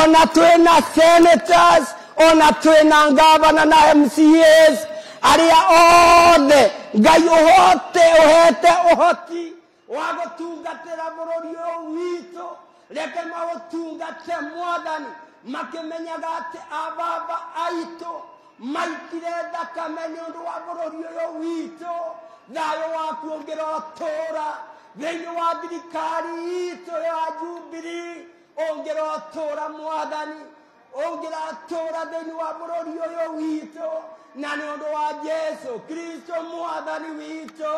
ona twina senators ona twina ngavana na mcas arĩa othe ngai ũhote ũhete ũhoti wa gũtungatĩra bũrũri ũyũ witũ reke maũtungate mwathani makĩmenyaga atĩ ababa aitũ maitire thakame nĩ ũndũ wa bũrũri ũyũ witũ thayũ waku ũngĩrotũũra thĩinĩ wa thirikari itũ ya jubilee ũngĩrotũũra mwathani ũngĩratũũra thĩinĩ wa bũrũri ũyũ witũ na nĩ ũndũ wa jesu kristo mwathani witũ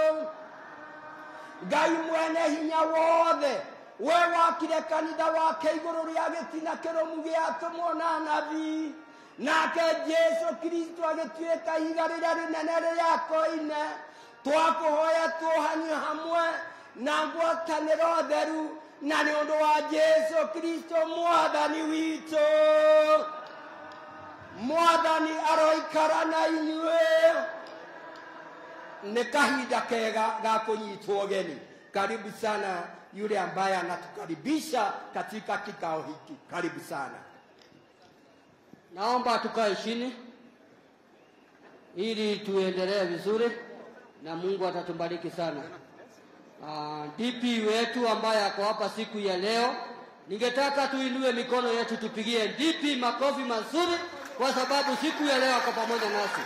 ngai mwene hinya wothe we wakire kanitha wake igũrũ rĩa gĩtina kĩrũmu gĩa tũmwo na nabii nake jesu kristo agĩtuĩka ihiga rĩrĩa rĩnene rĩrĩa koine twakũhoya tuohanio hamwe na ngwatanĩro theru na nĩ ũndũ wa jesu kristo mwathani witũ mwathani aroikara na inyuĩ ni kahinda kega ga kunyitwo geni karibu sana yule ambaye anatukaribisha katika kikao hiki karibu sana Naomba tukae chini ili tuendelee vizuri na Mungu atatubariki sana. Uh, DP wetu ambaye ako hapa siku ya leo, ningetaka tuinue mikono yetu tupigie DP makofi mazuri, kwa sababu siku ya leo ako pamoja nasi.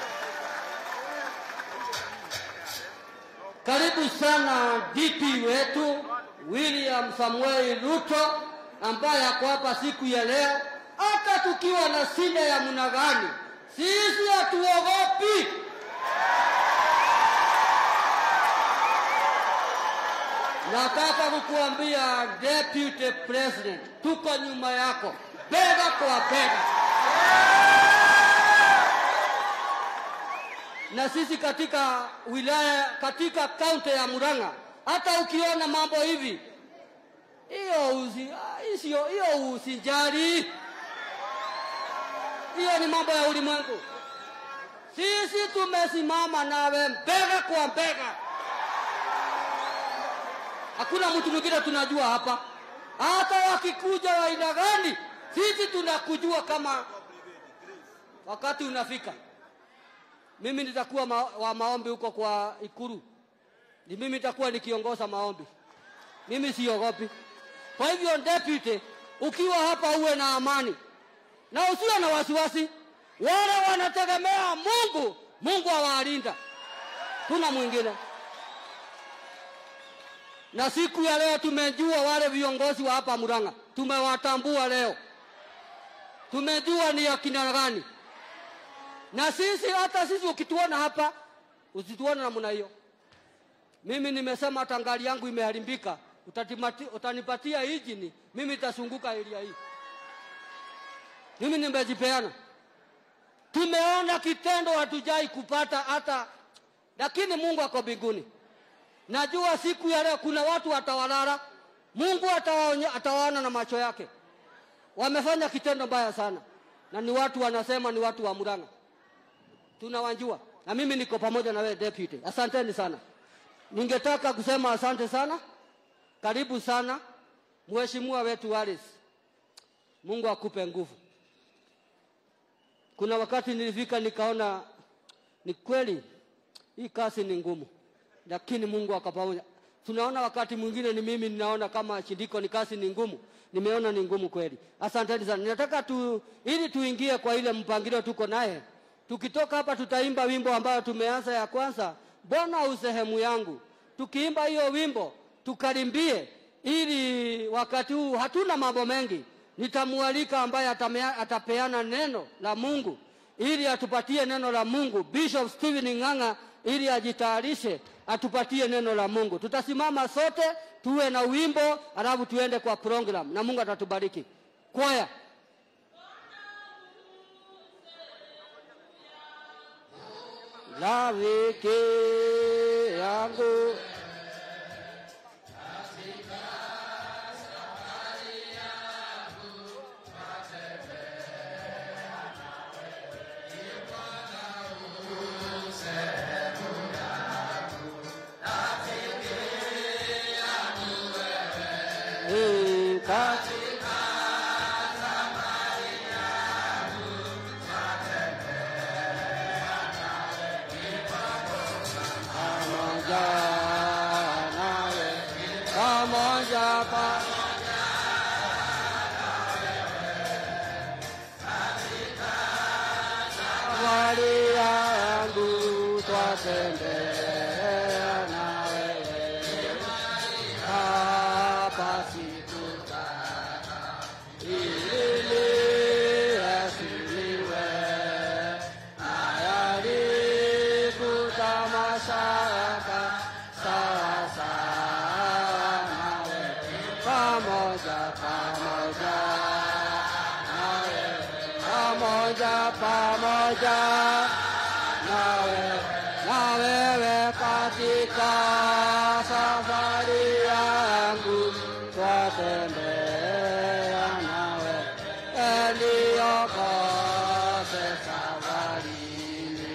Karibu sana DP wetu William Samuel Ruto ambaye ako hapa siku ya leo. Hata tukiwa na shida ya mna gani, sisi hatuogopi. Nataka kukuambia Deputy President, tuko nyuma yako bega kwa bega. na sisi katika wilaya katika kaunti ya Murang'a, hata ukiona mambo hivi, hiyo usi, ah, sio hiyo usijali, hiyo ni mambo ya ulimwengu. Sisi tumesimama nawe bega kwa bega, hakuna mtu mwingine tunajua hapa. Hata wakikuja wa aina gani, sisi tunakujua kama wakati unafika mimi nitakuwa ma, wa maombi huko kwa Ikuru, ni mimi nitakuwa nikiongoza maombi. Mimi siogopi. Kwa hivyo deputy, ukiwa hapa uwe na amani na usiwe na wasiwasi. Wale wanategemea Mungu, Mungu awalinda, kuna mwingine. Na siku ya leo tumejua wale viongozi wa hapa Murang'a, tumewatambua leo, tumejua ni akina gani na sisi hata sisi ukituona hapa usituone namna hiyo. Mimi nimesema hata gari yangu imeharibika, utatimati- utanipatia injini, mimi nitazunguka area hii. Mimi nimejipeana. Tumeona kitendo, hatujai kupata hata, lakini Mungu ako mbinguni. Najua siku ya leo kuna watu watawalala, Mungu atawaonya- atawaona na macho yake. Wamefanya kitendo mbaya sana, na ni watu wanasema ni watu wa Murang'a tunawajua na mimi niko pamoja na wewe deputy. Asanteni sana. Ningetaka kusema asante sana, karibu sana mheshimiwa wetu Wallace. Mungu akupe nguvu. Kuna wakati nilifika nikaona ni kweli hii kazi ni ngumu, lakini Mungu akapamoja. Tunaona wakati mwingine ni mimi ninaona kama shindiko ni kazi ni ngumu, nimeona ni ngumu kweli. Asanteni sana. Ninataka tu ili tuingie kwa ile mpangilio tuko naye Tukitoka hapa tutaimba wimbo ambayo tumeanza ya kwanza, Bwana u sehemu yangu. Tukiimba hiyo wimbo tukarimbie, ili wakati huu hatuna mambo mengi. Nitamwalika ambaye atamea, atapeana neno la Mungu ili atupatie neno la Mungu, Bishop Stephen Ng'ang'a, ili ajitayarishe atupatie neno la Mungu. Tutasimama sote tuwe na wimbo, alafu tuende kwa program na Mungu atatubariki. Kwaya. Rafiki yangu Eh, ka- pamoja pa safari yangu twatembea na wewe hapa siku ili asiliwe nayaribu tamashaka sawa sawa nawe pamoja pamoja nawe pamoja pamoja nawe na wewe katika safari yangu twatembea nawe eliokose safarini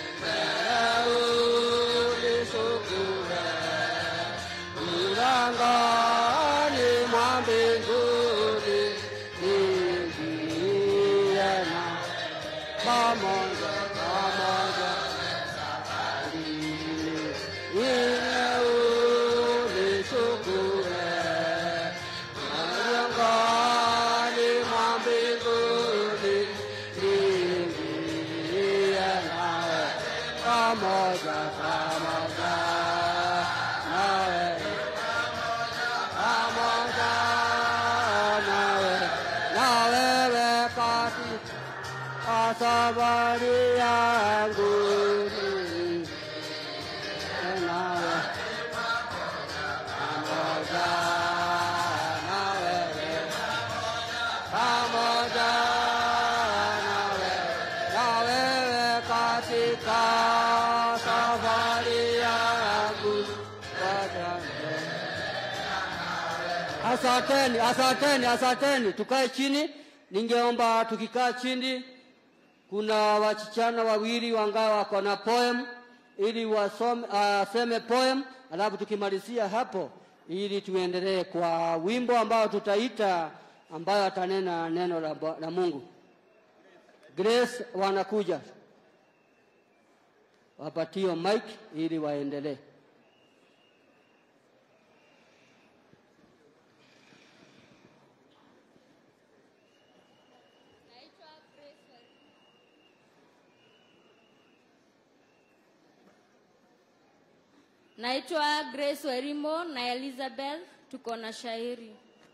ulisukue mlangoni mwa mbinguni niingie na pamoja pamoja ile ulisukue mlangoni mwa mbinguni niingie nawe pamoja pamoja nawe pamoja nawe na wewe katika safari yangu niingie nawe pamoja na wewe pamoja nawe na wewe katika safari yangu pamoja Asanteni, asanteni, asanteni. Tukae chini. Ningeomba tukikaa chini, kuna wasichana wawili wangawa wako na poem ili wasome, aseme poem, alafu tukimalizia hapo, ili tuendelee kwa wimbo ambao tutaita, ambayo atanena neno la, Bwa- la Mungu. Grace wanakuja, wapatio mic ili waendelee. Naitwa Grace Warimu. Naitwa Grace Werimo na Elizabeth, tuko na shairi.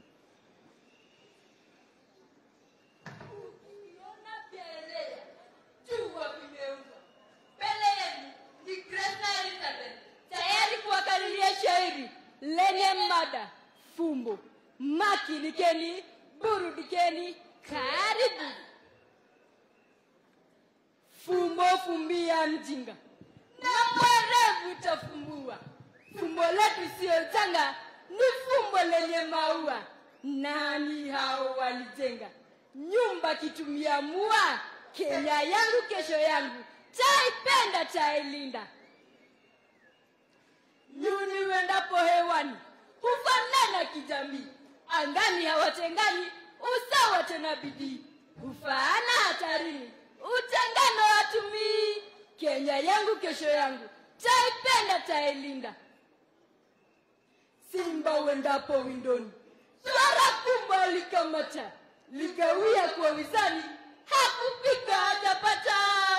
Ukiona vielea, jua vimeumbwa. Mbele yenu ni Grace na Elizabeth, tayari kuwakariria shairi lenye mada fumbo. Makinikeni, burudikeni, karibu. Fumbo fumbia mjinga na mwerevu tafumbua. Fumbo letu siyo changa, ni fumbo lenye maua. Nani hao walijenga nyumba kitumia mua? Kenya yangu kesho yangu, taipenda tailinda. Nyuni wendapo hewani hufanana kijamii, angani hawatengani, usawa tena bidii, hufaana hatarini, utengano watumii. Kenya yangu kesho yangu, taipenda tailinda. Simba wendapo windoni, swara kubwa likamata, likawia kwa wizani, hakupika hajapata,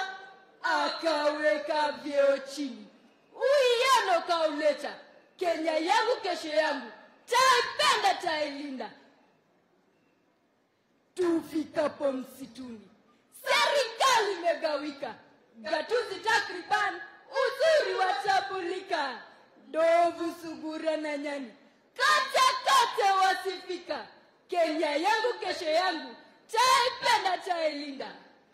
akaweka vyeo chini, uiano kauleta. Kenya yangu kesho yangu, taipenda tailinda. Tufikapo msituni, serikali imegawika, gatuzi takriban, uzuri watambulika, ndovu, sungura na nyani, kote kote wasifika. Kenya yangu kesho yangu, taipenda tailinda.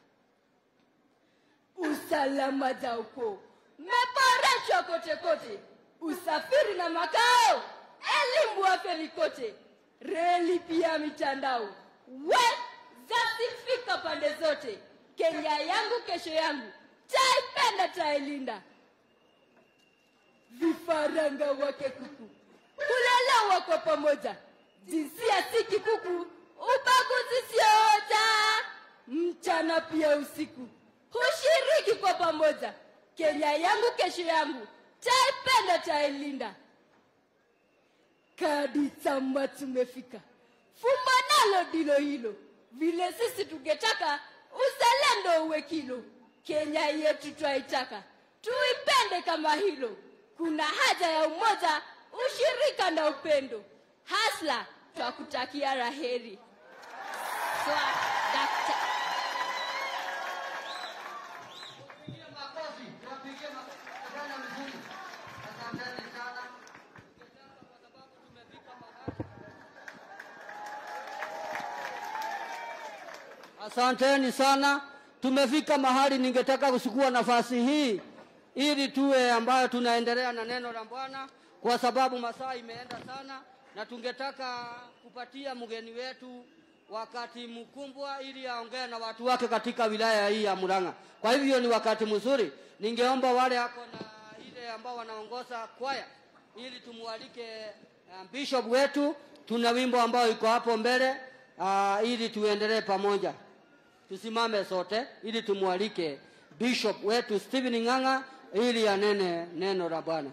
Usalama za ukoo meboreshwa kote kote, usafiri na makao, elimu afeni kote, reli pia mitandao, we zasifika pande zote. Kenya yangu kesho yangu, taipenda tailinda. Vifaranga wake kuku kulelewa kwa pamoja, jinsia si kikuku, ubaguzi sio hoja. Mchana pia usiku hushiriki kwa pamoja. Kenya yangu kesho yangu, taipenda tailinda. kadi chama tumefika fumba nalo ndilo hilo vile sisi tungetaka uzalendo uwe kilo kenya yetu twaitaka tuipende kama hilo kuna haja ya umoja ushirika na upendo hasla twakutakia raheri Swa, dakta. Asanteni sana. Tumefika mahali ningetaka kuchukua nafasi hii ili tuwe ambayo tunaendelea na neno la Bwana kwa sababu masaa imeenda sana, na tungetaka kupatia mgeni wetu wakati mkumbwa ili aongee na watu wake katika wilaya hii ya Murang'a. Kwa hivyo ni wakati mzuri, ningeomba wale ako na ile ambao wanaongoza kwaya ili tumwalike uh, bishop wetu. Tuna wimbo ambao iko hapo mbele uh, ili tuendelee pamoja. Tusimame sote ili tumwalike bishop wetu Stephen Ng'ang'a ili anene neno la Bwana.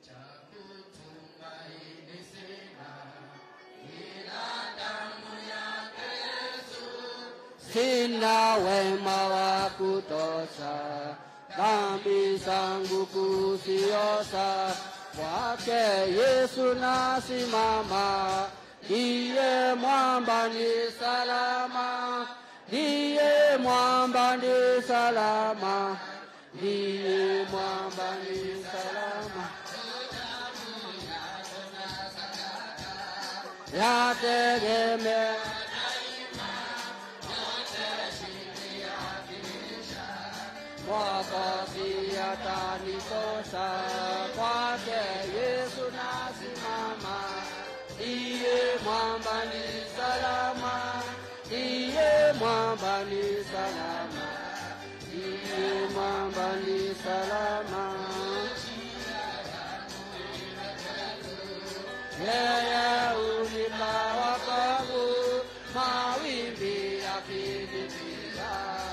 Sina wema wa kutosha, dhambi zangu kuziosha, kwake Yesu nasimama, ndiye mwamba ni salama, ndiye mwamba ni salama, ndiye mwamba ni salama. Yategemea Mwokozi atanitosha, kwake Yesu nasimama, ndiye mwamba ni salama, ndiye mwamba ni salama, ndiye mwamba ni salama. Yeye unipa wokovu, mawimbi yakinipiga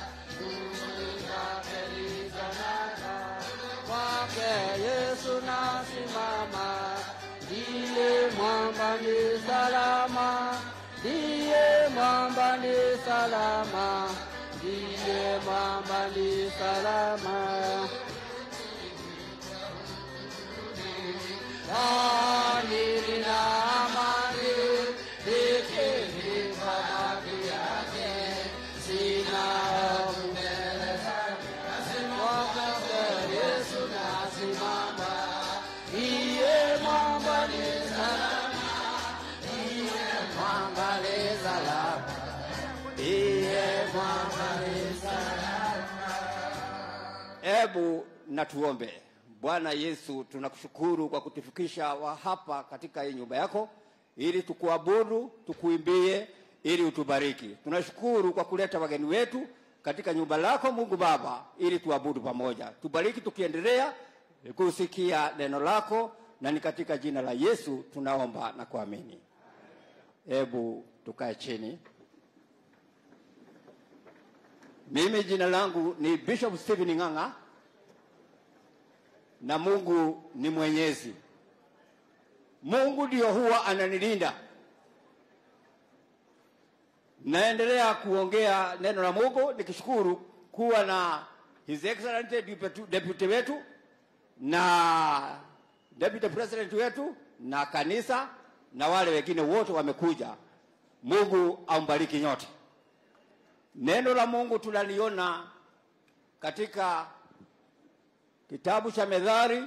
kwake Yesu nasimama, ndiye mwamba ni salama, ndiye mwamba ni salama, ndiye mwamba ni salama. Kwani nina amani nikimpa haki yake, sina hofu mbele zake. Kwake Yesu nasimama, ndiye mwamba ni salama, ndiye mwamba ni salama, ndiye mwamba ni salama. Hebu na tuombe. Bwana Yesu, tunakushukuru kwa kutufikisha wa hapa katika hii nyumba yako, ili tukuabudu, tukuimbie, ili utubariki. Tunashukuru kwa kuleta wageni wetu katika nyumba lako Mungu Baba, ili tuabudu pamoja. Tubariki tukiendelea kusikia neno lako, na ni katika jina la Yesu tunaomba na kuamini. Hebu tukae chini. Mimi jina langu ni Bishop Stephen Ng'ang'a na Mungu ni mwenyezi. Mungu ndio huwa ananilinda. Naendelea kuongea neno la Mungu nikishukuru kuwa na His Excellency Deputy- Deputy wetu na Deputy President wetu na kanisa na wale wengine wote wamekuja. Mungu ambariki nyote. Neno la Mungu tunaliona katika kitabu cha Methali,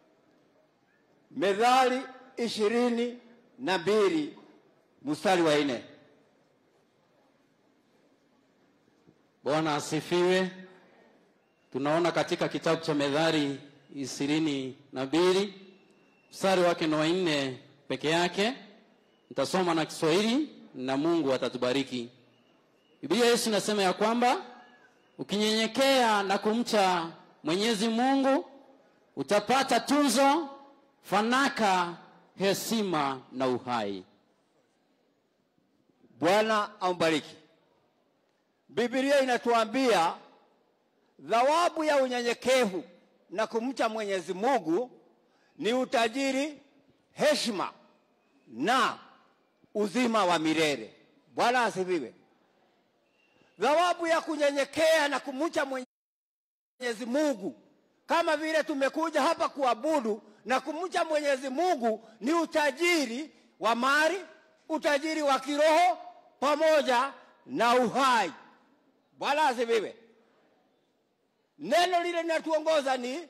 Methali ishirini na mbili mstari wa nne. Bwana asifiwe. Tunaona katika kitabu cha Methali ishirini na mbili mstari wake ni wa nne peke yake. Nitasoma na Kiswahili na Mungu atatubariki. Biblia Yesu inasema ya kwamba ukinyenyekea na kumcha Mwenyezi Mungu utapata tuzo, fanaka, heshima na uhai. Bwana ambariki. Biblia inatuambia thawabu ya unyenyekevu na kumcha Mwenyezi Mungu ni utajiri, heshima na uzima wa milele. Bwana asifiwe. Thawabu ya kunyenyekea na kumcha Mwenyezi Mungu, kama vile tumekuja hapa kuabudu na kumcha Mwenyezi Mungu, ni utajiri wa mali, utajiri wa kiroho pamoja na uhai. Bwana asifiwe. Neno lile linatuongoza ni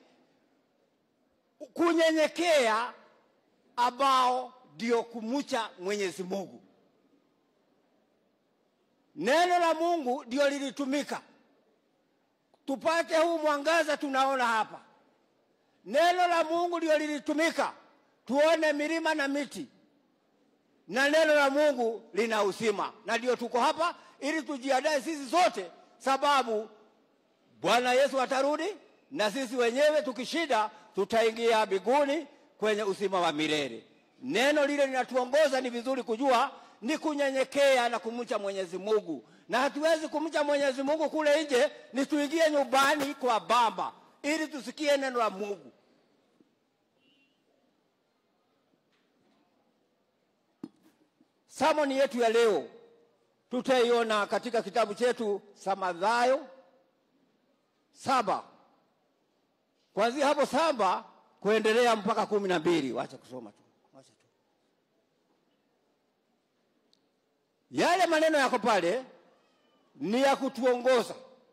kunyenyekea, ambao ndio kumcha Mwenyezi Mungu. Neno la Mungu ndio lilitumika tupate huu mwangaza tunaona hapa. Neno la Mungu ndio lilitumika tuone milima na miti, na neno la Mungu lina uzima, na ndio tuko hapa ili tujiandae sisi zote, sababu Bwana Yesu atarudi na sisi wenyewe tukishinda tutaingia mbinguni kwenye uzima wa milele. Neno lile linatuongoza, ni vizuri kujua ni kunyenyekea na kumcha Mwenyezi Mungu, na hatuwezi kumcha Mwenyezi Mungu kule nje, ni tuingie nyumbani kwa Baba ili tusikie neno la Mungu. Samoni yetu ya leo tutaiona katika kitabu chetu cha Mathayo saba kuanzia hapo saba kuendelea mpaka kumi na mbili. Wacha kusoma tu, wacha tu. Yale maneno yako pale ni ya kutuongoza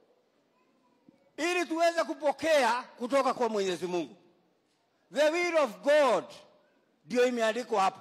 ili tuweze kupokea kutoka kwa Mwenyezi Mungu. The will of God ndio imeandikwa hapo.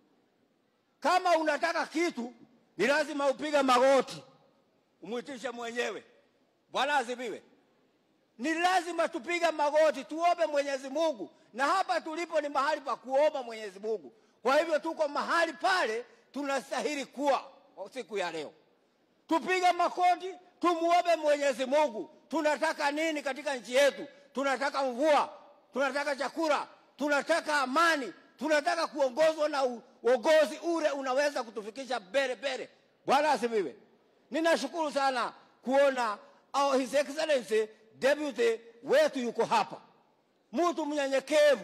Kama unataka kitu, ni lazima upige magoti umwitishe mwenyewe. Bwana asifiwe. Ni lazima tupige magoti tuombe Mwenyezi Mungu, na hapa tulipo ni mahali pa kuomba Mwenyezi Mungu. Kwa hivyo tuko mahali pale tunastahili kuwa siku ya leo. Tupige magoti tumuombe Mwenyezi Mungu. Tunataka nini katika nchi yetu? Tunataka mvua, tunataka chakula, tunataka amani, tunataka kuongozwa na uongozi ule unaweza kutufikisha mbele mbele. Bwana asifiwe. Ninashukuru sana kuona our His Excellency Deputy wetu yuko hapa, mtu mnyenyekevu.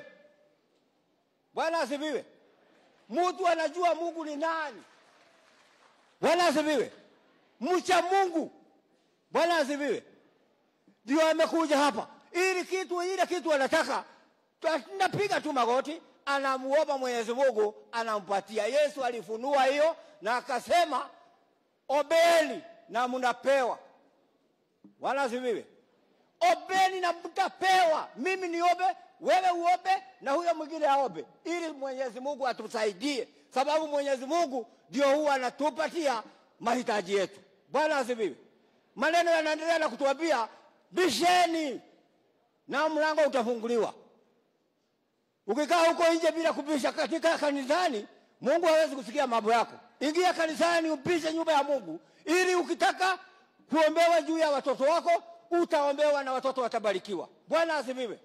Bwana asifiwe. Mtu anajua Mungu ni nani. Bwana asifiwe. Mcha Mungu. Bwana asifiwe. Ndio amekuja hapa ili kitu ile kitu anataka, tunapiga tu magoti, anamuomba Mwenyezi Mungu, anampatia. Yesu alifunua hiyo na akasema, obeni na mnapewa. Bwana asifiwe. Obeni na mtapewa. Mimi niombe, wewe uombe, na huyo mwingine aombe, ili Mwenyezi Mungu atusaidie, sababu Mwenyezi Mungu ndio huwa anatupatia mahitaji yetu. Bwana asifiwe. Maneno yanaendelea na kutuambia bisheni na mlango utafunguliwa. Ukikaa huko nje bila kubisha katika kanisani, Mungu hawezi kusikia mambo yako. Ingia kanisani, upishe nyumba ya Mungu, ili ukitaka kuombewa juu ya watoto wako utaombewa na watoto watabarikiwa. Bwana asifiwe.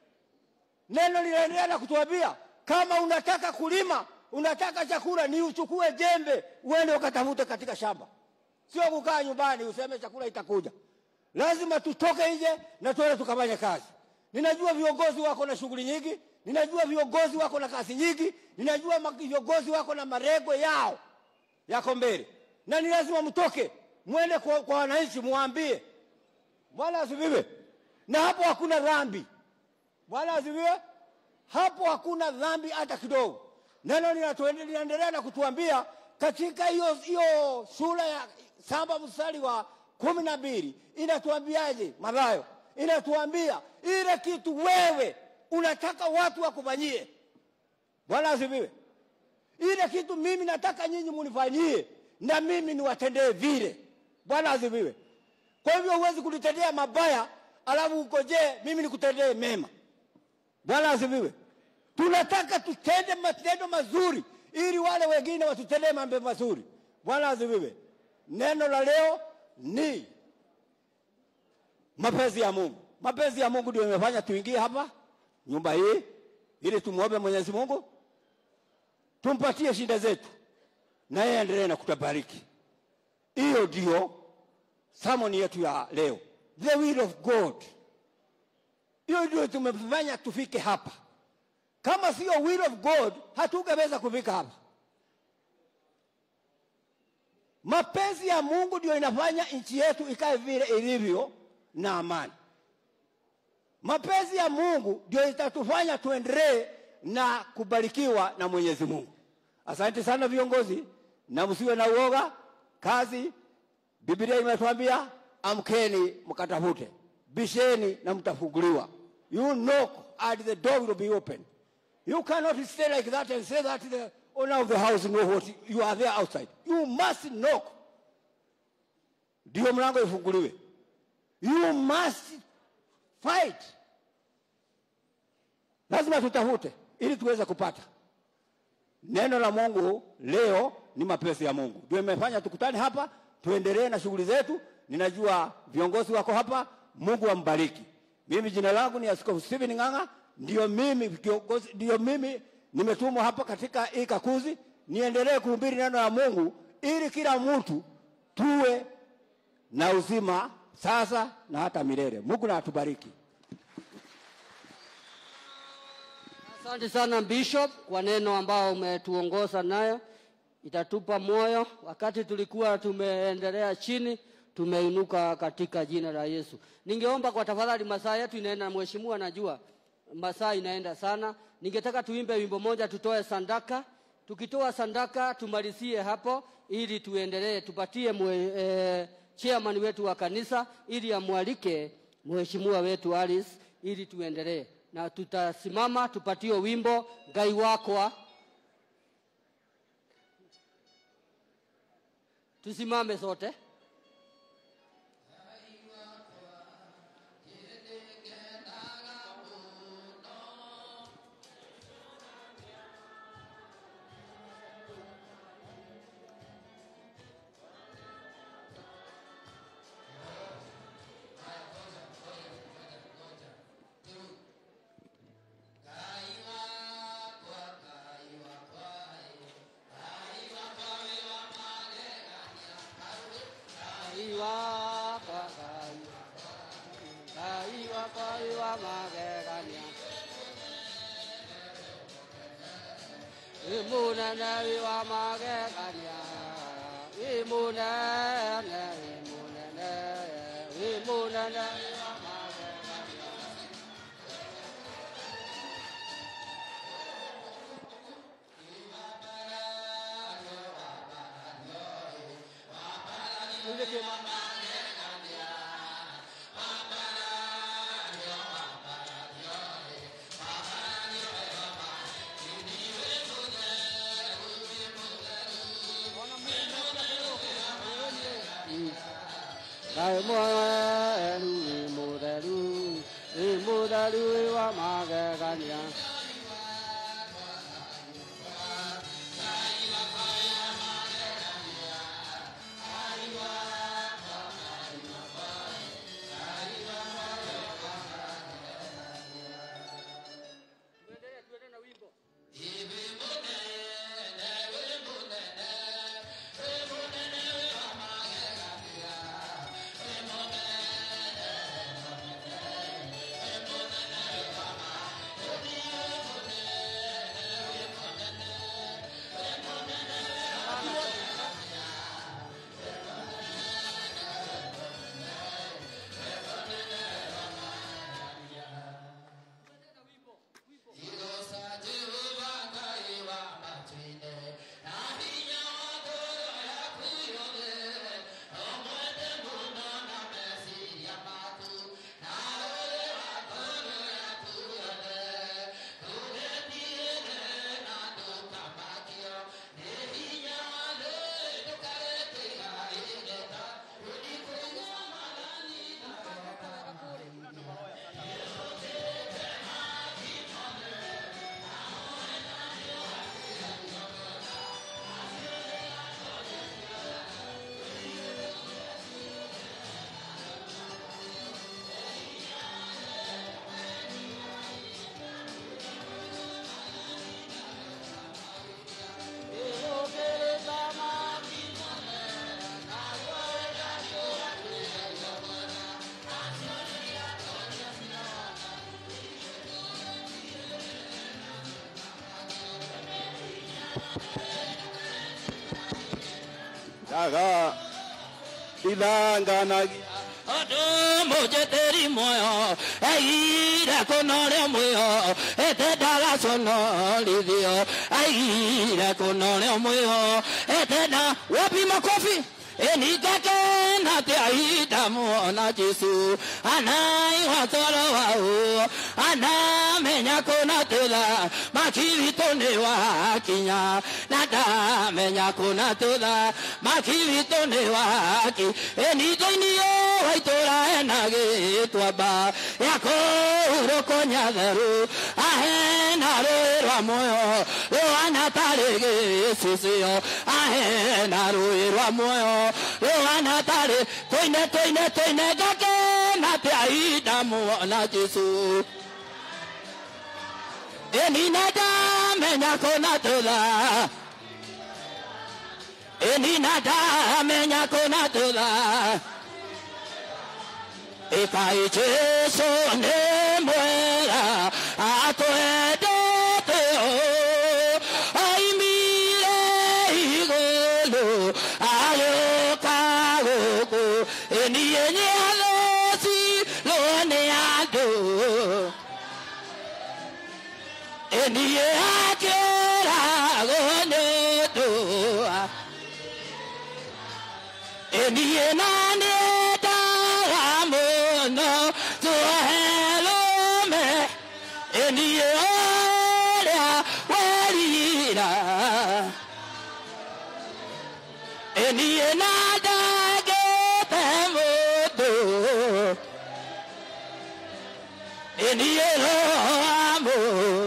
Neno linaendelea na kutuambia kama unataka kulima, unataka chakula, ni uchukue jembe uende ukatafute katika shamba, sio kukaa nyumbani useme chakula itakuja. Lazima tutoke nje na tuende tukafanye kazi. Ninajua viongozi wako na shughuli nyingi, ninajua viongozi wako na kazi nyingi, ninajua viongozi wako na marengo yao yako mbele, na ni lazima mtoke mwende kwa, kwa wananchi muambie Bwana asifiwe. Na hapo hakuna dhambi. Bwana asifiwe. Hapo hakuna dhambi hata kidogo. Neno linaendelea na kutuambia katika hiyo hiyo sura ya saba mstari wa kumi na mbili inatuambiaje? Mathayo inatuambia ile kitu wewe unataka watu wakufanyie. Bwana asifiwe. Ile kitu mimi nataka nyinyi munifanyie, na mimi niwatendee vile. Bwana asifiwe. Kwa hivyo huwezi kunitendea mabaya alafu ukojee mimi nikutendee mema. Bwana asifiwe. Tunataka tutende matendo mazuri ili wale wengine watutendee mambo mazuri. Bwana asifiwe. Neno la leo ni mapenzi ya Mungu. Mapenzi ya Mungu ndio imefanya tuingie hapa nyumba hii ili tumuombe Mwenyezi Mungu, tumpatie shida zetu, na yeye endelee na kutabariki. Hiyo ndio sermoni yetu ya leo, the will of God. Hiyo ndio tumefanya tufike hapa. Kama sio will of God, hatungeweza kufika hapa. mapenzi ya mungu ndio inafanya nchi yetu ikae vile ilivyo na amani mapenzi ya mungu ndio itatufanya tuendelee na kubarikiwa na mwenyezi mungu asante sana viongozi na msiwe na uoga kazi biblia imetwambia amkeni mkatafute bisheni na mtafunguliwa you knock and the door will be open you cannot stay like that and say that the owner of the house know what you are there outside you must knock ndio mlango ifunguliwe you must fight lazima tutafute ili tuweze kupata neno la mungu leo ni mapenzi ya mungu ndio imefanya tukutane hapa tuendelee na shughuli zetu ninajua viongozi wako hapa mungu ambariki mimi jina langu ni askofu stephen ng'ang'a ndio mimi kiongozi ndio mimi nimetumwa hapa katika hii kakuzi niendelee kuhubiri neno la mungu ili kila mtu tuwe na uzima sasa na hata milele mungu na atubariki Asante sana Bishop kwa neno ambao umetuongoza nayo, itatupa moyo. Wakati tulikuwa tumeendelea chini, tumeinuka katika jina la Yesu. Ningeomba kwa tafadhali, masaa yetu inaenda, mheshimiwa, najua masaa inaenda sana. Ningetaka tuimbe wimbo moja, tutoe sandaka. Tukitoa sandaka tumalizie hapo, ili tuendelee, tupatie mwe, eh, chairman wetu wa kanisa ili amwalike mheshimiwa wetu Alice ili tuendelee na tutasimama tupatie wimbo ngai wakwa tusimame sote ngai wakwa ngai ngai wakwa ngai wa magegania imunene wi wa magegania imunene imunene imunene wi wa magegania Ngai mwenu ĩ mũtheru ĩ mũtheru ĩ wa magegania Tuendelee, tuendelee na wimbo. aga ithanganagia Odo moje teri moyo Aira konore moyo Ete daga sono lidio Aira konore moyo Ete da wapi makofi Eni kake na te aida muona Jesu Anai watoro wao Ana menya kona tela Makiri tone wa kinya Nada menya kona tela Makiri tone wa ki Eni toini yo waitora enage twamba Yako uroko nyatheru Ahena rũĩ muoyo Rũhana tarĩ gĩcicio Ahena rũĩ rwa muoyo Rũhana tarĩ Tũine tũine tũine ngakena te aida muona Jesu Enina ndamenya kũna tũtha Enina ndamenya kũna tũtha Ikai Jesu nĩ mwega atwendete o aimire igũrũ agĩũka gũkũ ĩniĩ nĩathecirwo nĩ andũ ĩniĩ akĩragwo nĩ ũndũ ĩniĩ na nĩendaga mũno tũherũme ĩniĩ ũrĩa werira ĩniĩ na ndangĩte mũndũ ĩniĩ roamũ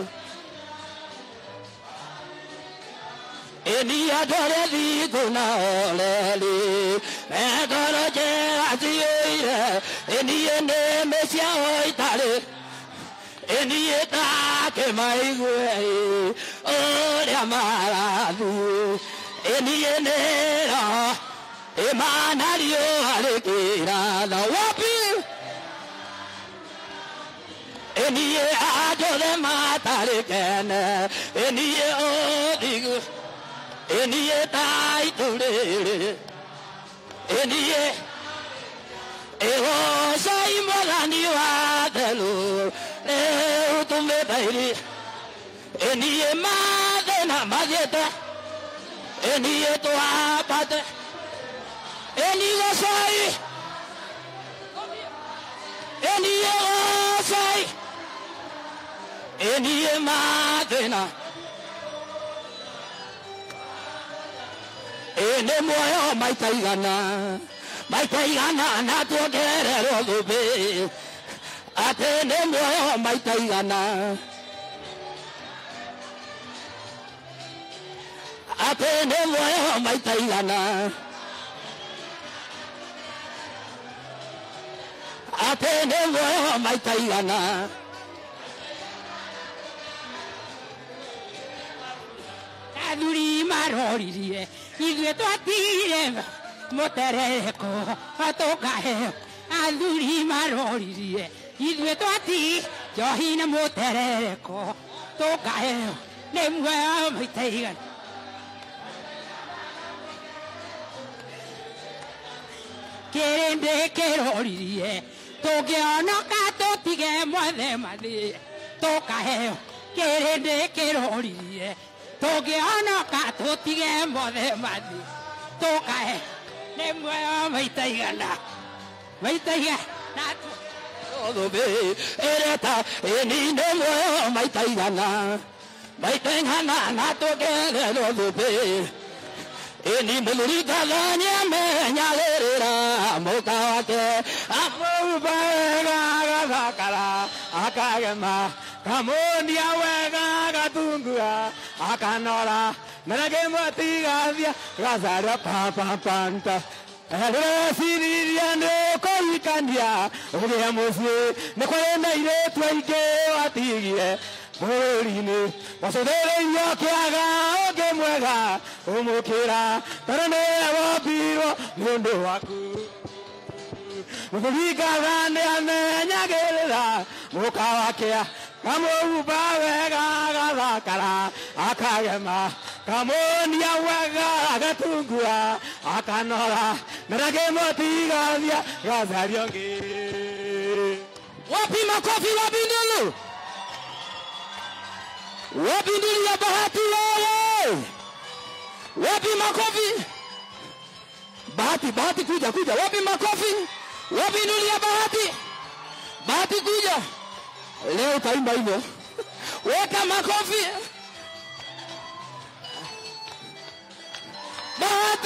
ĩniĩ andũ arĩa thingu na oreri mengoro njega ciũire ĩniĩ nĩ mĩciao itarĩ ĩniĩ takĩmaigue ũrĩa marathiĩ ĩniĩ nĩro ĩmana riũa rĩkĩratha wapi ĩniĩ andũthe matarĩ kene ĩniĩ ũthigu ĩniĩ taitũrĩrĩ ĩniĩ ĩgocai mwathani wa thelu rĩu tũmĩthairi ĩniĩ mathĩna mathiĩte ĩniĩ twambate ĩni gocai ĩniĩ gocai ĩniĩ mathĩna ĩnĩ muoyo maita igana maita igana na tuongererwo thũmbĩ atĩ nĩ muoyo maita igana atĩ nĩ muoyo maita igana atĩ nĩ muoyo maita igana athuri maroririe ithuĩ twatire mũterereko tũkaheo athuri maroririe ithuĩ twati njohi na mũterereko tũkaheo nĩ muoyo maita igana kĩrĩndĩ kĩroririe tũngĩonoka tũtige mwethe mathĩ tũkaheo kĩrĩndĩ kĩroririe tũngĩonoka tũtige mothe mathĩ tũkahe nĩ muoyo maita igana maita igana thũmbĩ ĩreta ĩni nĩ muoyo maita igana maita igana na tũngererwo thũmbĩ ĩni mũthuri ngathani amenyagĩrĩra mũka wake amũmba wega agathakara akagema kamundia wega gatungura akanora menakĩmwatigathia gacaria papampanta rĩreciria nĩ kũrikania ũgĩa mũciĩ nĩ kwarĩ na irĩtu aingĩ watigire bũrũri-inĩ wacũthĩrĩirio kĩaga ũngĩ mwega ũmũkĩra tondũ nĩwe wombirwo nĩ ũndũ waku mũthurikaga nĩ amenyagĩrĩra mũka wakĩa kamũhumba wega agathakara akagema kamonia wega agatungua akanora naragemotigathia gacariongĩ wapi makofi wapi ndulu wapi ndulu ya bahati wewe wapi makofi bahati bahati kuja kuja wapi makofi wapi ndulu ya bahati bahati kuja leo utaimba hivyo weka makofi bahati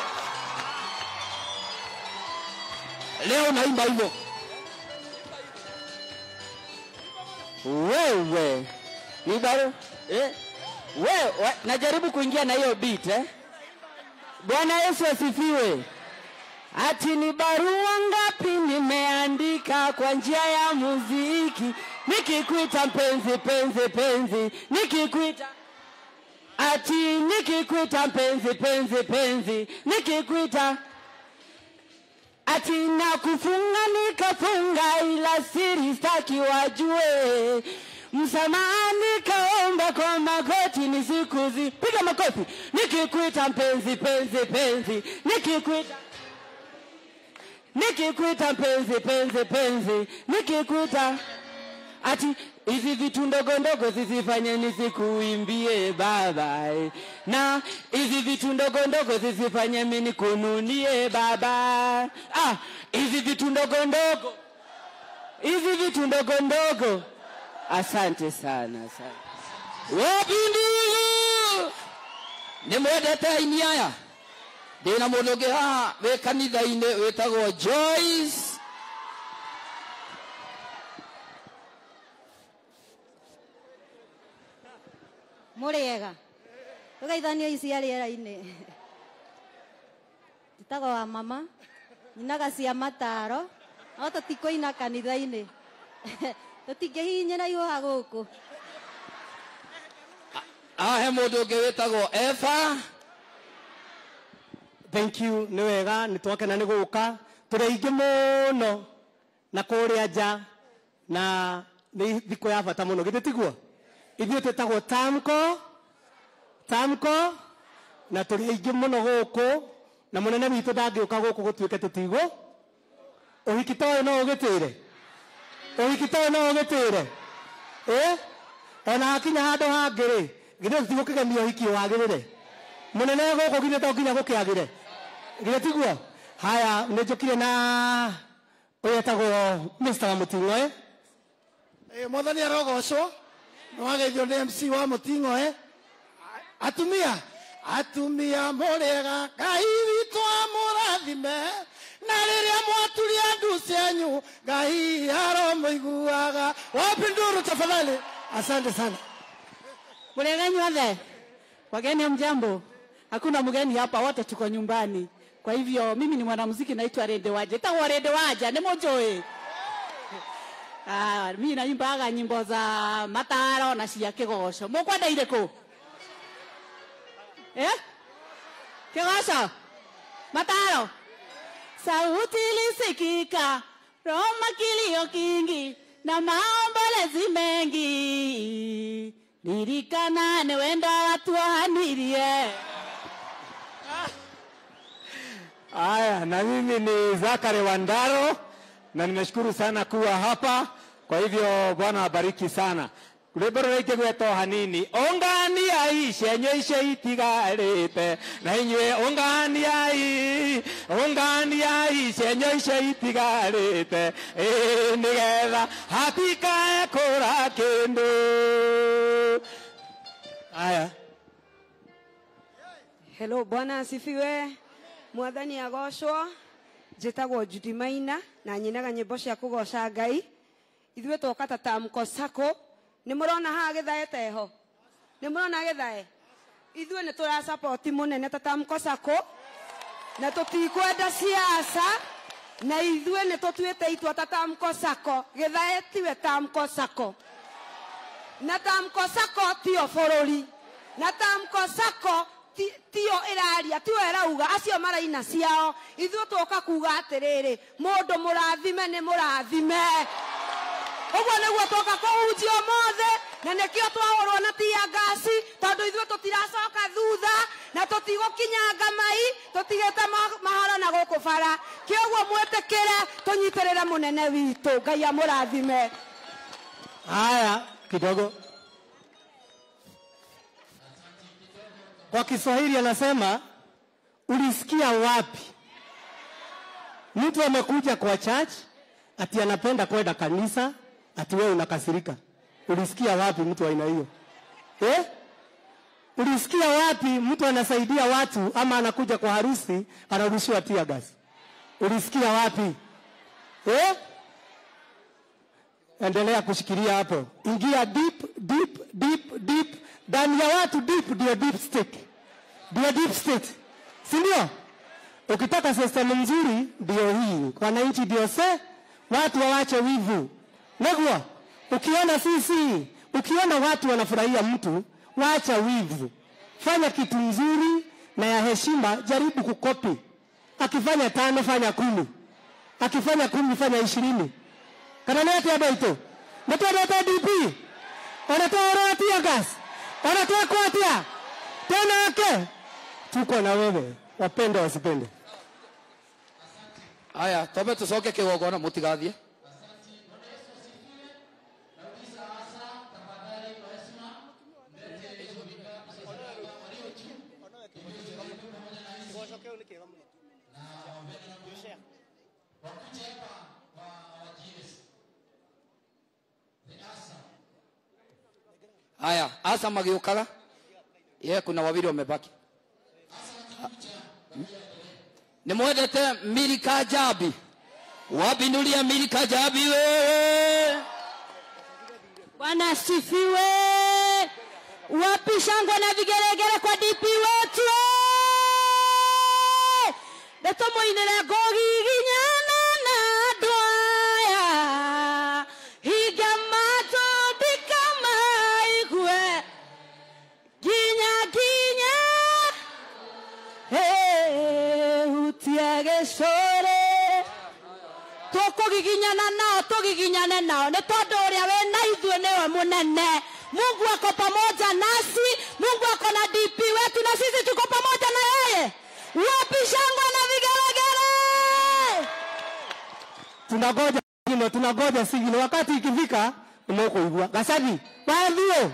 leo naimba hivyo wewe ibaro eh? wewe najaribu kuingia na hiyo beat eh? bwana yesu asifiwe ati ni barua ngapi nimeandika kwa njia ya muziki nikikuita mpenzi penzi penzi nikikuita ati nikikuita mpenzi penzi penzi nikikuita ati nakufunga nikafunga ila siri staki wajue msamaha nikaomba kwa magoti nisikuzi piga makofi nikikuita mpenzi penzi penzi nikikuita nikikuita mpenzi penzi penzi nikikuita ati hizi vitu ndogo ndogo zisifanye nisikuimbie baba eh. na hizi vitu ndogo ndogo zisifanye mimi nikununie baba ah hizi vitu ndogo ndogo hizi vitu ndogo ndogo asante sana asante wapi ndugu nimwendete aini aya ndina mundu ungi haha wi kanitha-ini witagwo joyce mũrĩega tũgeithanio icia rĩera-inĩ njĩtagwo wa mama nyinaga cia mataro no tũtikũina kanitha-inĩ tũtingĩhihinyĩra ihuha gũkũ haha he mundu ungi witagwo eva thank you nĩ wega nĩ twakena nĩ gũka tũrĩ aingĩ mũno na kũrĩa nja na nĩ thikũ ya bata mũno githĩ tiguo ithuĩ twĩtagwo tamco tamco na tũrĩ aingĩ mũno gũkũ na mũnene witũ ndangĩũka gũkũ gũtuĩke tũtigũ ũhiki ta ũyũ no ũgĩtĩre ũhiki ta ũyũ no ũgĩtĩre ĩ ona hakinya handũ hangĩ-rĩ githĩ tũtigũkĩgemia ũhiki wagĩrĩre mũnene gũkũ githĩ to nginya gũkĩagĩre githĩ tiguo haya nĩ njũkire na ũyũ etagwo Mr. wa mũting'oe Eh, mwathani arogocwo nä wageithio nä mc wa må ting'o e atumia atumia må rĩega ngai witũ amå rathime na rä rä a mwaturia ndu cianyu ngai aromå iguaga wapi nduru tafadhali asante sana Murega nyothe, wageni mjambo. Hakuna mgeni hapa, wote tuko nyumbani. Kwa hivyo mimi ni mwanamuziki naitwa Rede Waja. Tagwa Rede Waja, ni mujui. Ah, mimi naimbaga nyimbo za mataro na cia kigoco. Mukwenda irĩkũ? Eh? Kigoco? Mataro? Sauti ilisikika, Roma kilio kingi na maombolezi mengi. Lirikana ni wenda watu wahanirie. Haya, na mimi ni Zakari Wandaro na nimeshukuru sana kuwa hapa. Kwa hivyo Bwana abariki sana. rwimbo rũrĩngĩ gwetwo hanini ũnganiai cienyo icio itigarĩte na inyuĩ ũnganiai ũnganiai cienyo icio itigarĩte ĩĩ nĩgetha hatikae kũra kĩndũ Haya. Hello, Bwana asifiwe. Mwathani agocwo. Njĩtagwo Judy Maina na nyinaga nyĩmbo cia kũgoca Ngai. Ithuĩ twoka ta Tamko Sacco. Nĩ mũrona haha gĩthae teho. Nĩ mũrona gĩthae. Ithuĩ nĩ tũra support mũnene ta Tamko Sacco. Na tũtikwenda siasa. Na ithuĩ nĩ tũtuĩte itua ta Tamko Sacco. Gĩthae tiwe Tamko Sacco na tamko sako tio bũrũri na tamko sako ti- tio ĩraria tio ĩrauga acio maraina ciao ithuĩ tũka kuga atĩrĩrĩ mũndũ mũrathime nĩ mũrathime ũguo nĩguo tũka kũhunjia ũmũthĩ na nikio twahũrwo na tia ngasi tondũ ithuĩ tũtiracoka thutha na tũtigũkinyanga mai tũtigĩte ma- mahoro na gũkũ bara kĩoguo mwĩtĩkĩre tũnyitĩrĩre mũnene witũ ngai amũrathime Haya, kidogo. Kwa Kiswahili anasema ulisikia wapi? Mtu amekuja kwa church ati anapenda kwenda kanisa, ati wewe unakasirika. Ulisikia wapi mtu wa aina hiyo eh? Ulisikia wapi mtu anasaidia watu ama anakuja kwa harusi anarushiwa tear gas? Ulisikia wapi eh? endelea kushikilia hapo, ingia deep deep deep deep ndani ya watu deep, ndio deep state, ndio deep state, si ndio? Ukitaka system nzuri ndio hii, wananchi ndio se, watu wawache wivu. Negwa, ukiona sisi, ukiona watu wanafurahia mtu, wacha wivu, fanya kitu nzuri na ya heshima, jaribu kukopi. Akifanya tano, fanya kumi, akifanya kumi, fanya ishirini kana nä atä andå aitå nä twendete dp ona twahå tia gas ona twekwo atia tenake tuko na wewe wapende wasipende Haya, twambe tucoke kigongona mutigathie. Haya, asa magiukaga. Ye, kuna wawili wamebaki. Nimwendete Milika Jabi. Wabinulia Milika Jabi wewe. Bwana asifiwe. Wapi shangwe na vigelegele kwa DP wetu? Ndeto moinere ngogiginyana na andũ aya hinga matũ ndikamaigue nginya nginya Hey, hutia gĩcũrĩ tũkũgiginyana nao tũgiginyane nao nĩ tondũ ũrĩa wĩ na ithuĩ nĩwe mũnene mungu ako pamoja nasi mungu ako na dp wetu na sisi tuko pamoja na yeye wapi shangwe na vigelegele tunagoja sigino tunagoja sigino wakati ikifika unakuigua gacathi wathiĩ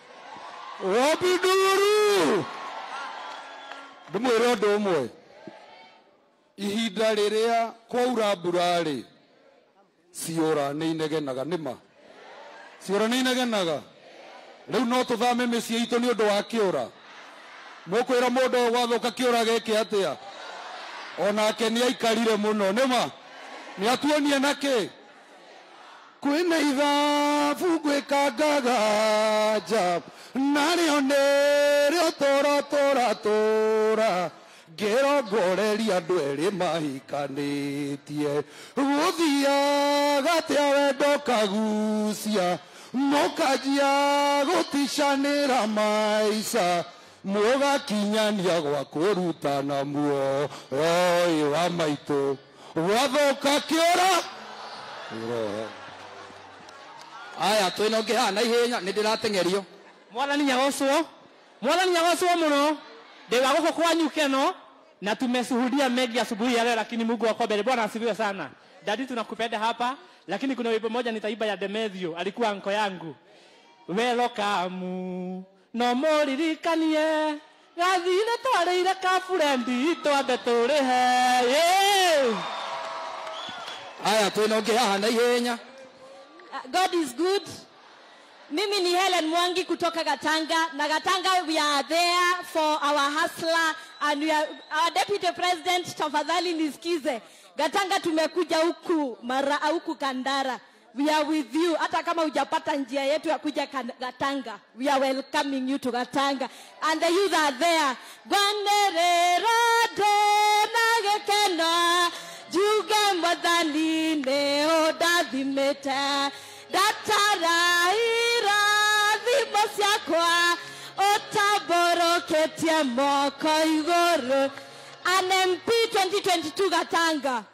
wobiduru ndĩmwĩre ũndũ ũmwe ihinda rĩrĩa kwaura mbura-rĩ ciũra nĩ inegenaga nĩma ciũra nĩ inegenaga rĩu no tũthame mĩciĩ itũ nĩ ũndũ wa kĩũra mũkwĩra mũndũ ũyũ gwathoka kĩũra gĩkĩ atĩa onake nĩ aikarire mũno nĩma nĩ atuonie na kĩ kwĩna ithabu ngwĩkangaga nja narĩo nĩrĩo tũra tũra tũra ngĩrongoreria andũ erĩ mahikanĩtie gũthiaga atĩa wendo kagucia mũkanjia gũticanĩra maica mũgakinyania gwa kũrutana muoyo wa maitũ gwathoka kĩũra Aya, twĩna ũngĩ haha na ihenya nĩ ndĩrateng'erio. mwathani nyagocwo mwathani nyagocwo muno ndĩ wa gũkũ kwanyu keno na tumeshuhudia mengi asubuhi ya leo lakini mungu wako mbele bwana asifiwe sana dadi tunakupenda hapa lakini kuna wimbo moja nitaiba ya demethio alikuwa anko yangu welokamu no mũririkanie gathire twarĩire kaburendi twambe tũrĩhe yeah. Aya, twĩna ũngĩ haha na ihenya. Uh, God is good. Mimi ni Helen Mwangi kutoka Gatanga na Gatanga we are there for our hustler and we are, our deputy president tafadhali nisikize. Gatanga tumekuja huku mara huku Kandara. We are with you hata kama hujapata njia yetu ya kuja Kan- Gatanga. We are welcoming you to Gatanga and the youth are there. Gwanerera ndona gĩkeno njuge mwathani nĩ ũndathimĩte ndatara irathimo ciakwa ũtambũrũkĩtie moko igũrũ NMP 2022 Gatanga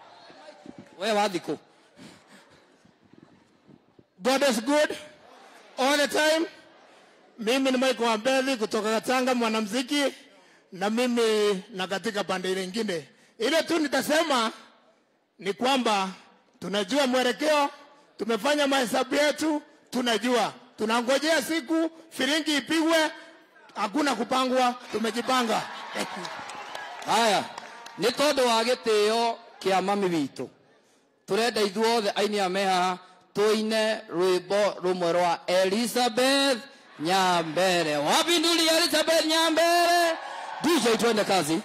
We wathikũ. God is good all the time. Mimi ni Mike Wambeli kutoka Katanga, mwanamuziki, na mimi na katika pande ile nyingine. Ile tu nitasema ni kwamba tunajua mwelekeo, tumefanya mahesabu yetu, tunajua tunangojea siku firingi ipigwe, hakuna kupangwa, tumejipanga. haya nä tondå wa gä tä o kä a mami witå tå renda ithuothe aini a me haha tå ine rwä mbo rå mwe rwa elizabeth nyambere wapinduli elizabeth nyambere dj twende kazi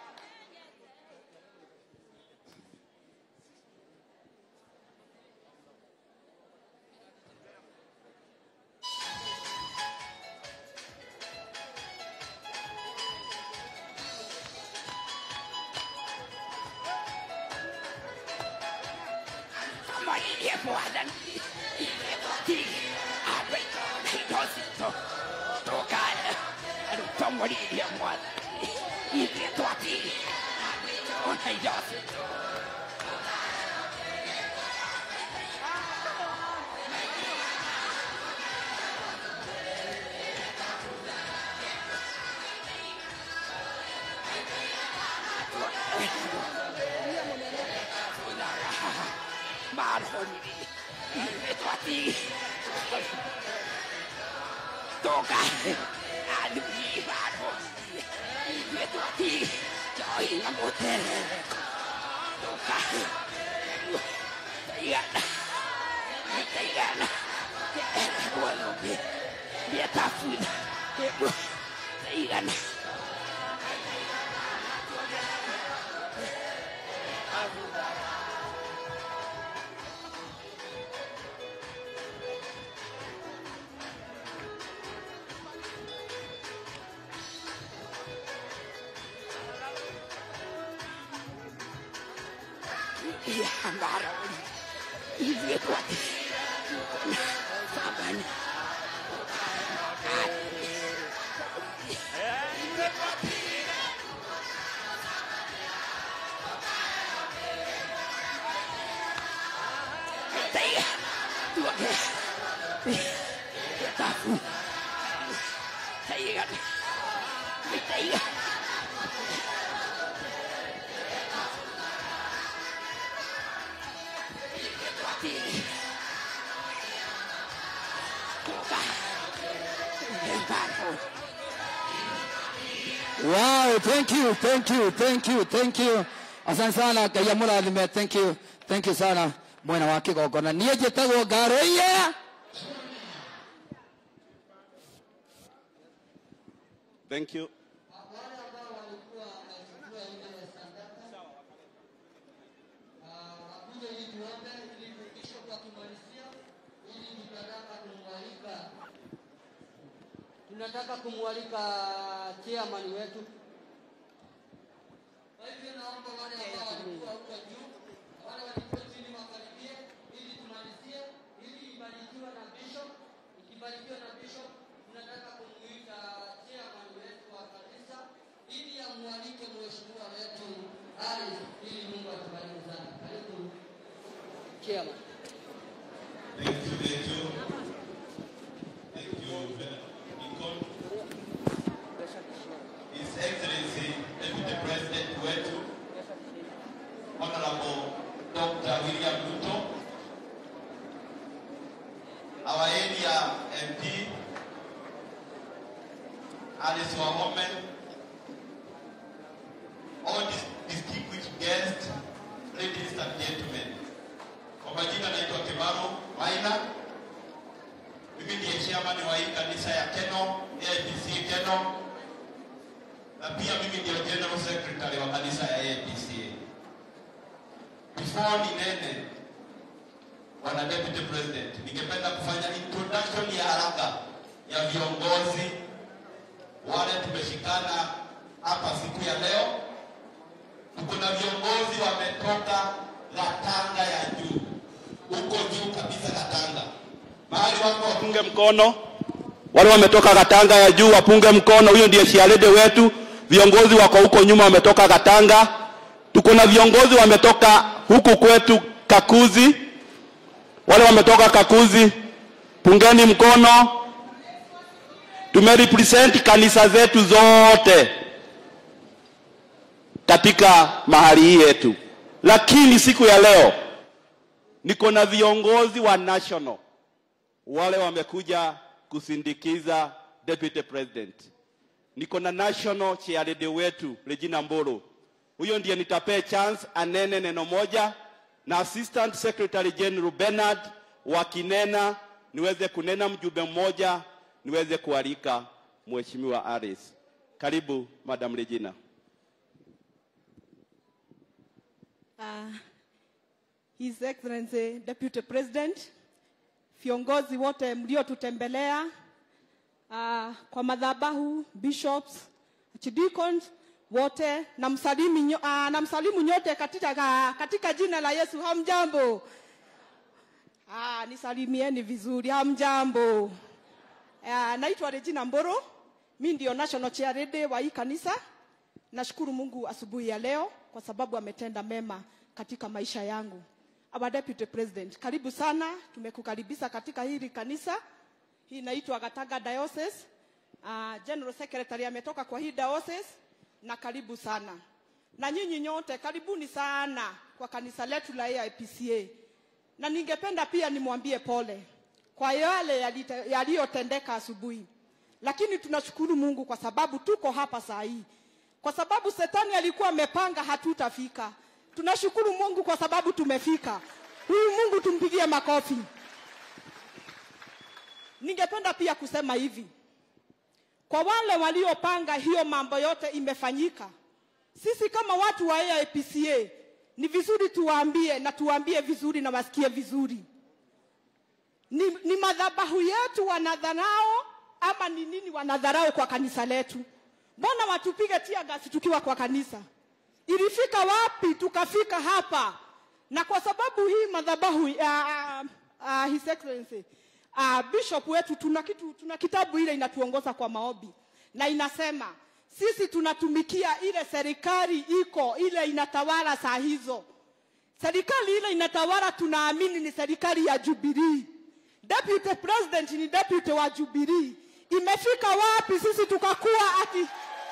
wow thank you thank you thank you thank you asante sana ngai amũrathime thank you thank you sana mwena wa kĩgongona niĩ njĩtagwo ngarũiye Thank you. tunataka kumwalika chairman wetu ikibarikiwa na bishop tunataka kumuita chairman wetu wa kanisa ili amwalike mheshimiwa wetu Ali ili Mungu atubariki sana. Karibu chairman. Thank you, thank you. Thank you, Nikon. His Excellency, Deputy President wetu, Honorable Dr. William Ruto, our area MP, Alice Wahome, all dis distinguished guests, ladies and gentlemen. Kwa majina naitwa Kimaro Maina. Mimi ndiye chairman wa hii kanisa ya Keno, AIPC Keno, na pia mimi ndio general secretary wa kanisa ya AIPC. Before ninene, Bwana Deputy President, ningependa kufanya introduction ya haraka ya viongozi wale tumeshikana hapa siku ya leo. Tuko na viongozi wametoka Gatanga ya juu, huko juu kabisa Gatanga, mahali wako wapunge mkono. Wale wametoka Katanga ya juu wapunge mkono. Huyo ndiye shialede wetu. Viongozi wako huko nyuma wametoka Katanga. Tuko na viongozi wametoka huku kwetu Kakuzi. Wale wametoka Kakuzi Pungeni mkono. Tumerepresent kanisa zetu zote katika mahali hii yetu, lakini siku ya leo niko na viongozi wa national wale wamekuja kusindikiza deputy president. Niko na national chairlady wetu Regina Mburu, huyo ndiye nitapea chance anene neno moja, na assistant secretary general Bernard wakinena niweze kunena mjumbe mmoja, niweze kualika mheshimiwa Aris. Karibu Madam Regina. Uh, His Excellency Deputy President, viongozi wote mliotutembelea uh, kwa madhabahu, bishops, archdeacons wote na msalimu, nyo- uh, na msalimu nyote katika, katika jina la Yesu. Hamjambo? Ah, nisalimieni vizuri. Hamjambo? Uh, naitwa Regina Mboro, mi ndio national chairlady wa hii kanisa. Nashukuru Mungu asubuhi ya leo kwa sababu ametenda mema katika maisha yangu. Our Deputy President, karibu sana, tumekukaribisha katika hili kanisa. Hii inaitwa Gatanga Diocese. Uh, General Secretary ametoka kwa hii diocese na karibu sana. Na nyinyi nyote karibuni sana kwa kanisa letu la AIPCA. Na ningependa pia nimwambie pole kwa yale yalite- yaliyotendeka asubuhi, lakini tunashukuru Mungu kwa sababu tuko hapa saa hii, kwa sababu shetani alikuwa amepanga hatutafika. Tunashukuru Mungu kwa sababu tumefika. Huyu Mungu tumpigie makofi. Ningependa pia kusema hivi, kwa wale waliopanga hiyo mambo yote imefanyika, sisi kama watu wa AIPCA ni vizuri tuwaambie na tuwaambie vizuri na wasikie vizuri ni, ni madhabahu yetu wanadharau ama ni nini wanadharau kwa kanisa letu? Mbona watupige tia gasi tukiwa kwa kanisa? Ilifika wapi tukafika hapa? Na kwa sababu hii madhabahu uh, uh, uh, His Excellency uh, bishop wetu tuna kitu, tuna kitabu ile inatuongoza kwa maombi na inasema sisi tunatumikia ile serikali iko ile inatawala saa hizo. Serikali ile inatawala tunaamini ni serikali ya Jubilee. Deputy President ni deputy wa Jubilee. Imefika wapi sisi tukakuwa ati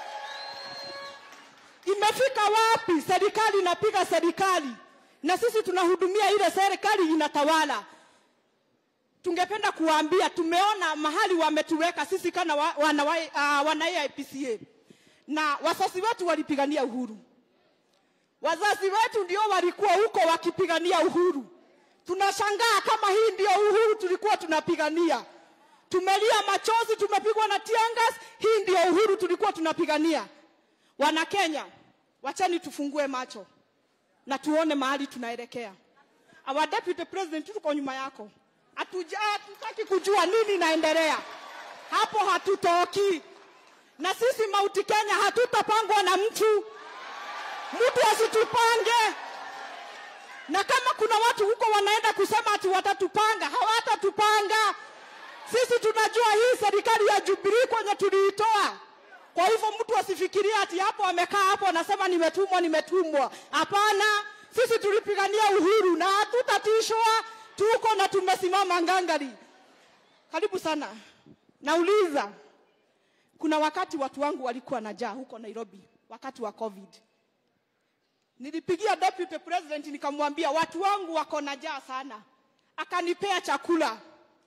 imefika wapi serikali inapiga serikali na sisi tunahudumia ile serikali inatawala. Tungependa kuwaambia tumeona mahali wametuweka sisi kana wa, wana, wa, uh, wana AIPCA na wazazi wetu walipigania uhuru. Wazazi wetu ndio walikuwa huko wakipigania uhuru. Tunashangaa kama hii ndio uhuru tulikuwa tunapigania. Tumelia machozi, tumepigwa na tiangas, hii ndio uhuru tulikuwa tunapigania. Wana Kenya, wachani tufungue macho na tuone mahali tunaelekea. Our deputy president tuko nyuma yako, hatuja hatutaki kujua nini inaendelea hapo, hatutoki na sisi Mauti Kenya hatutapangwa na mtu, mtu asitupange na kama kuna watu huko wanaenda kusema ati watatupanga, hawatatupanga. Sisi tunajua hii serikali ya Jubilee kwenye tuliitoa. Kwa hivyo mtu asifikirie ati hapo amekaa hapo anasema nimetumwa, nimetumwa. Hapana, sisi tulipigania uhuru na hatutatishwa, tuko na tumesimama ngangari. Karibu sana. Nauliza, kuna wakati watu wangu walikuwa na njaa huko Nairobi wakati wa COVID. Nilipigia deputy president nikamwambia watu wangu wako na njaa sana, akanipea chakula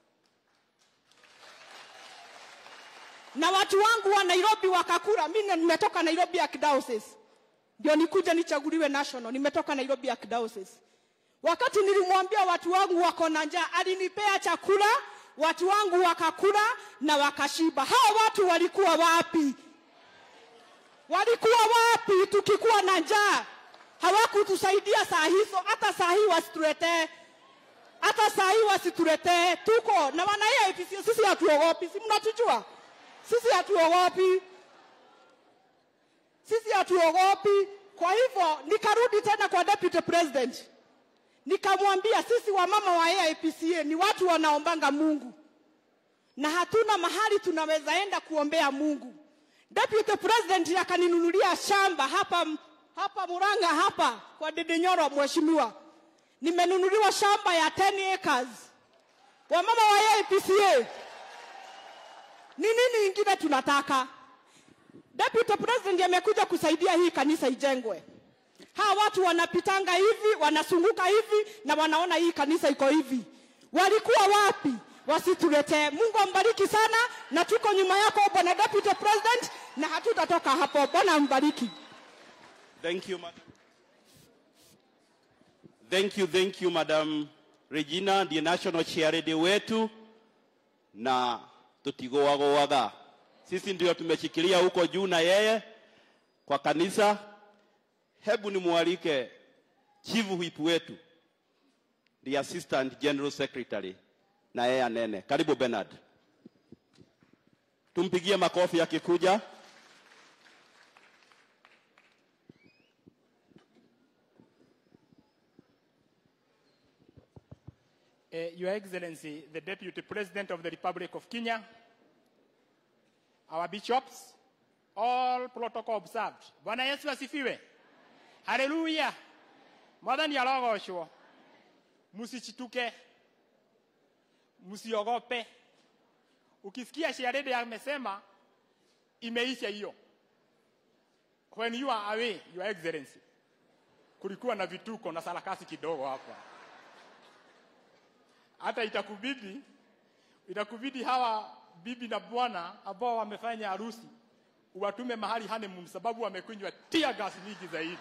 na watu wangu wa Nairobi wakakula. Mimi nimetoka Nairobi Archdiocese, ndio nikuja nichaguliwe national. Nimetoka Nairobi Archdiocese. Wakati nilimwambia watu wangu wako na njaa, alinipea chakula, watu wangu wakakula na wakashiba. Hao watu walikuwa wapi? Walikuwa wapi tukikuwa na njaa? hawakutusaidia saa hizo, hata saa hii wasituletee, hata saa hii wasituletee. Tuko na wana AIPC, sisi hatuogopi, si mnatujua sisi hatuogopi, sisi hatuogopi. Kwa hivyo nikarudi tena kwa deputy president, nikamwambia sisi wamama wa AIPCA ni watu wanaombanga Mungu na hatuna mahali tunaweza enda kuombea Mungu. Deputy president akaninunulia shamba hapa hapa Murang'a hapa kwa Dede Nyoro, mheshimiwa, nimenunuliwa shamba ya 10 acres wamama wa APCA, ni nini ingine tunataka? Deputy President amekuja kusaidia hii kanisa ijengwe. Hawa watu wanapitanga hivi, wanasunguka hivi na wanaona hii kanisa iko hivi. Walikuwa wapi? Wasituletee. Mungu ambariki sana, na tuko nyuma yako bwana Deputy President, na hatutatoka hapo. Bwana ambariki. Thank you, madam. Thank you, thank you, Madam Regina, ndiye national charity wetu na tutigoagoaga. Sisi ndio tumeshikilia huko juu na yeye kwa kanisa. Hebu nimwalike chief whip wetu, the assistant general secretary, na yeye anene. Karibu Bernard, tumpigie makofi akikuja. Uh, Your Excellency, the Deputy President of the Republic of Kenya, our bishops, all protocol observed. Bwana Yesu asifiwe. Haleluya. Mwathani arogoshwo. Msichituke. Msiogope. Ukisikia Sharede amesema imeisha hiyo. When you are away, Your Excellency, kulikuwa na vituko na sarakasi kidogo hapa hata itakubidi itakubidi hawa bibi na bwana ambao wamefanya harusi uwatume mahali honeymoon sababu wamekunywa tear gas nyingi zaidi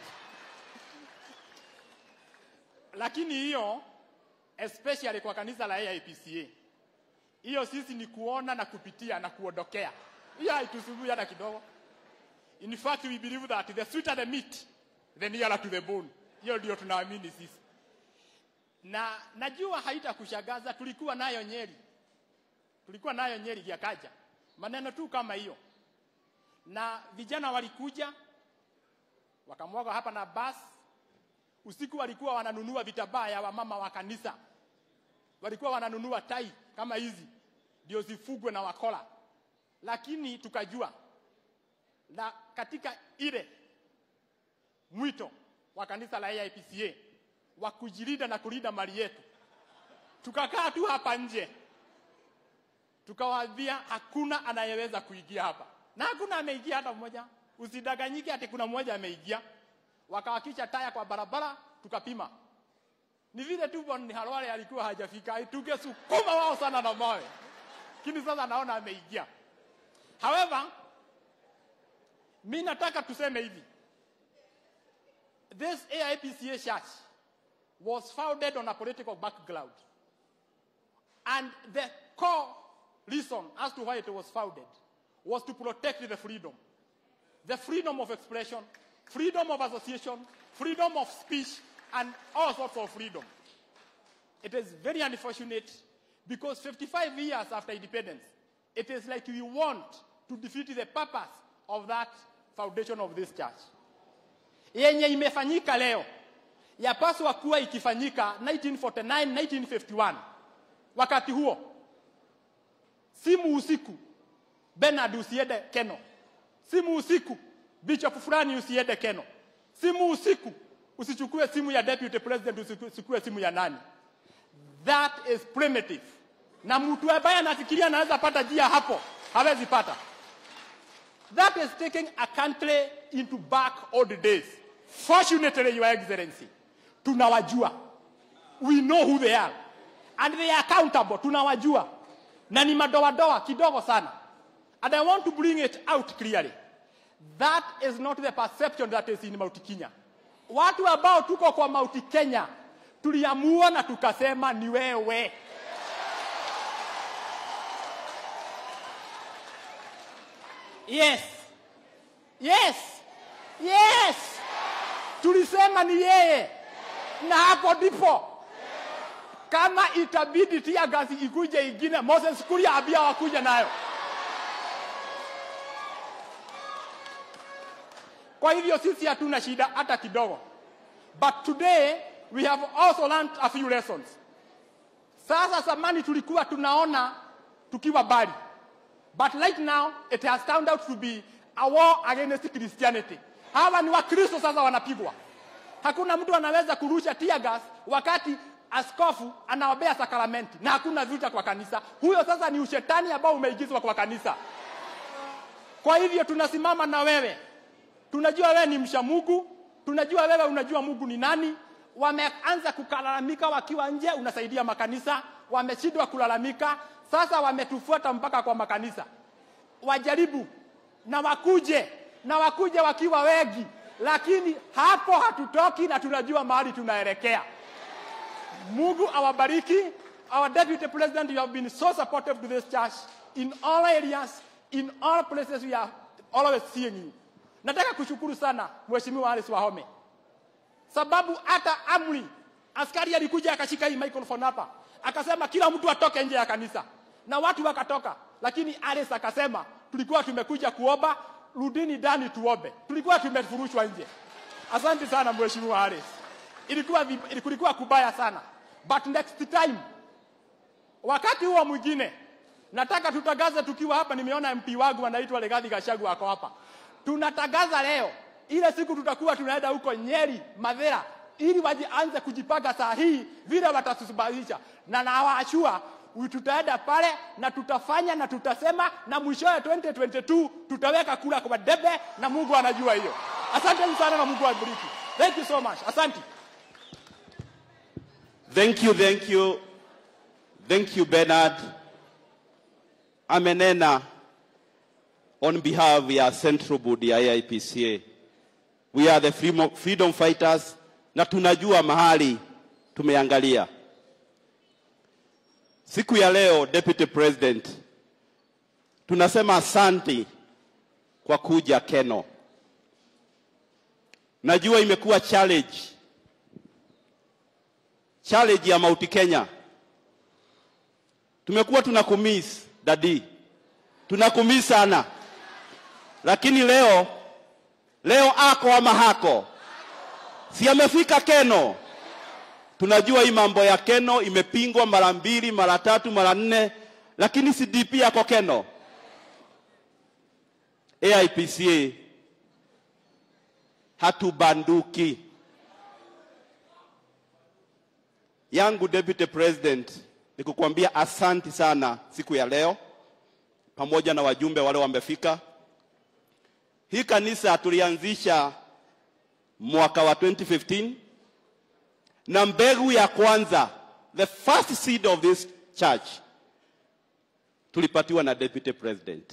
lakini hiyo especially kwa kanisa la AIPCA hiyo sisi ni kuona na kupitia na kuondokea hiyo haitusumbui hata kidogo in fact we believe that the sweeter the meat the nearer to the bone hiyo ndio tunaamini sisi na najua haitakushangaza tulikuwa nayo Nyeri, tulikuwa nayo Nyeri yakaja maneno tu kama hiyo, na vijana walikuja wakamwaga hapa na basi. Usiku walikuwa wananunua vitabaa ya wamama wa kanisa, walikuwa wananunua tai kama hizi ndio zifugwe na wakola, lakini tukajua na katika ile mwito wa kanisa la AIPCA wa kujilinda na kulinda mali yetu. Tukakaa tu hapa nje, tukawaambia hakuna anayeweza kuingia hapa, na hakuna ameingia hata mmoja. Usidanganyike ati kuna mmoja ameingia. Wakawakisha taya kwa barabara, tukapima. Ni vile tu Bwana Halwale alikuwa hajafika, tungesukuma wao sana na mawe, lakini sasa naona ameingia. However, mi nataka tuseme hivi, this AIPCA church was founded on a political background. And the core reason as to why it was founded was to protect the freedom. The freedom of expression, freedom of association, freedom of speech, and all sorts of freedom. It is very unfortunate because 55 years after independence, it is like we want to defeat the purpose of that foundation of this church. Yenye imefanyika leo yapaswa kuwa ikifanyika 1949 1951 wakati huo simu usiku Bernard usiende Keno simu usiku bishop fulani usiende Keno simu usiku usichukue simu ya deputy president usichukue simu ya nani that is primitive na mtu ambaye anafikiria anaweza pata jia hapo hawezi pata that is taking a country into back old days fortunately your excellency tunawajua we know who they are and they are accountable tunawajua na ni madoadoa kidogo sana and i want to bring it out clearly that is not the perception that is in Mount Kenya watu ambao tuko kwa Mount Kenya tuliamua na tukasema ni wewe yes yes yes tulisema ni yeye na hapo ndipo kama itabidi tia gasi ikuje ingine Moses Kuria abia wakuja nayo kwa hivyo sisi hatuna shida hata kidogo but today we have also learned a few lessons sasa zamani tulikuwa tunaona tukiwa bali but right now it has turned out to be a war against Christianity hawa ni wakristo sasa wanapigwa hakuna mtu anaweza kurusha tear gas wakati askofu anaombea sakramenti na hakuna vita kwa kanisa. Huyo sasa ni ushetani ambao umeigizwa kwa kanisa. Kwa hivyo tunasimama na wewe, tunajua wewe ni msha Mungu, tunajua wewe unajua Mungu ni nani. Wameanza kulalamika wakiwa nje, unasaidia makanisa. Wameshindwa kulalamika, sasa wametufuata mpaka kwa makanisa. Wajaribu na wakuje na wakuje wakiwa wengi, lakini hapo hatutoki na tunajua mahali tunaelekea. Mungu awabariki. Our deputy president, you have been so supportive to this church in all areas, in all places we are always seeing you. Nataka kushukuru sana Mheshimiwa Alice Wahome, sababu hata amri askari alikuja akashika hii microphone hapa akasema kila mtu atoke nje ya kanisa, na watu wakatoka, lakini Alice akasema tulikuwa tumekuja kuomba, rudini ndani tuombe. Tulikuwa tumefurushwa nje. Asante sana Mheshimiwa Alice, ilikuwa vib- kulikuwa kubaya sana, but next time wakati huo mwingine nataka tutangaze tukiwa hapa. Nimeona MP wangu anaitwa Legathi Gachagua ako hapa. Tunatangaza leo ile siku tutakuwa tunaenda huko Nyeri, Mathira, ili wajianze kujipanga saa hii vile watatusubalisha, na nawaashua tutaenda pale na tutafanya na tutasema, na mwishowe 2022 tutaweka kura kwa debe, na Mungu anajua hiyo. Asante sana na Mungu awabariki. Thank you so much. Asante. Thank you, thank you. Thank you, Bernard. Amenena on behalf ya Central Board ya AIPCA. We are the freedom, freedom fighters na tunajua mahali tumeangalia. Siku ya leo, Deputy President, tunasema asanti kwa kuja Keno. Najua imekuwa challenge challenge ya Mount Kenya. Tumekuwa tunakumiss dadi, tunakumiss sana, lakini leo leo ako ama hako, si amefika Keno. Tunajua hii mambo ya Keno imepingwa mara mbili, mara tatu, mara nne, lakini si DP yako Keno. AIPCA hatubanduki. yangu Deputy President ni kukuambia asanti sana siku ya leo, pamoja na wajumbe wale wamefika. Hii kanisa tulianzisha mwaka wa 2015 na mbegu ya kwanza, the first seed of this church tulipatiwa na Deputy President.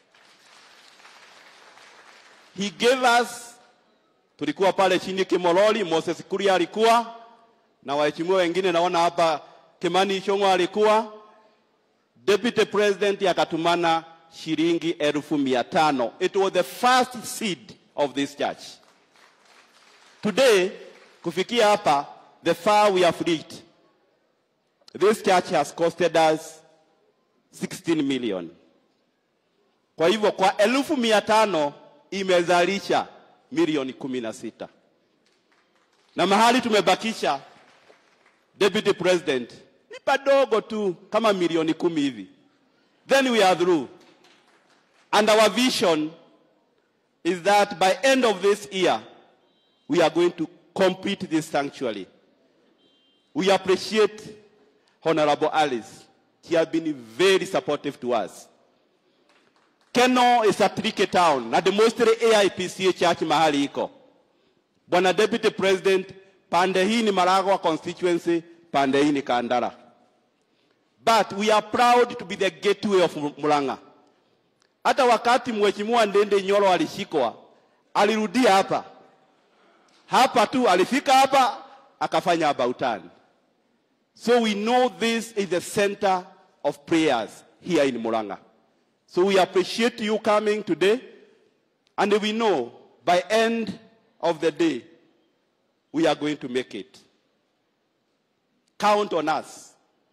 He gave us, tulikuwa pale chini Kimololi, Moses Kuria alikuwa na waheshimiwa wengine naona hapa Kimani Ichung'wa alikuwa deputy president, akatumana shilingi elfu mia tano. It was the first seed of this church. Today kufikia hapa, the far we have reached, this church has costed us 16 million. Kwa hivyo kwa elfu mia tano imezalisha milioni kumi na sita na mahali tumebakisha Deputy President, ni padogo tu kama milioni kumi hivi. Then we are through. And our vision is that by end of this year, we are going to complete this sanctuary. We appreciate Honorable Alice. She has been very supportive to us. Keno is a tricky town na demonstrate AIPCA church mahali iko. Bwana Deputy President, pande hii ni Maragwa constituency, pande hii ni Kandara. But we are proud to be the gateway of Murang'a. Hata wakati Mheshimiwa Ndende Nyoro alishikwa, alirudia hapa hapa tu, alifika hapa akafanya about turn. So we know this is the center of prayers here in Murang'a. So we appreciate you coming today, and we know by end of the day, we are going to make it. Count on us.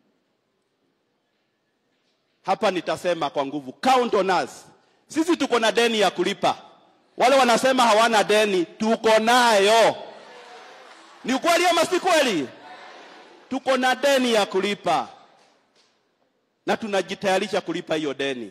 Hapa nitasema kwa nguvu, count on us. Sisi tuko na deni ya kulipa. Wale wanasema hawana deni, tuko nayo. Ni ukweli ama si kweli? Tuko na deni ya kulipa na tunajitayarisha kulipa hiyo deni.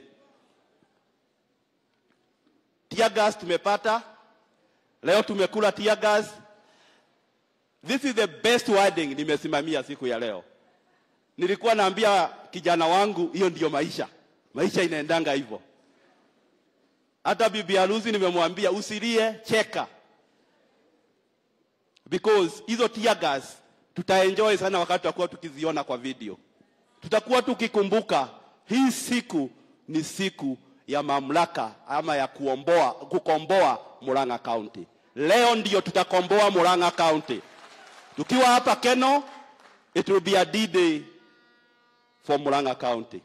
Tear gas tumepata leo, tumekula tear gas This is the best wording nimesimamia siku ya leo. Nilikuwa naambia kijana wangu hiyo ndiyo maisha. Maisha inaendanga hivyo. Hata bibi harusi nimemwambia usilie, cheka. Because hizo tear gas tutaenjoy sana wakati tutakuwa tukiziona kwa video. Tutakuwa tukikumbuka hii siku ni siku ya mamlaka ama ya kuomboa, kukomboa Murang'a County. Leo ndio tutakomboa Murang'a County. Tukiwa hapa Keno, it will be a D-day for Murang'a County.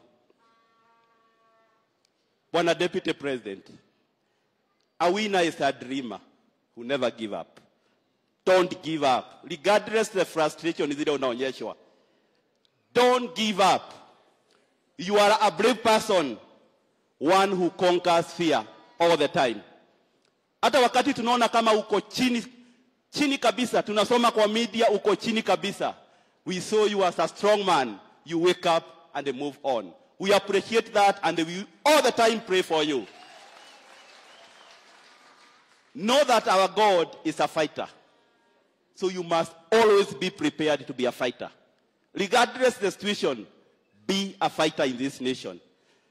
Bwana Deputy President, a winner is a dreamer who never give up. Don't give up. Regardless the frustration zile unaonyeshwa. Don't give up. You are a brave person, one who conquers fear all the time. Hata wakati tunaona kama uko chini chini kabisa, tunasoma kwa media uko chini kabisa. We saw you as a strong man. You wake up and move on. We appreciate that and we all the time pray for you. Know that our God is a fighter. So you must always be prepared to be a fighter. Regardless the situation, be a fighter in this nation.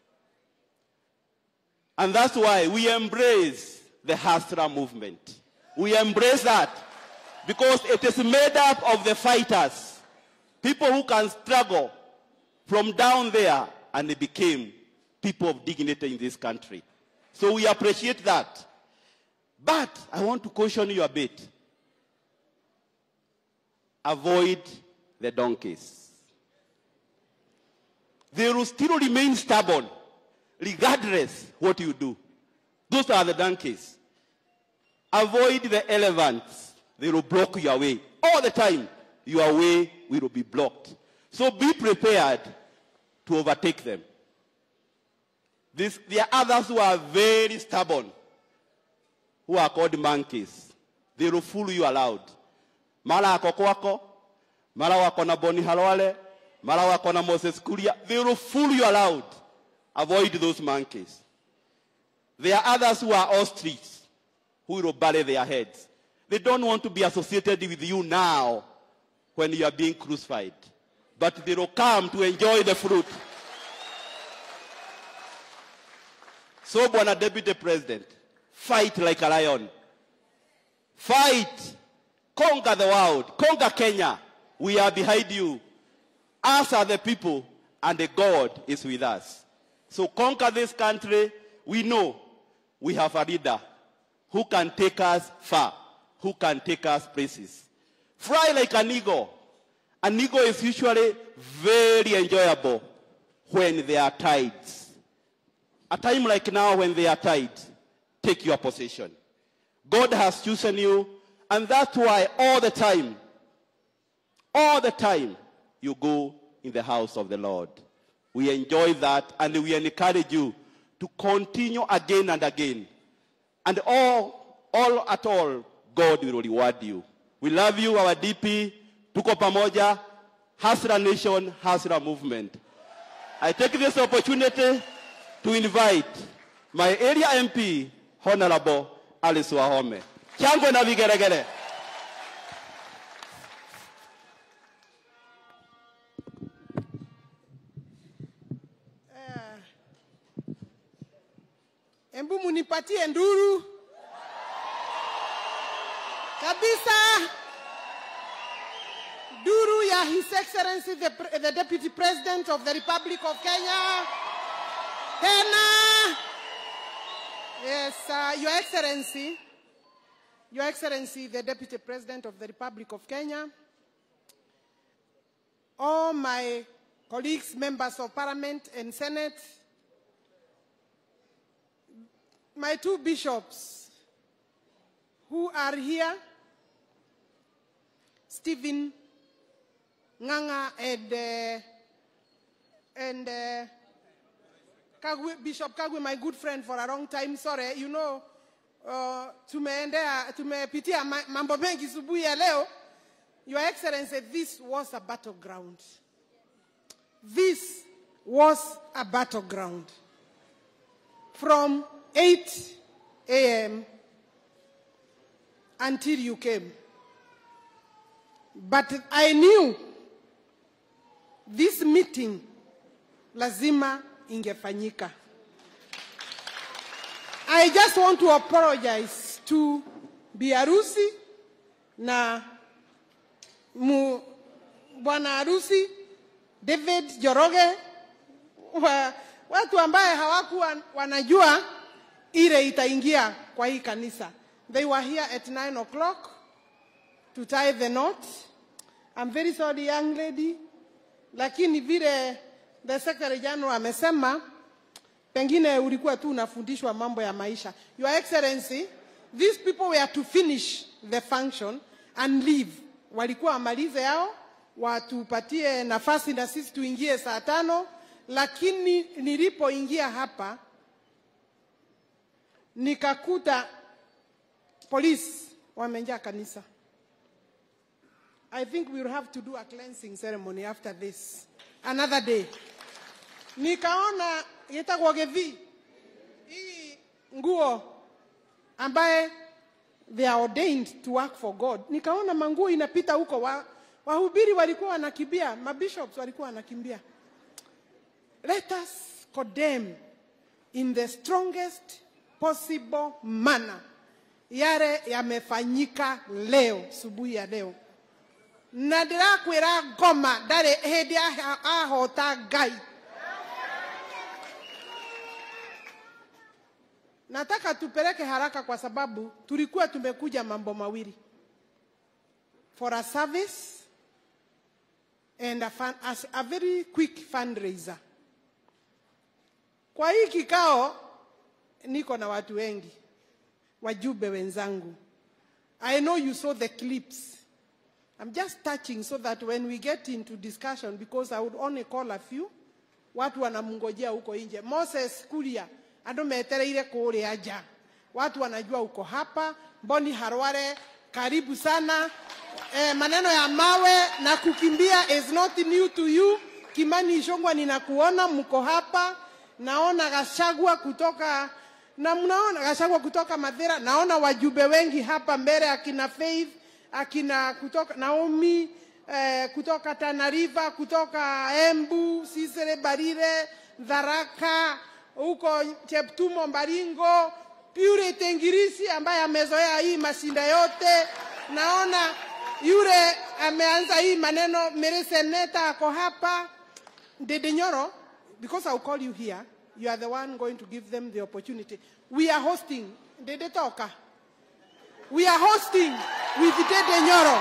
And that's why we embrace the Hasra movement. We embrace that because it is made up of the fighters, people who can struggle from down there and they became people of dignity in this country. So we appreciate that. But I want to caution you a bit. Avoid the donkeys. They will still remain stubborn regardless what you do. Those are the donkeys. Avoid the elephants. They will block your way. All the time, your way will be blocked. So be prepared to overtake them. This, there are others who are very stubborn, who are called monkeys. They will fool you aloud. Mara ako kwako, mara wako na Boni Halwale, mara wako na Moses Kuria. They will fool you aloud. Avoid those monkeys. There are others who are ostrich, who will bury their heads. They don't want to be associated with you now when you are being crucified. But they will come to enjoy the fruit. So, Bwana Deputy President, fight like a lion. Fight. Conquer the world. Conquer Kenya. We are behind you. Us are the people, and the God is with us. So conquer this country. We know we have a leader who can take us far, who can take us places. Fly like an eagle. An eagle is usually very enjoyable when there are tides. A time like now when there are tides, take your position. God has chosen you, and that's why all the time, all the time, you go in the house of the Lord. We enjoy that, and we encourage you to continue again and again. And all, all at all, God will reward you. We love you, our DP. Tuko pamoja. Hasra Nation, Hasra Movement. I take this opportunity to invite my area MP, Honorable Alice Wahome. Chango na vigeregere. Embu munipatie nduru kabisa, nduru ya His Excellency the, Pre- the Deputy President of the Republic of Kenya. Tena, yes, uh, Your Excellency, Your Excellency the Deputy President of the Republic of Kenya, all my colleagues, members of Parliament and Senate, my two bishops who are here, Stephen Nganga and, uh, and uh, Kagwe, Bishop Kagwe, my good friend for a long time. Sorry, you know, uh, tumeendea tumepitia ma- mambo mengi subuhi ya leo. Your Excellency, this was a battleground. This was a battleground. From 8 a.m. until you came. but I knew this meeting lazima ingefanyika. I just want to apologize to biharusi na mu, bwana harusi David Joroge wa, watu ambaye hawakuwa wanajua ile itaingia kwa hii kanisa. They were here at 9 o'clock to tie the knot. I'm very sorry young lady, lakini vile the secretary general amesema, pengine ulikuwa tu unafundishwa mambo ya maisha. Your Excellency, these people were to finish the function and leave. Walikuwa wamalize yao, watupatie nafasi na sisi tuingie saa tano, lakini nilipoingia hapa nikakuta polisi wamejaa kanisa. I think we will have to do a cleansing ceremony after this. Another day. Nikaona yetagwo Gethi. Hii nguo ambaye they are ordained to work for God. Nikaona manguo inapita huko wa, wahubiri walikuwa wanakimbia, mabishops walikuwa wanakimbia. Let us condemn in the strongest possible manner yale yamefanyika leo subuhi ya leo na ndirakwira ngoma ndarĩ hĩndĩ aha- ahota ngai nataka tupeleke haraka kwa sababu tulikuwa tumekuja mambo mawili for a service and a, fun, as a very quick fundraiser kwa hii kikao niko na watu wengi wajumbe wenzangu i know you saw the clips i'm just touching so that when we get into discussion because i would only call a few watu wanamngojea huko nje moses kuria andå metereire kũrĩa nja watu wanajua uko hapa mboni harware karibu sana eh, maneno ya mawe na kukimbia is not new to you kimani ishongwa ninakuona mko hapa naona gashagwa kutoka na mnaona gashagwa kutoka madhira naona wajumbe wengi hapa mbele akina faith akina kutoka naomi eh, kutoka tanariva kutoka embu sisere barire dharaka huko cheptumo mbaringo purity ngirisi ambaye amezoea hii mashinda yote naona yule ameanza hii maneno mere seneta ako hapa Dede Nyoro, because I'll call you here, you are the one going to give them the opportunity. We are hosting Dede Toka. We are hosting with Dede Nyoro.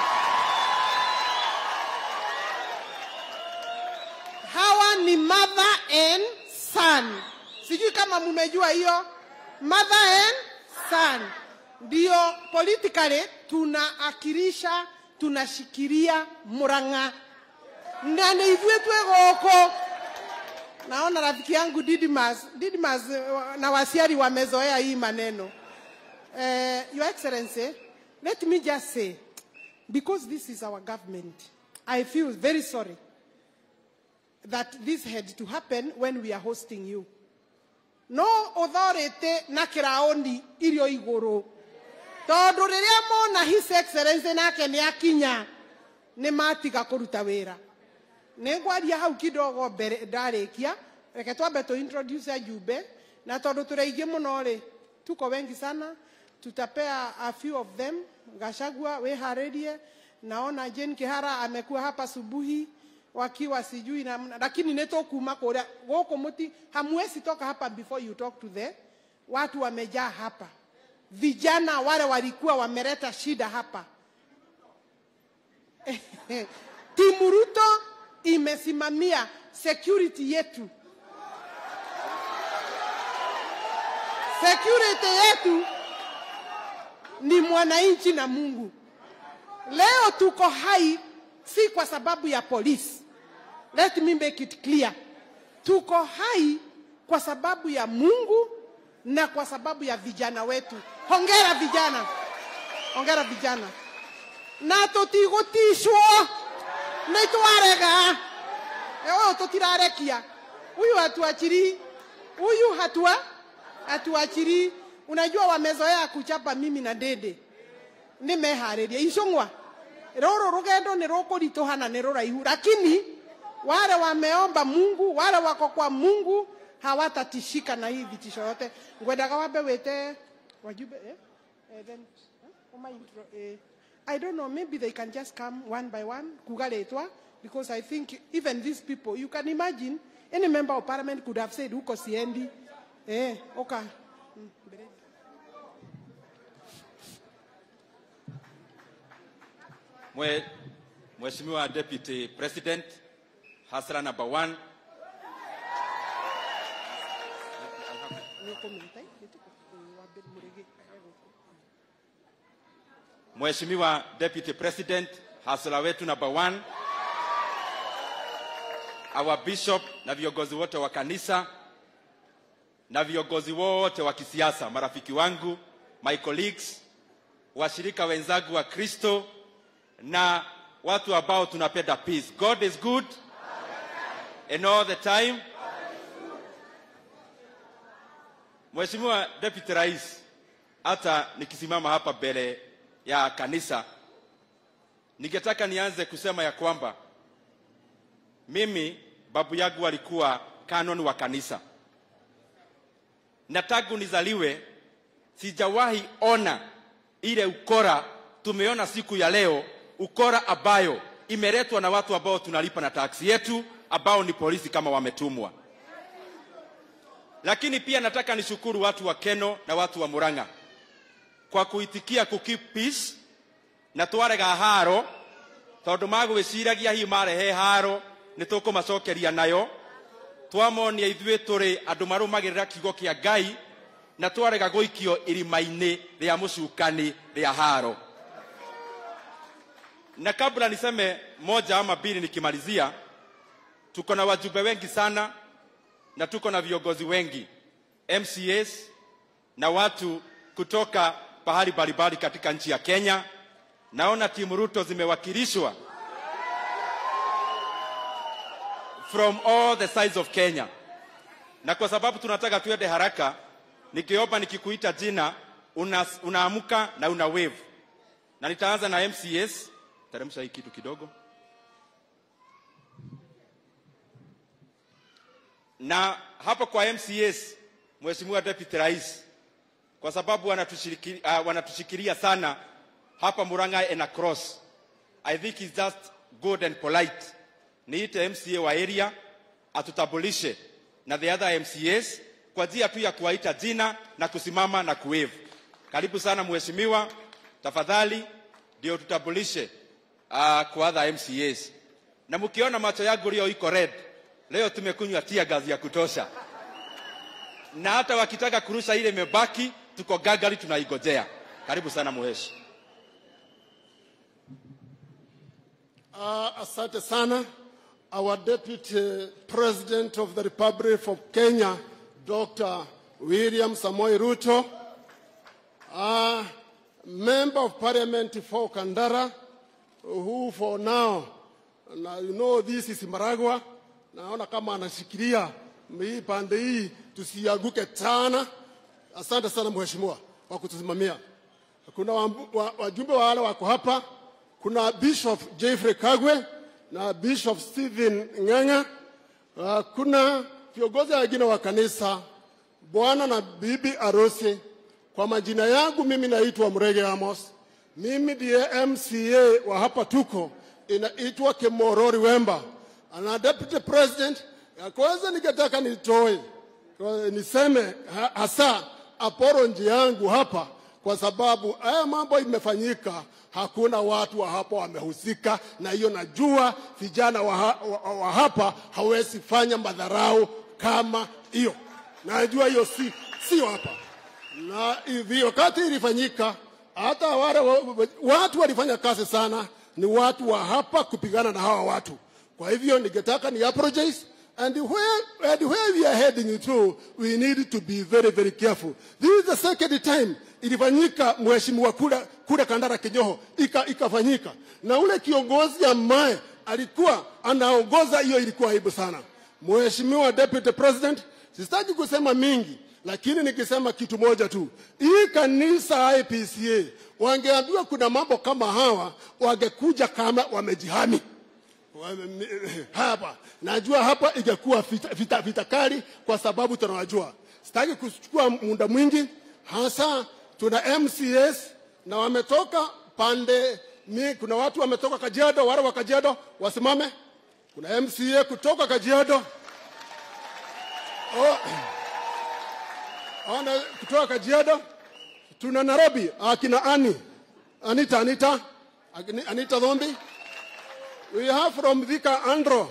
Hawa ni mother and son. Sijui kama mumejua hiyo. Mother and son. Ndio politically tunaakilisha tunashikilia Murang'a na nĩ ithuĩ twĩ gũkũ naona rafiki yangu Didmas, Didmas eh, na wasiari wamezoea hii maneno uh, your excellency let me just say because this is our government i feel very sorry that this had to happen when we are hosting you no authority na kĩraũni irio igũrũ tondũ rĩrĩa mona his excellency nake nĩ akinya nĩ matiga kũruta wĩra nĩ ngwaria hau kidogo mbere ndarĩkia reke twambe tu introduce ajumbe na tondũ tũrĩ aingĩ mũno rĩ tuko wengi sana tutapea a few of them gashagua wĩharĩrie naona Jane Kihara amekuwa hapa subuhi wakiwa sijui namna lakini nĩ tũkuma kũrĩa gũkũ mũti hamwezi toka hapa before you talk to the watu wamejaa hapa vijana wale walikuwa wameleta shida hapa timu Ruto imesimamia security yetu. Security yetu ni mwananchi na Mungu. Leo tuko hai si kwa sababu ya polisi. Let me make it clear. Tuko hai kwa sababu ya Mungu na kwa sababu ya vijana wetu. Hongera vijana, hongera vijana, na tutigutishwo nä twarega å yå tå tirarekia huyu hatuachiri huyu hatua hatuachiri unajua wamezoea kuchapa mimi na dede nimeharĩria icũng'wa rũrũ rũgendo nĩ rũkũritũhana nĩ rũraihu lakini wale wameomba mungu wale wako kwa mungu hawatatishika na hii vitisho yote ngwendaga wambe wĩte wajumbe eh? Eh, then, eh? Oma intro, eh, I don't know, maybe they can just come one by one, kuga rĩtwa, because I think even these people, you can imagine, any member of parliament could have said, huko siendi, eh, oka. Mm, mbele. Mwe, Mheshimiwa Deputy President, hasra number one. Mheshimiwa Deputy President, hasla wetu number one. Our bishop na viongozi wote wa kanisa na viongozi wote wa kisiasa, marafiki wangu, my colleagues, washirika wenzangu wa Kristo na watu ambao tunapenda peace. God is good and all the time. Mheshimiwa Deputy Rais, hata nikisimama hapa mbele ya kanisa, ningetaka nianze kusema ya kwamba mimi babu yangu alikuwa canon wa kanisa, na tangu nizaliwe sijawahi ona ile ukora tumeona siku ya leo, ukora ambayo imeletwa na watu ambao tunalipa na taksi yetu, ambao ni polisi kama wametumwa. Lakini pia nataka nishukuru watu wa Keno na watu wa Murang'a kwa kuitikia ku keep peace na twarega haro tondu magwiciragia hihi marehe haro nĩ tũkũmacokeria nayo twamonia ithuĩ tũrĩ andũ marũmagĩrĩra kiugo kĩa ngai na twarega gũikio irima-inĩ rĩa mũcukani rĩa haro na kabla niseme moja ama mbili nikimalizia tuko na wajumbe wengi sana na tuko na viongozi wengi mcas na watu kutoka pahali mbalimbali katika nchi ya kenya naona timu ruto zimewakilishwa from all the sides of kenya na kwa sababu tunataka tuende haraka nikiomba nikikuita jina una, unaamka na una wave na nitaanza na mcs teremsha hii kitu kidogo na hapo kwa mcs mheshimiwa deputy rais kwa sababu wanatushikilia, uh, wanatushikilia sana hapa muranga and across i think it's just good and polite niite mca wa area atutambulishe na the other mcs kwa njia tu ya kuwaita jina na kusimama na kuwave karibu sana mheshimiwa tafadhali ndio tutambulishe uh, kwa other mcas na mkiona macho yangu leo iko red leo tumekunywa tia gazi ya kutosha na hata wakitaka kurusha ile imebaki tuko gagali tunaigojea karibu sana muheshi Uh, asante sana. Our Deputy President of the Republic of Kenya, Dr. William Samoei Ruto, uh, Member of Parliament for Kandara, who for now, na you know this is Maragwa, naona kama anashikilia hii pande hii tusianguke sana. Asante sana mheshimiwa kwa kutusimamia. Kuna wambu- wa- wajumbe wa wale wako hapa kuna Bishop Jeffrey Kagwe na Bishop Stephen Ng'ang'a. Uh, kuna viongozi wengine wa kanisa, bwana na bibi arusi. Kwa majina yangu mimi naitwa Mrege Amos. Mimi ndiye MCA wa hapa tuko, inaitwa Kimorori Wemba. Na deputy president, ya kwanza ningetaka nitoe kwa- niseme ha- hasa apology yangu hapa kwa sababu haya mambo imefanyika, hakuna watu wa hapa wamehusika, na hiyo najua vijana wa, ha- wa, wa hapa hawezi fanya madharau kama hiyo, najua hiyo si sio hapa na hivi wakati ilifanyika, hata wale wa- wa- watu walifanya kazi sana, ni watu wa hapa kupigana na hawa watu. Kwa hivyo ningetaka ni apologize and where, and where we are heading to we need to be very very careful. This is the second time ilifanyika mheshimiwa kule kule Kandara Kinyoho ika, ikafanyika na ule kiongozi ambaye alikuwa anaongoza hiyo ilikuwa aibu sana. Mheshimiwa Deputy President, sitaki kusema mingi, lakini nikisema kitu moja tu, hii kanisa IPCA wangeambiwa kuna mambo kama hawa, wangekuja kama wamejihami Wame- hapa. Najua hapa ingekuwa vita, vita, vita kali kwa sababu tunawajua. Sitaki kuchukua muda mwingi, hasa tuna MCS na wametoka pande mi, kuna watu wametoka Kajiado, wale wa Kajiado wasimame. Kuna MCA kutoka Kajiado oh, ona kutoka Kajiado. Tuna Nairobi akina Ani Anita Anita Agni- Anita Dhombi. We have from Thika Andro.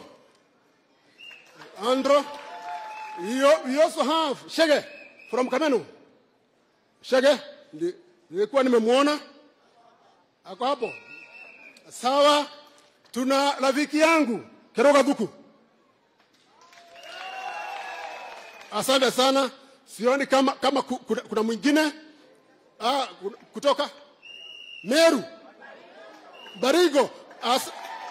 Andro. We, al- we also have Shege from Kamenu. Shege ndi- nilikuwa nimemwona ako hapo. Sawa, tuna rafiki yangu Keroga Dhuku. Asante sana. Sioni kama kama ku- kuna, kuna mwingine ah, kuna- kutoka Meru Barigo. As,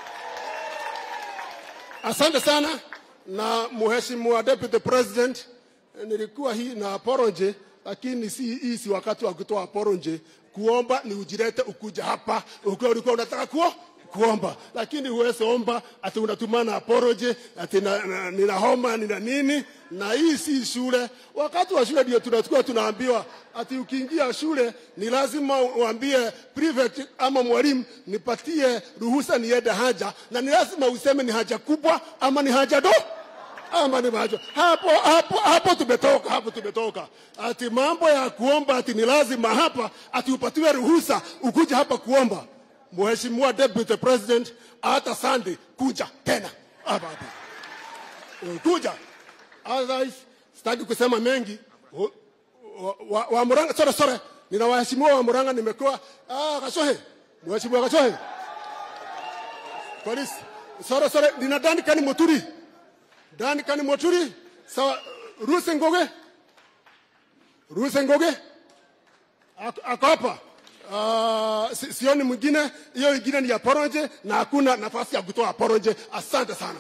asante sana na mheshimiwa deputy president, nilikuwa hii na poronje, lakini si hii si wakati wa kutoa poronje. Kuomba ni ujirete ukuja hapa ukiwa ulikuwa unataka kuo kuomba, lakini huwezi omba ati unatumana poroje ati na, na, nina homa nina nini, na hii si shule. Wakati wa shule ndio tunachukua tunaambiwa ati ukiingia shule ni lazima uambie prefect ama mwalimu nipatie ruhusa niende haja, na ni lazima useme ni haja kubwa ama ni haja do ama ni macho hapo hapo hapo tumetoka hapo tumetoka ati mambo ya kuomba ati ni lazima hapa ati upatiwe ruhusa ukuje hapa kuomba mheshimiwa deputy president hata Sunday kuja tena hapa hapa Eh, kuja otherwise sitaki kusema mengi wa, wa, wa, wa Murang'a sore sore nina waheshimiwa wa Murang'a nimekuwa ah Kashohe mheshimiwa Kashohe polisi sore sore nina Dani Kani Moturi Dani Kani Moturi sawa Ruse Ngoge Ruse Ngoge Ako- ako hapa Uh, si, sioni mwingine hiyo ingine ni ya poroje na hakuna nafasi ya kutoa poroje asante sana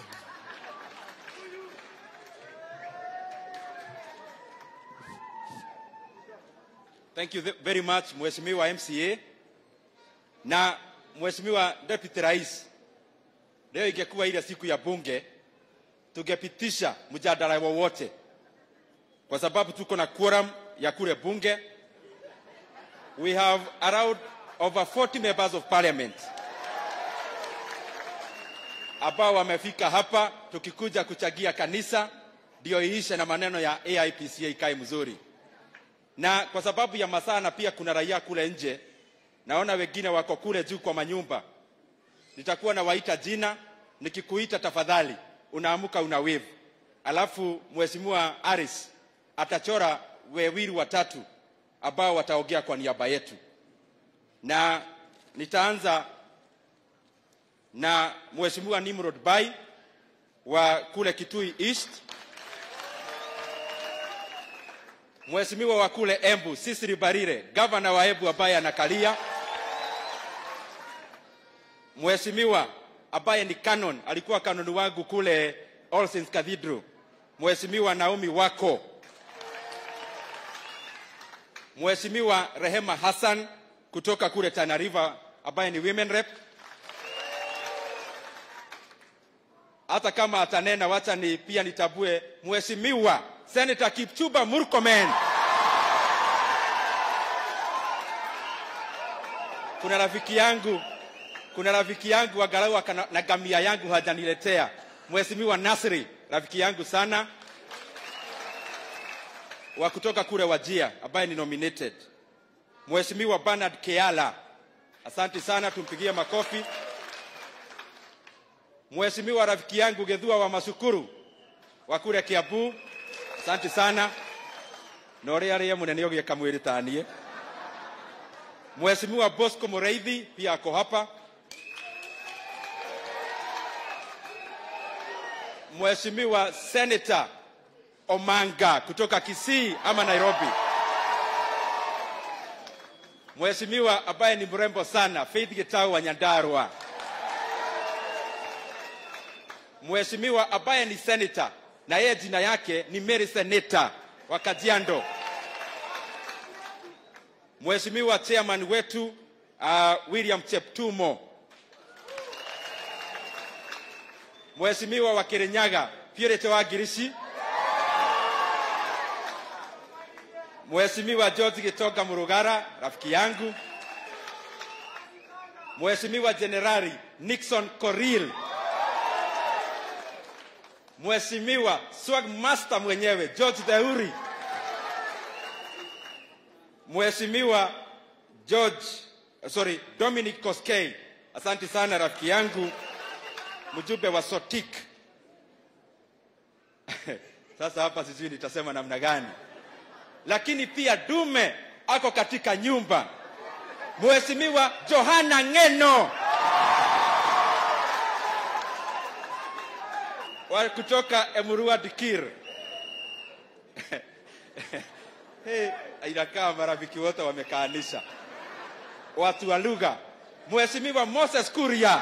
Thank you th- very much Mheshimiwa MCA na Mheshimiwa Deputy Rais. Leo ingekuwa ile siku ya bunge, tungepitisha mjadala wowote, kwa sababu tuko na quorum ya kule bunge. We have around over 40 members of parliament ambao wamefika hapa, tukikuja kuchagia kanisa ndio iishe na maneno ya AIPCA ikae mzuri na kwa sababu ya masaa na pia kuna raia kule nje, naona wengine wako kule juu kwa manyumba. Nitakuwa nawaita jina, nikikuita tafadhali unaamuka una wave, alafu mheshimiwa Aris atachora wawili watatu ambao wataongea kwa niaba yetu, na nitaanza na mheshimiwa Nimrod Bai wa kule Kitui East. Mheshimiwa wa kule Embu Sisiri Barire, gavana wa Embu ambaye anakalia. Mheshimiwa ambaye ni canon, alikuwa canon wangu kule All Saints Cathedral. Mheshimiwa Naomi Wako. Mheshimiwa Rehema Hassan kutoka kule Tana River ambaye ni women rep. Hata kama atanena, wacha ni pia nitabue Mheshimiwa Senator Kipchumba Murkomen. Kuna rafiki yangu, kuna rafiki yangu angalau akana- na gamia yangu hajaniletea. Mheshimiwa Nasri, rafiki yangu sana wa kutoka kule Wajia ambaye ni nominated. Mheshimiwa Bernard Keala, asante sana, tumpigie makofi. Mheshimiwa rafiki yangu Gedhua wa Masukuru wa kule Kiambu, asante sana na ũrĩa arĩa mũnene ũgĩka mwĩrĩ ta niĩ Mheshimiwa Bosco Mureithi pia ako hapa. Mheshimiwa Senator Omanga kutoka Kisii ama Nairobi. Mheshimiwa ambaye ni mrembo sana Faith Gitau wa Nyandarua. Mheshimiwa ambaye ni senator na yeye jina yake ni Mary Seneta wa Kajiado. Mheshimiwa chairman wetu uh, William Cheptumo, Mheshimiwa wa Kirinyaga Purity wa Girishi, Mheshimiwa George Gitonga Murugara rafiki yangu, Mheshimiwa Jenerali Nixon Koril, Mheshimiwa Swag Master mwenyewe George Theuri, Mheshimiwa George sorry, Dominic Koskei, asante sana rafiki yangu, mjumbe wa Sotik. Sasa hapa sijui nitasema namna gani, lakini pia dume ako katika nyumba, Mheshimiwa Johana Ngeno wa kutoka Emurua Dikir. hey, inakaa marafiki wote wamekaanisha watu wa lugha. Mheshimiwa Moses Kuria,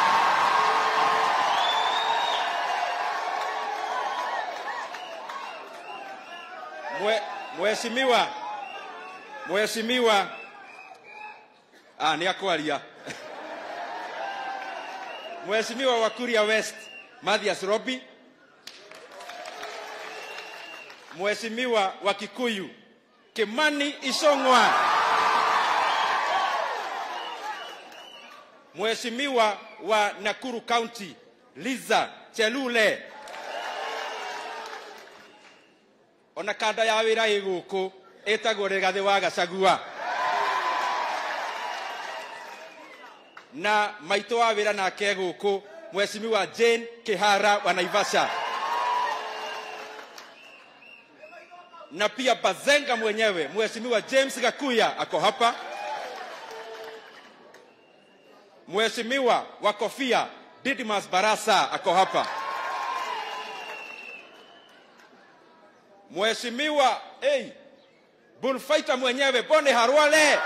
Mwe- Mheshimiwa Mheshimiwa ah, ni akwaria Mheshimiwa wa Kuria West Mathias Robi, Mheshimiwa wa Kikuyu Kimani Isong'wa, Mheshimiwa wa Nakuru County Liza Chelule, ona kanda ya wĩra ĩ gũkũ ĩtagwo Rĩgathĩ wa Gachagua na maitũ wa wĩra nake gũkũ Mheshimiwa Jane Kihara wa Naivasha na pia Bazenga mwenyewe Mheshimiwa James Gakuya ako hapa, Mheshimiwa wa kofia Didmas Barasa ako hapa, Mheshimiwa hey, bullfighter mwenyewe Boni Harwale,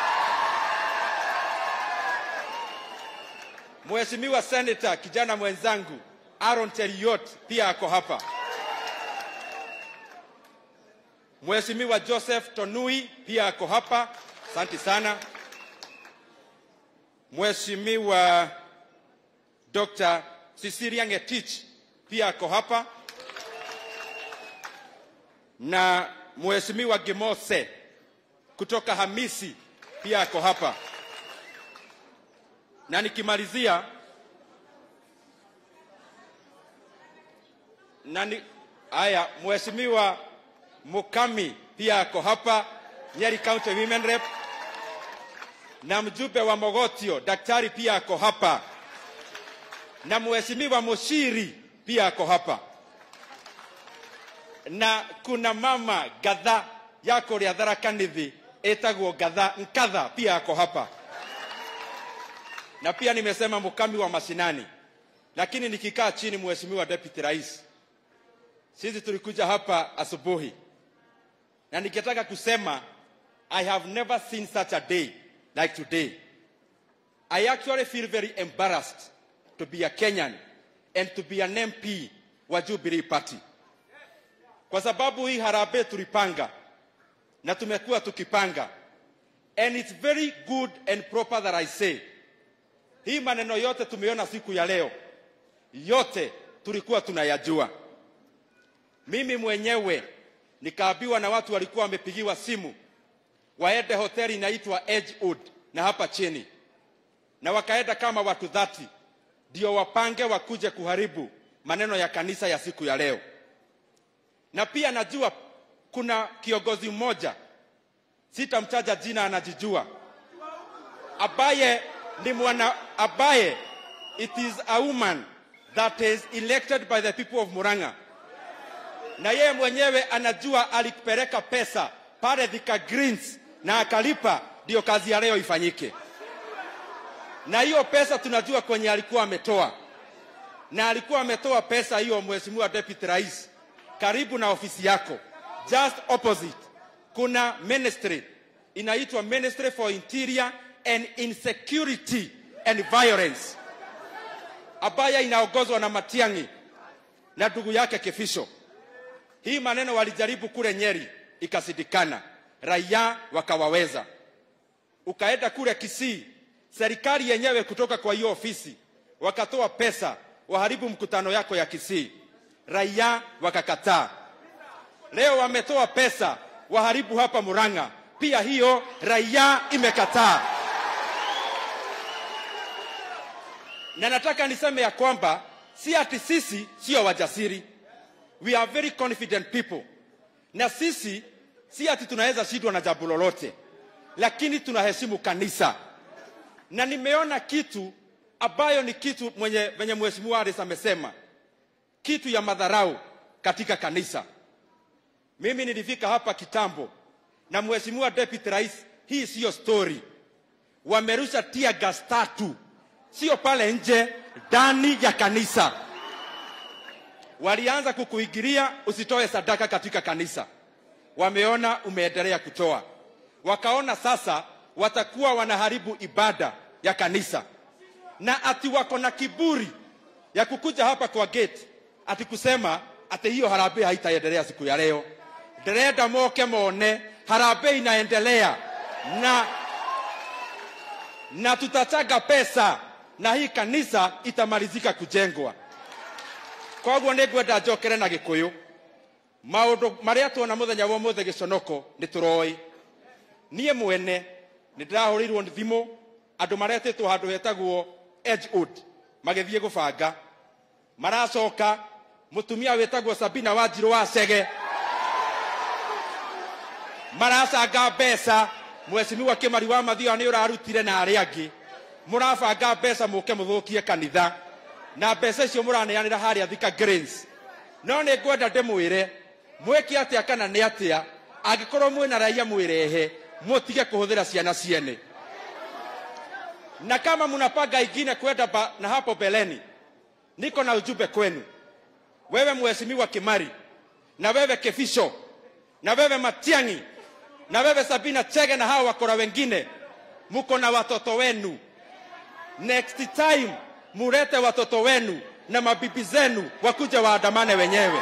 Mheshimiwa Senator kijana mwenzangu Aaron Cheriot pia ako hapa. Mheshimiwa Joseph Tonui pia ako hapa, asante sana. Mheshimiwa Dr. Cecilia Ngetich pia ako hapa, na Mheshimiwa Gimose kutoka Hamisi pia ako hapa, na nikimalizia na ni, haya Mheshimiwa Mukami pia ako hapa, Nyeri County Women Rep, na mjumbe wa Mogotio daktari pia ako hapa, na mheshimiwa Mushiri pia ako hapa, na kuna mama Gatha yako ria Tharaka Nithi etagwo Gatha Nkatha pia ako hapa, na pia nimesema Mukami wa mashinani, lakini nikikaa chini, mheshimiwa deputy rais, sisi tulikuja hapa asubuhi na nikitaka kusema I have never seen such a day like today. I actually feel very embarrassed to be a Kenyan and to be an MP wa Jubilee Party, kwa sababu hii harambee tulipanga na tumekuwa tukipanga, and it's very good and proper that I say hii maneno yote tumeona siku ya leo, yote tulikuwa tunayajua. Mimi mwenyewe nikaambiwa na watu walikuwa wamepigiwa simu waende hoteli inaitwa Edgewood na hapa chini, na wakaenda kama watu dhati, ndio wapange wakuje kuharibu maneno ya kanisa ya siku ya leo. Na pia najua kuna kiongozi mmoja sitamtaja jina, anajijua ambaye ni mwana ambaye it is a woman that is elected by the people of Murang'a na yeye mwenyewe anajua alipeleka pesa pale Thika Greens na akalipa, ndio kazi ya leo ifanyike. Na hiyo pesa tunajua kwenye alikuwa ametoa, na alikuwa ametoa pesa hiyo, Mheshimiwa Deputy Rais, karibu na ofisi yako, just opposite kuna ministry inaitwa Ministry for Interior and Insecurity and Violence ambayo inaongozwa na Matiang'i na ndugu yake Kifisho. Hii maneno walijaribu kule Nyeri ikasidikana, raia wakawaweza. ukaenda kule Kisii, serikali yenyewe kutoka kwa hiyo ofisi wakatoa pesa waharibu mkutano yako ya Kisii, raia wakakataa. Leo wametoa pesa waharibu hapa Murang'a, pia hiyo raia imekataa. Na nataka niseme ya kwamba si ati sisi sio wajasiri, we are very confident people, na sisi si ati tunaweza shindwa na jambo lolote, lakini tunaheshimu kanisa, na nimeona kitu ambayo ni kitu mwenye venye mheshimiwa Harris amesema, kitu ya madharau katika kanisa. Mimi nilifika hapa kitambo na mheshimiwa deputy rais, hii siyo story. Wamerusha tear gas tatu, sio pale nje, ndani ya kanisa. Walianza kukuingilia usitoe sadaka katika kanisa, wameona umeendelea kutoa, wakaona sasa watakuwa wanaharibu ibada ya kanisa, na ati wako na kiburi ya kukuja hapa kwa gate ati kusema ati hiyo harambee haitaendelea siku ya leo. Ndĩrenda moke mone harambee inaendelea na na tutachanga pesa na hii kanisa itamalizika kujengwa. Koguo nĩ ngwenda njokere na gĩkũyũ maũndũ marĩa tuona mũthenya wa ũmũthĩ gĩconoko nĩ tũroĩ niĩ mwene nĩ ndĩrahũrĩirwo nĩ thimũ andũ maretĩtwo handũ hetagwo Edgewood magĩthiĩ gũbanga maracoka mũtumia wĩtagwo Sabina Wanjirũ wa Chege maracanga mbeca mwecimiwa Kĩmari wa Mathioya nĩ ũrarutire na arĩa angĩ mũrabanga mbeca mũke mũthũkie kanitha na mbeca icio mũraneanĩra harĩa Thika Greens no nĩ ngwenda ndĩmwĩre mwĩke atĩa kana nĩ atĩa angĩkorwo mwĩna raia mwĩrehe mũtige kũhũthĩra ciana ciene na kama mnapanga ingine kwenda ba, na hapo beleni niko na ujumbe kwenu wewe mheshimiwa Kimari na wewe Kefisho na wewe Matiang'i na wewe Sabina Chege na hao wakora wengine mko na watoto wenu next time murete watoto wenu na mabibi zenu wakuja waandamane wenyewe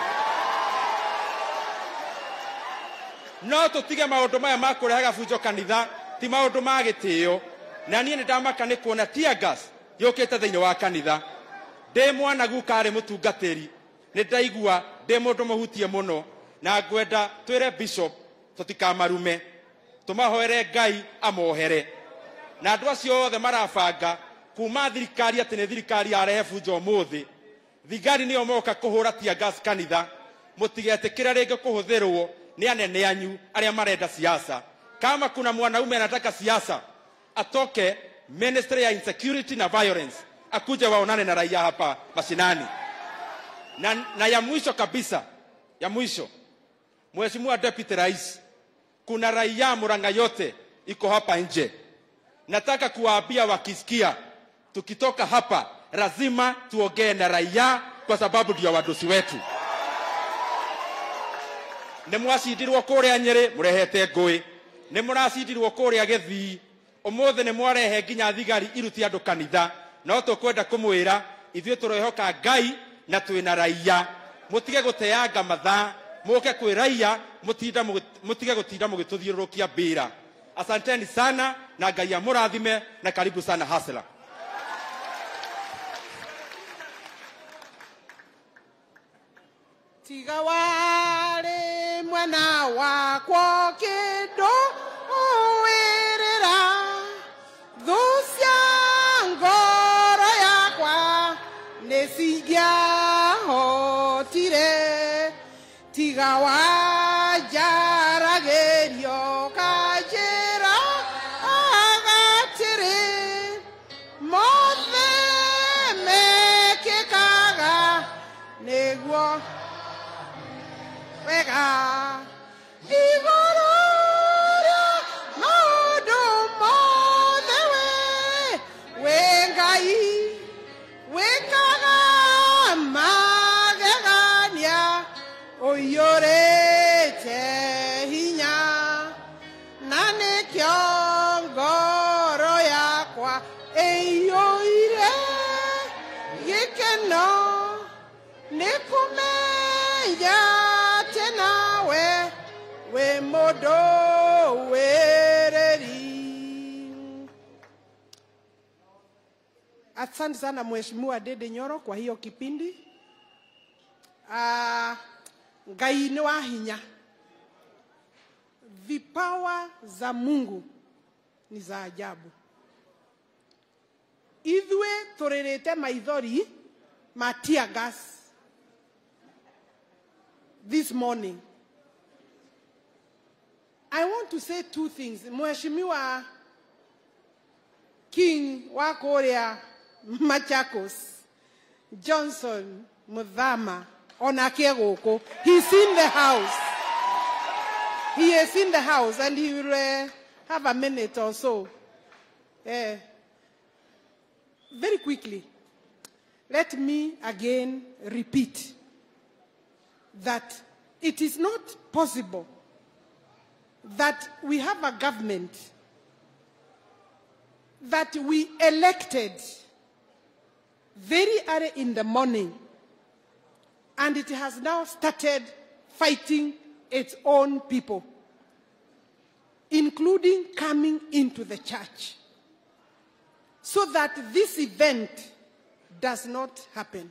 no tutige maundu maya ma kurehaga bunjo kanitha ti maundu ma gĩtĩo na niĩ nĩ ndamaka nĩ kuona tear gas yũkĩte thĩinĩ wa kanitha ndĩ mwanagu karĩ mũtungatĩri nĩ ndaigua ndĩ mũndũ mũhutie mũno na ngwenda twĩre bishop tũtikamarume tũmahoere ngai amohere na andũ acio othe marabanga kuma thirikari atĩ nĩ thirikari yarehe bunjo ũmũthĩ thigari nĩo moka kũhũra tear gas kanitha mũtigetĩkĩre rĩngĩ kũhũthĩrwo nĩ anene anyu arĩa marenda siasa kama kuna mwanaume anataka siasa atoke ministry ya insecurity na violence akuje waonane na raia hapa mashinani na, na ya mwisho kabisa ya mwisho mheshimiwa deputy rais kuna raia Murang'a yote iko hapa nje nataka kuwaambia wakisikia tukitoka hapa lazima tuongee na raia kwa sababu ndio wadosi wetu nä mwacindirwo kå rä a nyä rä må rehete ngå nä må racindirwo kå rä a gä thii å må thä nä mwarehe nginya thigari iruti andå kanitha no tå kwenda kå mwä ra ithuä tå rehoka ngai na twä na raia må tige gå teanga mathaa må ke kwä raia må tige gå tinda må gä tå thiå rå kia mbä ra asanteni sana na ngai amå rathime na karibu sana hasla tiga warĩ mwena wakwo kĩndũ wĩrĩra thũ cia ngoro yakwa nĩ cingĩahotire tiga wanjaragĩrio kanjĩra agatĩrĩ mothe mekĩkaga nĩguo wega igũrũ rĩa maũndũ mothe we wĩ ngai wĩkaga magegania ũiyũrĩte hinya na nĩkĩo ngoro yakwa ĩiyũire gĩkeno nĩ kũmenya atĩ nawe wĩ mũndũ wĩrĩri asante sana mheshimiwa Dede Nyoro kwa hiyo kipindi. Uh, Ngai ni wa hinya. Vipawa za Mungu ni za ajabu. Ithue turirite maithori ma tear gas this morning. I want to say two things. Mheshimiwa King wa kuria Machakos, Johnson Muthama, onake guku. He's in the house. He is in the house and he will uh, have a minute or so. Eh, very quickly, let me again repeat that it is not possible that we have a government that we elected very early in the morning and it has now started fighting its own people, including coming into the church, so that this event does not happen.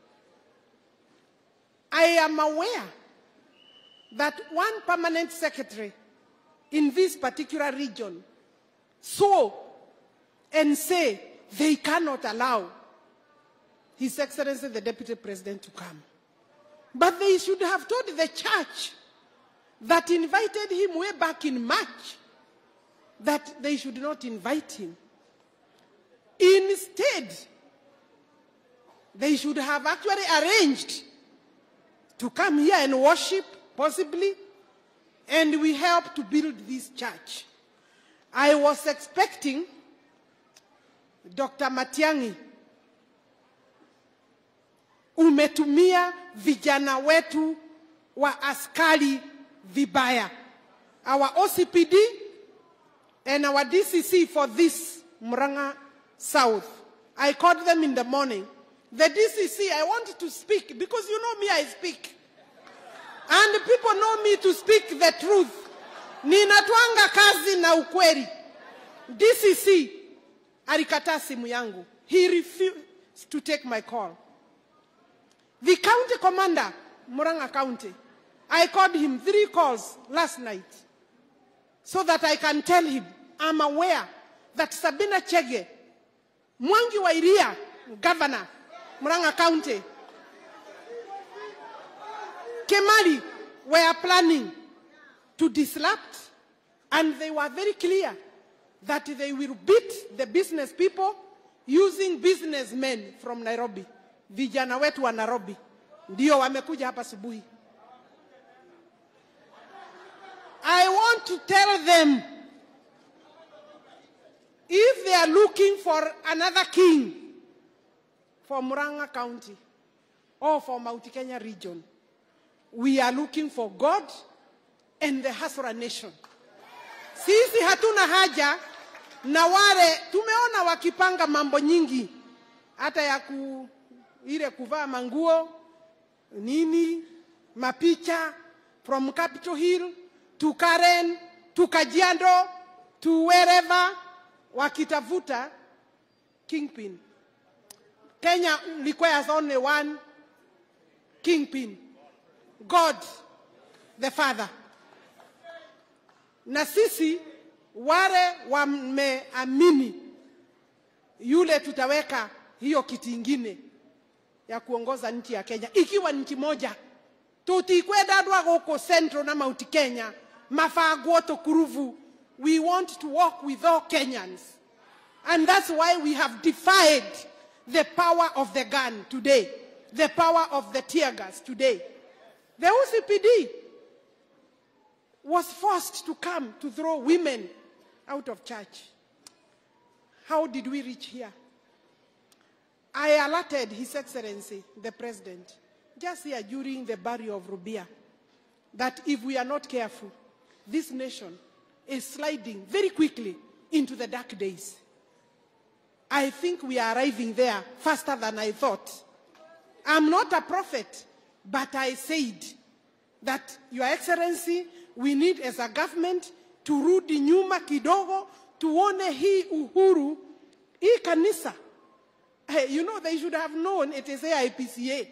I am aware that one permanent secretary in this particular region saw and say they cannot allow His Excellency the Deputy President to come. But they should have told the church that invited him way back in March that they should not invite him. Instead, they should have actually arranged to come here and worship, possibly, and we help to build this church. I was expecting Dr. Matiangi, umetumia vijana wetu wa askari vibaya, our OCPD and our DCC for this Muranga South. I called them in the morning. The DCC, I want to speak because you know me, I speak. And people know me to speak the truth. Ninatwanga kazi na ukweli. DCC alikataa simu yangu. He refused to take my call. The county commander, Muranga County, I called him three calls last night so that I can tell him I'm aware that Sabina Chege, Mwangi wa Iria, governor, Muranga County, Kemali were planning to disrupt and they were very clear that they will beat the business people using businessmen from Nairobi. Vijana wetu wa Nairobi ndio wamekuja hapa asubuhi. I want to tell them if they are looking for another king for Muranga County or for Mount Kenya region, we are looking for God and the Hasra nation. Sisi hatuna haja na wale tumeona wakipanga mambo nyingi hata ya ku, ile kuvaa manguo nini mapicha from Capitol Hill to Karen to Kajiado to wherever wakitafuta kingpin. Kenya requires only one kingpin, God the Father. Na sisi wale wameamini yule tutaweka hiyo kiti ingine ya kuongoza nchi ya Kenya ikiwa nchi moja tutikwenda andå a gå central na mount kenya mabangwo tå kuruvu we want to walk with all kenyans and that's why we have defied the power of the gun today the power of the tear gas today the ocpd was forced to come to throw women out of church how did we reach here I alerted His Excellency, the President, just here during the burial of Rubia, that if we are not careful, this nation is sliding very quickly into the dark days. I think we are arriving there faster than I thought. I'm not a prophet, but I said that, Your Excellency, we need as a government turudi nyuma kidogo tuone hii uhuru hii kanisa Hey, you know, they should have known it is AIPCA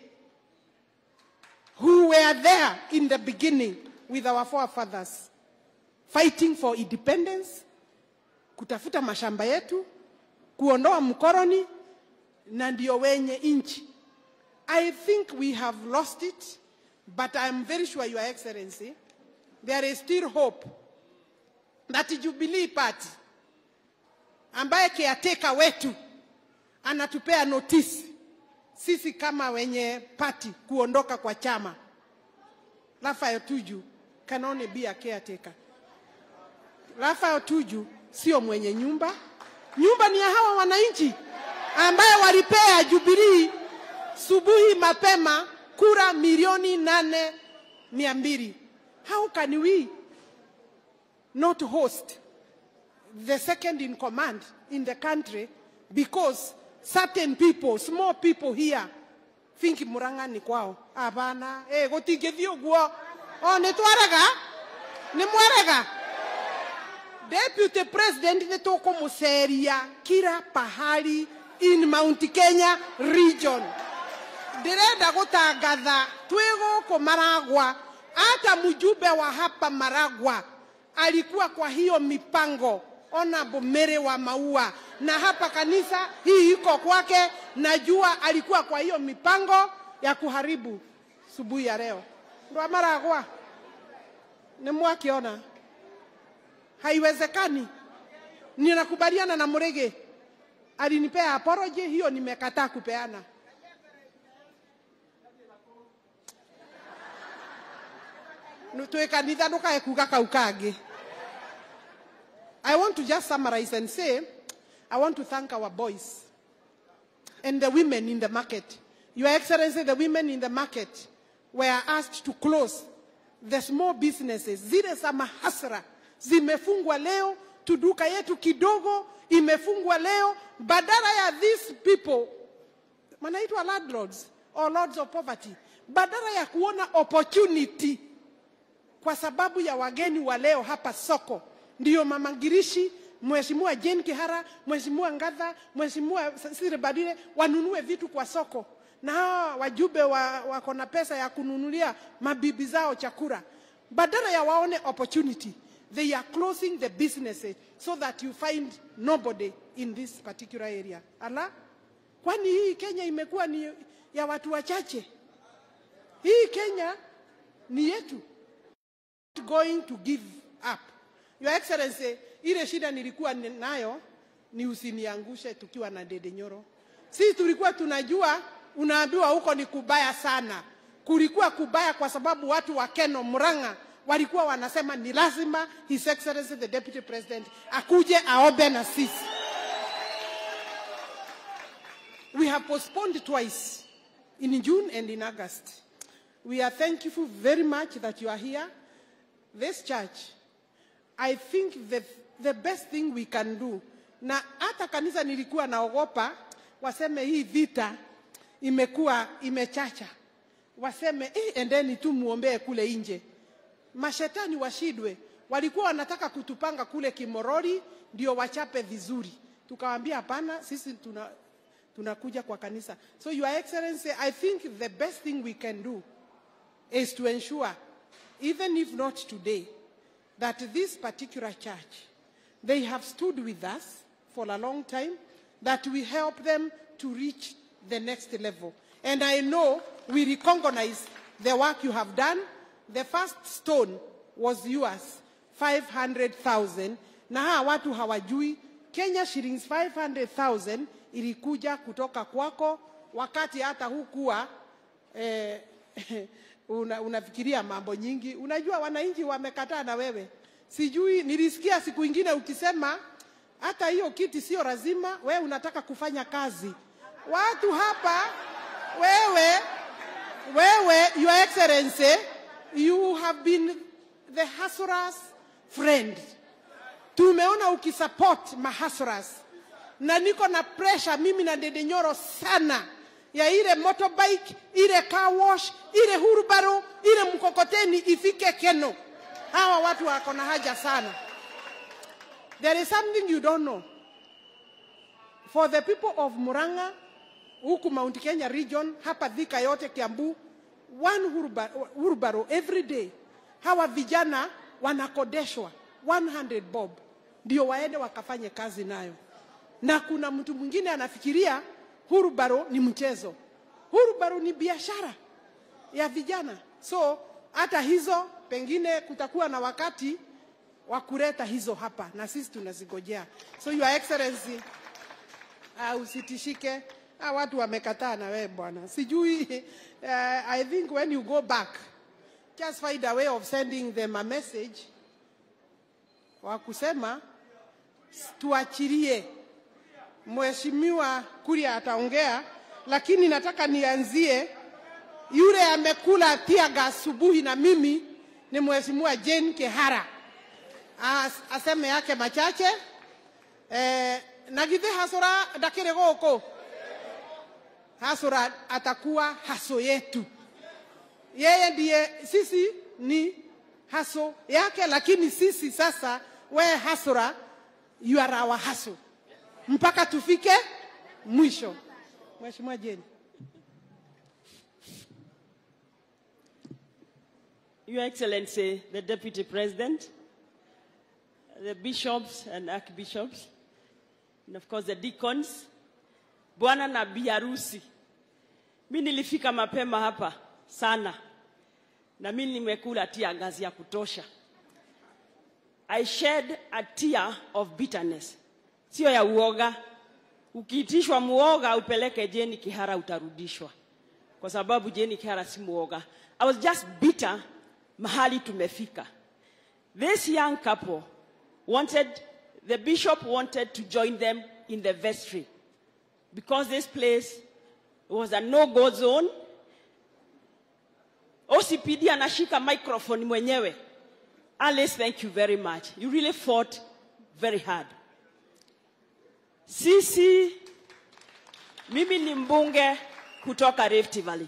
who were there in the beginning with our forefathers fighting for independence, kutafuta mashamba yetu, kuondoa mkoroni na ndio wenye nchi. I think we have lost it, but I'm very sure, Your Excellency, there is still hope that Jubilee Party ambaye caretaker wetu anatupea notice sisi kama wenye party kuondoka kwa chama. Raphael Tuju can only be a caretaker. Raphael Tuju sio mwenye nyumba, nyumba ni ya hawa wananchi ambaye walipea Jubilee subuhi mapema kura milioni nane mia mbili. How can we not host the second in command in the country because certain people, small people here, think Murang'a ni kwao. Hapana, eh, gutingithii uguo. O nĩ twarega? Nĩ mwarega? Deputy President nĩ tũkũmũceria kila pahali in Mount Kenya region. Ndĩrenda gũtangatha twĩ gũkũ Maragwa, hata mjumbe wa hapa Maragwa alikuwa kwa hiyo mipango Honorable Mary wa Maua, na hapa kanisa hii iko kwake. Najua alikuwa kwa hiyo mipango ya kuharibu subuhi ya leo. Ndo Maragwa ni mwakiona, haiwezekani. Ninakubaliana na Murege, alinipea apology, hiyo nimekataa kupeana. twä kanitha ndå kae kuga kau kangä I want to just summarize and say, I want to thank our boys and the women in the market. Your Excellency, the women in the market were asked to close the small businesses. Zile za mahasra zimefungwa leo, tuduka yetu kidogo imefungwa leo, badala ya these people wanaitwa landlords or lords of poverty, badala ya kuona opportunity kwa sababu ya wageni wa leo hapa soko ndiyo mama Ngirishi, Mheshimiwa Jane Kihara, Mheshimiwa Ngatha, Mheshimiwa Sire Badire wanunue vitu kwa soko, na hawa wajumbe wa, wako na pesa ya kununulia mabibi zao chakula, badala ya waone opportunity they are closing the businesses so that you find nobody in this particular area. Ala, kwani hii Kenya imekuwa ni ya watu wachache? Hii Kenya ni yetu going to give up. Your Excellency, ile shida nilikuwa ni- nayo ni usiniangushe tukiwa na Dede Nyoro. Sisi tulikuwa tunajua unaambiwa huko ni kubaya sana. Kulikuwa kubaya kwa sababu watu wa Keno Murang'a walikuwa wanasema ni lazima His Excellency the Deputy President akuje aombe na sisi. We have postponed twice in June and in August. We are thankful very much that you are here. This church, I think the, the best thing we can do, na hata kanisa nilikuwa naogopa waseme hii vita imekuwa imechacha, waseme eh, endeni tu muombee kule nje. Mashetani washidwe, walikuwa wanataka kutupanga kule Kimorori ndio wachape vizuri, tukawaambia hapana, sisi tuna tunakuja kwa kanisa. So your excellency, I think the best thing we can do is to ensure, even if not today, that this particular church, they have stood with us for a long time, that we help them to reach the next level. And I know we recognize the work you have done. The first stone was yours, 500,000. Na hawa watu hawajui, Kenya shillings 500,000 ilikuja kutoka kwako wakati hata hukuwa eh, una, unafikiria mambo nyingi. Unajua wananchi wamekataa na wewe. Sijui, nilisikia siku ingine ukisema hata hiyo kiti sio lazima, wewe unataka kufanya kazi. Watu hapa wewe, wewe, your excellency, you have been the hustlers friend. Tumeona ukisupport mahustlers na niko na pressure mimi na Dede Nyoro sana ya ile motorbike, ile car wash, ile hurubaro, ile mkokoteni ifike Keno. Hawa watu wako na haja sana. There is something you don't know. For the people of Muranga, huku Mount Kenya region, hapa Thika yote, Kiambu, one wheelbar- wheelbarrow every day. Hawa vijana wanakodeshwa 100 bob ndio waende wakafanye kazi nayo, na kuna mtu mwingine anafikiria hurubaro ni mchezo. Hurubaro ni biashara ya vijana, so hata hizo pengine kutakuwa na wakati wa kuleta hizo hapa na sisi tunazigojea. So your excellency, uh, usitishike. Ah, watu wamekataa na wewe bwana, sijui uh, I think when you go back just find a way of sending them a message wa kusema s- tuachilie. Mheshimiwa Kuria ataongea, lakini nataka nianzie yule amekula tiaga asubuhi na mimi ni Mheshimiwa Jane Kehara As, aseme yake machache eh, na githe hasora ndakĩrĩ gũkũ hasora atakuwa haso yetu yeye ndiye sisi ni haso yake lakini sisi sasa we hasora you are our haso mpaka tufike mwisho mheshimiwa jeni Your Excellency, the Deputy President, the bishops and archbishops, and of course the deacons, bwana na biharusi. Mi nilifika mapema hapa sana, na mi nimekula tia ngazi ya kutosha. I shed a tear of bitterness, sio ya uoga. Ukiitishwa muoga upeleke Jeni Kihara utarudishwa, kwa sababu Jeni Kihara si muoga. I was just bitter mahali tumefika. This young couple wanted, the bishop wanted to join them in the vestry because this place was a no-go zone. OCPD anashika microphone mwenyewe. Alice, thank you very much. You really fought very hard. Sisi, mimi ni mbunge kutoka Rift Valley.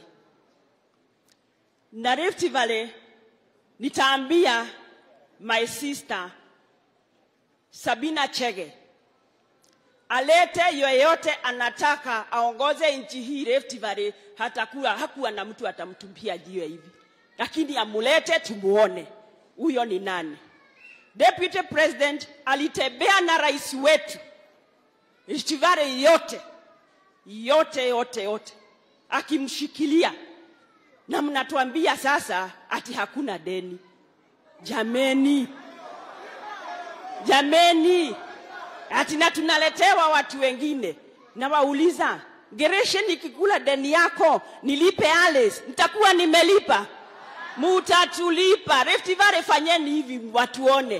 Na Rift Valley nitaambia my sister Sabina Chege alete yoyote anataka aongoze nchi hii Rift Valley, hatakuwa hakuwa na mtu atamtumpia jiwe hivi, lakini amulete tumuone huyo ni nani. Deputy President alitembea na rais wetu Rift Valley yote yote yote yote akimshikilia na mnatuambia sasa ati hakuna deni. Jameni, jameni, ati na tunaletewa watu wengine. Nawauliza, Gereshe, nikikula deni yako nilipe Alice, nitakuwa nimelipa? Mutatulipa. Rift Valley, fanyeni hivi watuone,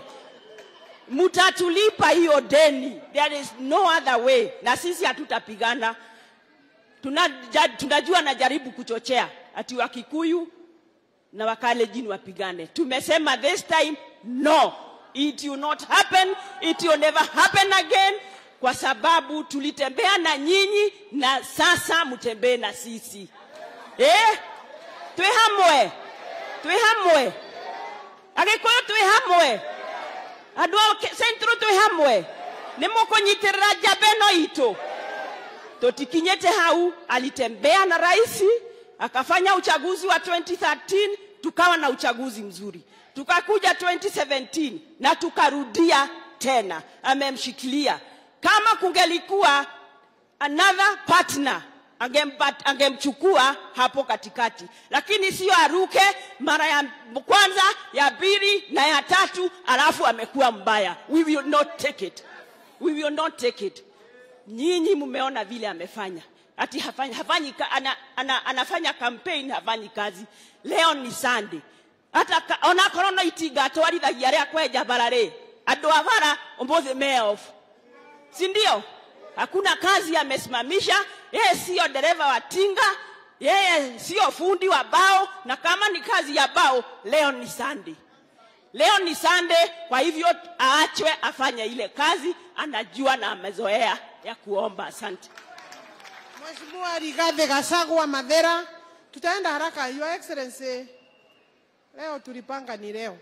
mutatulipa hiyo deni. There is no other way, na sisi hatutapigana Tunaja, tunajua najaribu kuchochea ati Wakikuyu na Wakalenjin wapigane. Tumesema this time no, it will not happen, it will never happen again, kwa sababu tulitembea na nyinyi na sasa mtembee na sisi eh? Twi hamwe, twi hamwe, Agikuyu twi hamwe, andu a Central twi hamwe, nĩ mũkũnyitĩrĩra njamba ĩno itũ totikinyete hau alitembea na rais akafanya uchaguzi wa 2013 tukawa na uchaguzi mzuri tukakuja 2017 na tukarudia tena amemshikilia kama kungelikuwa another partner angempat- angemchukua hapo katikati lakini sio aruke mara ya kwanza ya pili na ya tatu alafu amekuwa mbaya we will not take it we will not take it nyinyi mmeona vile amefanya ati hafanyi, hafanyi, ka- ana, ana, anafanya campaign hafanyi kazi leo ni Sunday hata ka- onakorwo no itinga atwarithagia rĩa kwenja bara rĩ andũ a bara ũmũthĩ me off si ndio hakuna kazi amesimamisha yeye siyo dereva wa tinga yeye siyo fundi wa bao na kama ni kazi ya bao leo ni Sunday leo ni Sunday kwa hivyo aachwe afanye ile kazi anajua na amezoea ya kuomba asante Mheshimiwa Rigathi Gachagua Mathera, tutaenda haraka. Your Excellency, leo tulipanga ni leo,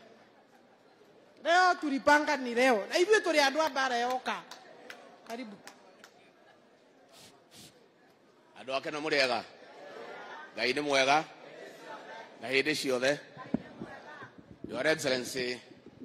leo tulipanga ni leo, na hivyo tuliandua bara yoka. Karibu. andå ake nä må rä ega ngai nä mwega na hä ndä ciothe your excellency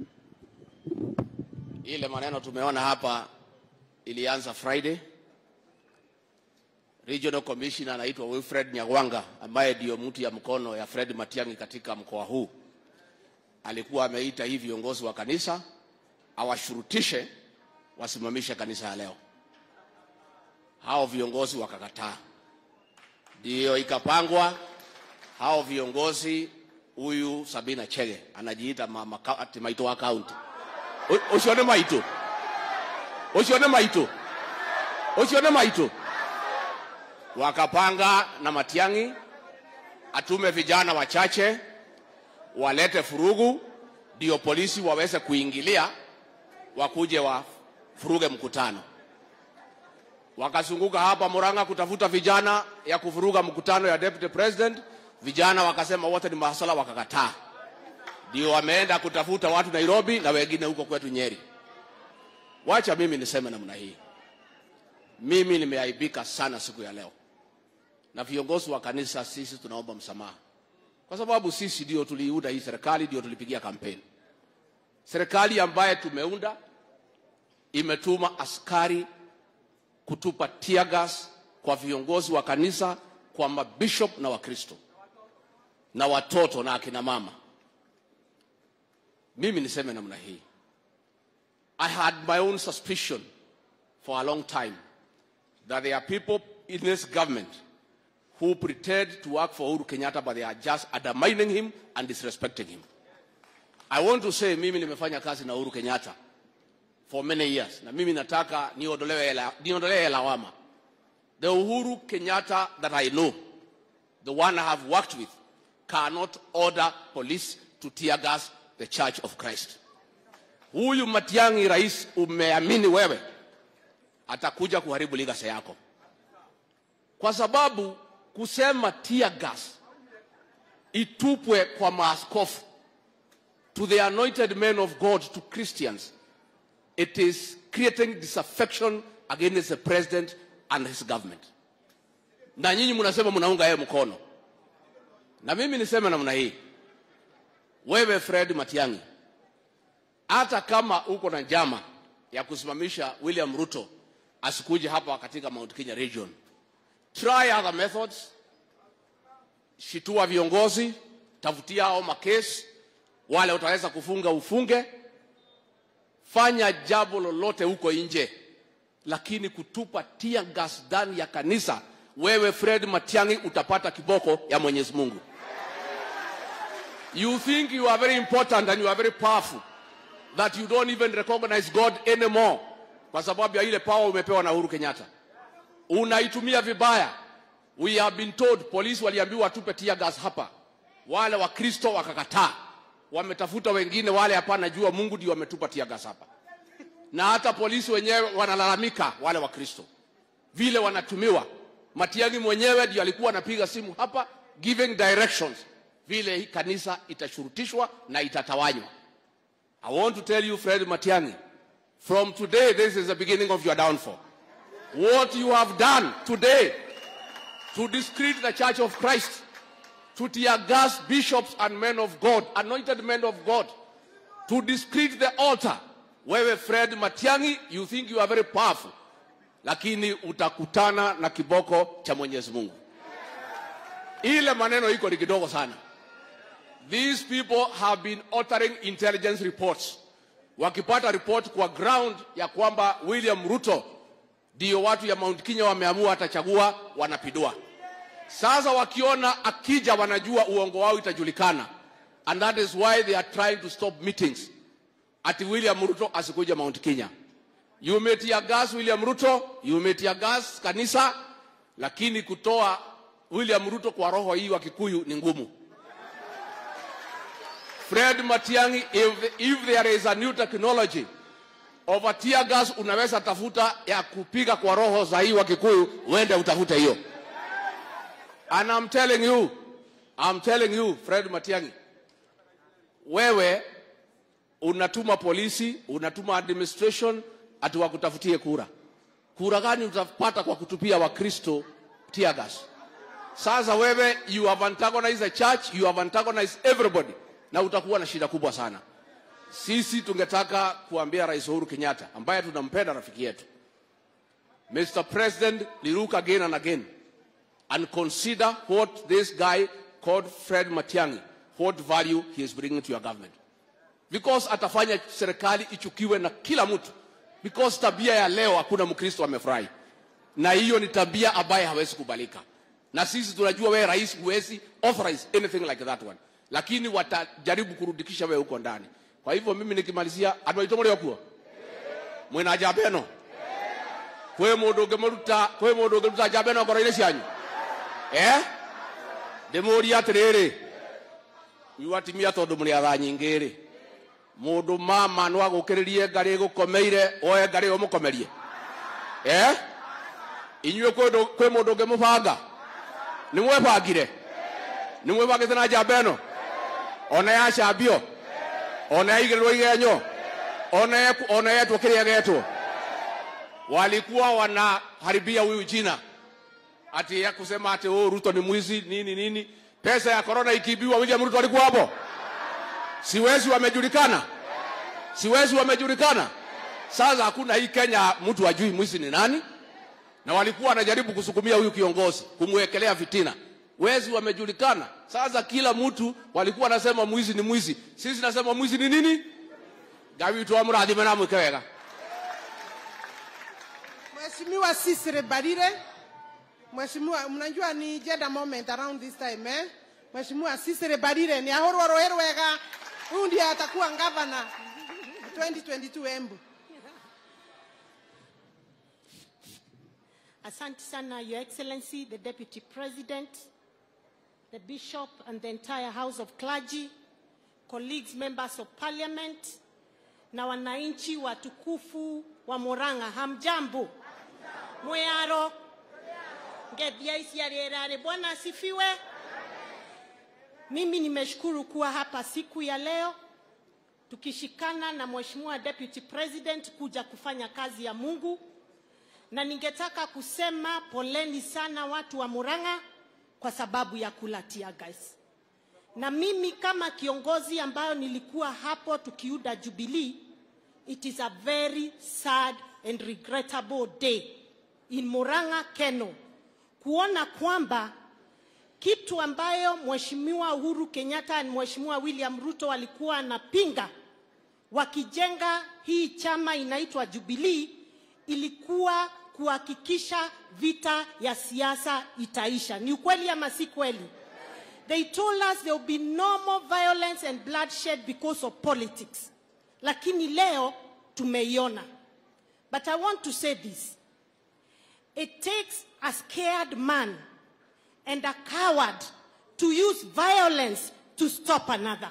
ile maneno tumeona hapa ilianza friday regional commissioner anaitwa wilfred nyagwanga ambaye ndiyo mtu ya mkono ya fred matiangi katika mkoa huu alikuwa ameita hii viongozi wa kanisa awashurutishe wasimamishe kanisa ya leo hao viongozi wakakataa ndiyo ikapangwa hao viongozi huyu sabina chege anajiita mama ka- ati maito wa kaunti U- ucio nĩ maitũ ucio nĩ maitũ ucio nĩ maitũ wakapanga na matiangi atume vijana wachache walete furugu ndio polisi waweze kuingilia wakuje wafuruge mkutano wakazunguka hapa Murang'a kutafuta vijana ya kuvuruga mkutano ya deputy president. Vijana wakasema wote ni mahasala, wakakataa. Ndio wameenda kutafuta watu Nairobi na wengine huko kwetu Nyeri. Wacha mimi niseme namna hii, mimi nimeaibika sana siku ya leo, na viongozi wa kanisa, sisi tunaomba msamaha kwa sababu sisi ndio tuliunda hii serikali, ndio tulipigia kampeni. Serikali ambaye tumeunda imetuma askari kutupa tear gas kwa viongozi wa kanisa, kwa mabishop na Wakristo na watoto na akina mama. Mimi niseme namna hii, I had my own suspicion for a long time that there are people in this government who pretend to work for Uhuru Kenyatta but they are just undermining him and disrespecting him. I want to say mimi nimefanya kazi na Uhuru Kenyatta for many years na mimi nataka niondolewe la- niondolewe lawama. The Uhuru Kenyatta that I know, the one I have worked with, cannot order police to tear gas the Church of Christ. Huyu Matiang'i, rais, umeamini wewe atakuja kuharibu ligasa yako, kwa sababu kusema tear gas itupwe kwa maaskofu to the anointed men of God, to Christians, it is creating disaffection against the president and his government. Na nyinyi mnasema mnaunga yeye mkono, na mimi niseme namna hii, wewe Fred Matiang'i, hata kama uko na njama ya kusimamisha William Ruto asikuje hapa katika Mount Kenya region, try other methods, shitua viongozi, tafutia hao makesi, wale utaweza kufunga ufunge, fanya jambo lolote huko nje, lakini kutupa tear gas ndani ya kanisa, wewe Fred Matiang'i utapata kiboko ya Mwenyezi Mungu. You think you are very important and you are very powerful that you don't even recognize God anymore kwa sababu ya ile power umepewa na Uhuru Kenyatta. Unaitumia vibaya. We have been told, polisi waliambiwa watupe tear gas hapa, wale Wakristo wakakataa, wametafuta wengine, wale hapana, jua Mungu ndio wametupa tear gas hapa, na hata polisi wenyewe wanalalamika, wale Wakristo vile wanatumiwa. Matiang'i mwenyewe ndio alikuwa anapiga simu hapa giving directions vile hii kanisa itashurutishwa na itatawanywa. I want to tell you Fred Matiang'i, from today this is the beginning of your downfall. What you have done today to discredit the Church of Christ, to tear gas bishops and men of God, anointed men of God, to discredit the altar. Wewe Fred Matiang'i, you think you are very powerful, lakini utakutana na kiboko cha Mwenyezi Mungu. Ile maneno iko ni kidogo sana. These people have been uttering intelligence reports, wakipata report kwa ground ya kwamba William Ruto ndio watu ya Mount Kenya wameamua atachagua, wanapidua. Sasa wakiona akija, wanajua uongo wao itajulikana, and that is why they are trying to stop meetings, ati William Ruto asikuja Mount Kenya. You may tear gas William Ruto, you may tear gas kanisa, lakini kutoa William Ruto kwa roho hii wa Kikuyu ni ngumu. Fred Matiang'i, if, if there is a new technology of a tear gas, unaweza tafuta ya kupiga kwa roho za hii wa Kikuyu, uende utafute hiyo. And I'm telling you, I'm telling you, Fred Matiang'i, wewe unatuma polisi, unatuma administration ati wakutafutie kura. Kura gani utapata kwa kutupia Wakristo tear gas. Sasa wewe you have antagonized the church, you have antagonized everybody na utakuwa na shida kubwa sana. Sisi tungetaka kuambia Rais Uhuru Kenyatta ambaye tunampenda rafiki yetu. Mr. President, look again and again and consider what this guy called Fred Matiang'i, what value he is bringing to your government. Because atafanya serikali ichukiwe na kila mtu. Because tabia ya leo hakuna Mkristo amefurahi. Na hiyo ni tabia ambaye hawezi kubalika. Na sisi tunajua wewe rais huwezi authorize anything like that one. Lakini watajaribu kurudikisha wewe huko ndani. Kwa hivyo mimi nikimalizia andũ aitũ mũrĩ okuo mwĩna njamba ĩno kwĩ mũndũ ũngĩmũruta kwĩ mũndũ ũngĩruta njamba ĩno ngoro-inĩ cianyu eh ndĩmũrie atĩrĩrĩ inyuĩ atimia tondũ mũrĩ atha nyingĩ rĩ mũndũ mama no agũkĩrĩrie ngarĩ ĩgũkomeire oe ngarĩ ĩyo mũkomerie eh inyuĩ kwĩ kwĩ mũndũ ũngĩmũbanga nĩ mwebangire nĩ mwebangĩte na njamba ĩno ona yacambio ona yaigĩrĩrwo igenyo ona yeku- ona yetwo kĩrĩa getwo walikuwa wanaharibia huyu jina ati ya kusema ati oh, Ruto ni mwizi nini nini. Pesa ya korona ikiibiwa, William Ruto alikuwa hapo? Siwezi wamejulikana, siwezi wamejulikana. Sasa hakuna hii Kenya mtu ajui mwizi ni nani, na walikuwa wanajaribu kusukumia huyu kiongozi kumwekelea fitina. Wezi wamejulikana. Sasa kila mtu walikuwa wanasema mwizi ni mwizi, sisi nasema mwizi ni nini? Gawi tu amurathime na mwike wega. Mheshimiwa Sisire Barire, Mheshimiwa, mnajua ni gender moment around this time eh? Mheshimiwa Sisire Barire ni ahorwo rũĩ rwega, huyu ndiye atakuwa gavana 2022 Embu. Asante sana, Your Excellency, the Deputy President, the Bishop, and the entire House of Clergy, colleagues, members of Parliament, na wananchi watukufu wa Murang'a, hamjambo? Mweyaro ngethia icia rĩera-rĩ, Bwana asifiwe. Mimi nimeshukuru kuwa hapa siku ya leo tukishikana na Mheshimiwa Deputy President kuja kufanya kazi ya Mungu na ningetaka kusema poleni sana watu wa Murang'a kwa sababu ya kula tear gas. Na mimi kama kiongozi ambayo nilikuwa hapo tukiuda Jubilee, it is a very sad and regrettable day in Murang'a Keno kuona kwamba kitu ambayo Mheshimiwa Uhuru Kenyatta na Mheshimiwa William Ruto walikuwa wanapinga wakijenga hii chama inaitwa Jubilee ilikuwa kuhakikisha vita ya siasa itaisha. Ni ukweli ama si kweli? They told us there will be no more violence and bloodshed because of politics. Lakini leo tumeiona. But I want to say this. It takes a scared man and a coward to use violence to stop another.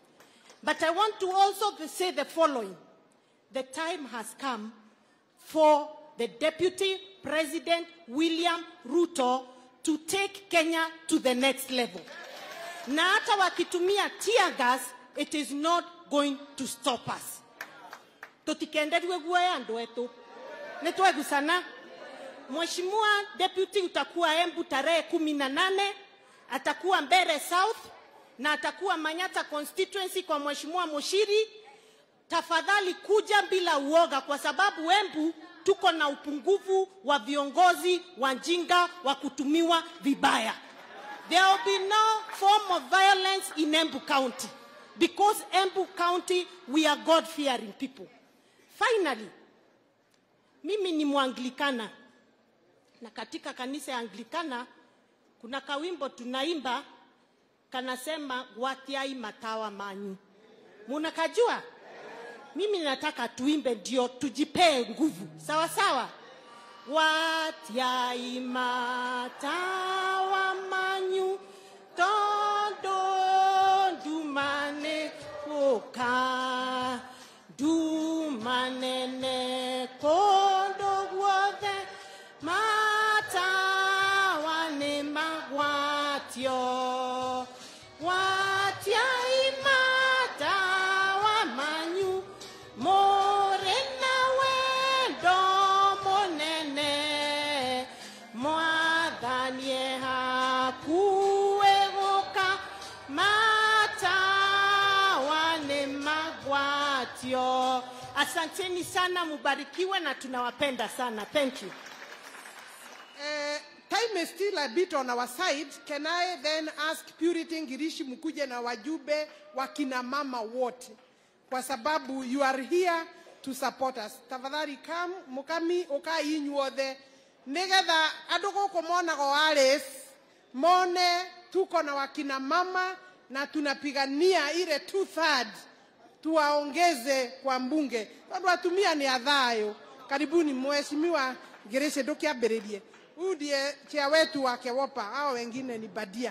But I want to also say the following. The time has come for the Deputy President William Ruto to take Kenya to the next level. Na hata wakitumia tear gas, it is not going to stop us. Tutikenderie guoya andu etu. Nitwegusana. Mheshimiwa Deputy utakuwa Embu tarehe kumi na nane, atakuwa Mbere South na atakuwa Manyata constituency kwa Mheshimiwa Mushiri. Tafadhali kuja bila uoga, kwa sababu Embu tuko na upungufu wa viongozi wajinga wa kutumiwa vibaya. There will be no form of violence in Embu County because Embu County we are God-fearing people. Finally, mimi ni Mwanglikana na katika kanisa ya Anglikana kuna kawimbo tunaimba kanasema watiai matawa manyu. Munakajua? Mimi nataka tuimbe ndio tujipee nguvu, sawa sawa. Watiai matawa manyu todo dumane koka dumanene kondo guothe matawa nĩ magwatio watiai matawa manyu mũrĩ na wendo mũnene mwathani Asanteni sana, mubarikiwe na tunawapenda sana. Thank you. Uh, time is still a bit on our side. Can I then ask Purity Ngirishi mkuje na wajumbe wa kina mama wote, kwa sababu you are here to support us. Tafadhali kam mukami ukai inyuothe nigetha andu guku monago Alice mone tuko na wakina mama na tunapigania ile two third tuwaongeze kwa mbunge tondu atumia ni athayo karibuni mheshimiwa Ngirishi ndukiambiririe huyu ndiye chia wetu wa Kewopa, hao wengine ni badia.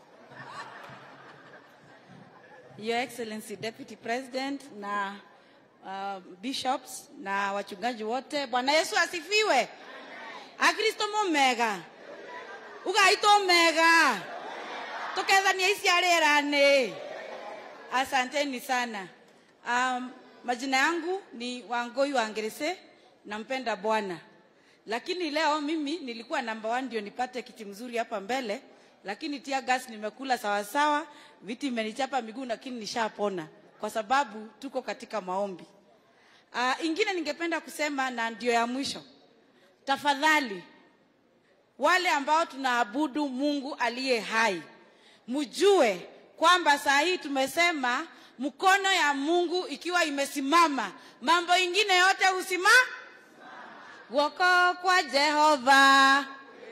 Your Excellency Deputy President na uh, bishops na wachungaji wote, Bwana Yesu asifiwe. Akristo mumega ugaitwo mega tukethania icia rĩera-nĩ. Asanteni sana. Um, majina yangu ni Wangoi wa Ngerese, nampenda Bwana lakini leo mimi nilikuwa namba one ndio nipate kiti mzuri hapa mbele, lakini tia gas nimekula sawasawa, viti imenichapa miguu, lakini nishapona kwa sababu tuko katika maombi. Uh, ingine ningependa kusema na ndio ya mwisho, tafadhali wale ambao tunaabudu Mungu aliye hai, mjue kwamba saa hii tumesema mkono ya Mungu ikiwa imesimama, mambo ingine yote husimama guoko kwa jehova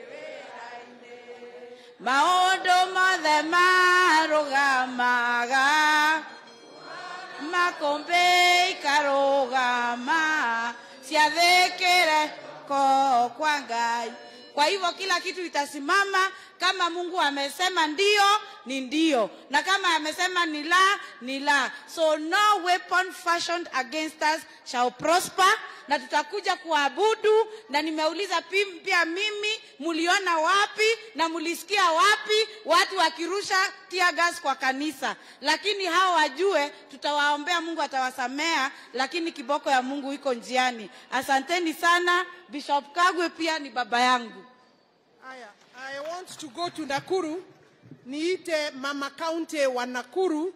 maundu mothe marugamaga makumbi ikarugama ciathikire ko kwa ngai kwa hivyo kila kitu itasimama kama mungu amesema ndio ni ndio na kama amesema ni la ni la so no weapon fashioned against us shall prosper na tutakuja kuabudu na nimeuliza pi- pia mimi muliona wapi na mulisikia wapi watu wakirusha tear gas kwa kanisa lakini hao wajue tutawaombea mungu atawasamea lakini kiboko ya mungu iko njiani asanteni sana bishop kagwe pia ni baba yangu Aya, I want to go to Nakuru. Niite mama county wa Nakuru,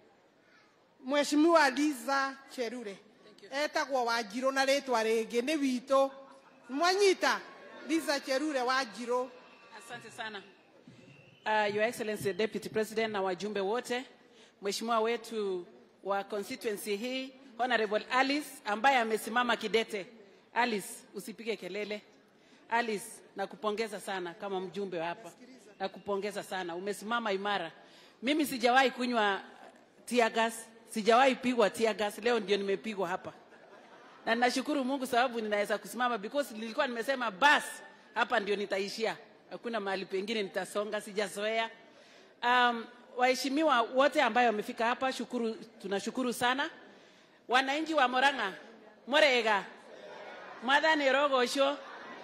Mheshimiwa Liza Cherure. Etagwo Wanjirũ na rĩtwa rĩngĩ nĩ witũ. Mwanyita Liza Cherure Wanjirũ. Asante sana. Uh, Your Excellency Deputy President na wajumbe wote, Mheshimiwa wetu wa constituency hii Honorable Alice ambaye amesimama kidete. Alice, usipige kelele. Alice, nakupongeza sana kama mjumbe wa hapa. Nakupongeza sana. Umesimama imara. Mimi sijawahi kunywa tear gas, sijawahi pigwa tear gas. Leo ndio nimepigwa hapa. Na ninashukuru Mungu sababu ninaweza kusimama because nilikuwa nimesema bas hapa ndio nitaishia. Hakuna mahali pengine nitasonga, sijazoea. Um, waheshimiwa wote ambayo wamefika hapa, shukuru, tunashukuru sana. Wananchi wa Murang'a, Murega, mwathani rogoco.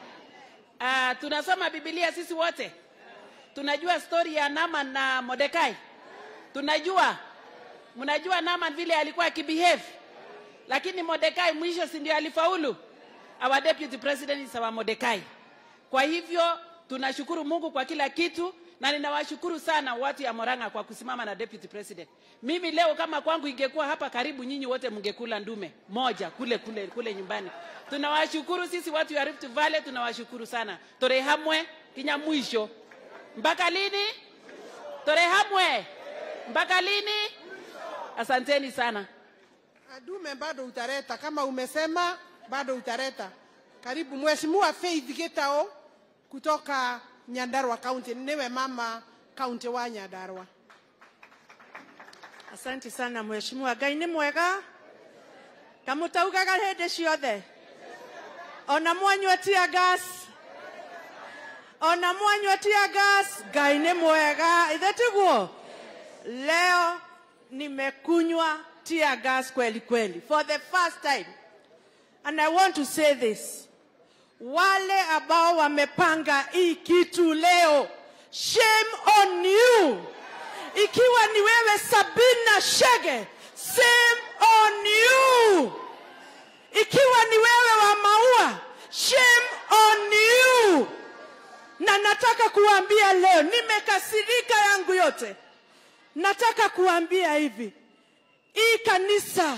Uh, tunasoma Biblia sisi wote, tunajua stori ya Naaman na Mordekai, tunajua mnajua Naaman vile alikuwa akibehave, lakini Mordekai mwisho si ndio alifaulu? Our deputy president is our Mordekai. Kwa hivyo tunashukuru Mungu kwa kila kitu na ninawashukuru sana watu ya Moranga kwa kusimama na deputy president. Mimi leo kama kwangu ingekuwa hapa karibu, nyinyi wote mngekula ndume moja kule kule kule nyumbani. Tunawashukuru sisi watu ya Rift Valley, tunawashukuru sana. Tore hamwe kinya mwisho. Mpaka lini? Tore hamwe mpaka lini? Asanteni sana. Dume bado utareta kama umesema, bado utareta. Karibu Mheshimiwa Faith Gitao kutoka Nyandarua County, niwe mama county wa Nyandarua. Asante sana mheshimiwa. Ngai nĩ mwega kamũtaugaga hĩndĩ ciothe ona mwanyua tia gas ona mwanyua tia gas Ngai nĩ mwega ithe tiguo leo nimekunywa tear gas kweli kweli for the first time and I want to say this wale ambao wamepanga hii kitu leo shame on you ikiwa ni wewe Sabina Shege, shame on you. Ikiwa ni wewe wa Maua, shame on you. Na nataka kuambia leo, nimekasirika yangu yote. Nataka kuambia hivi, hii kanisa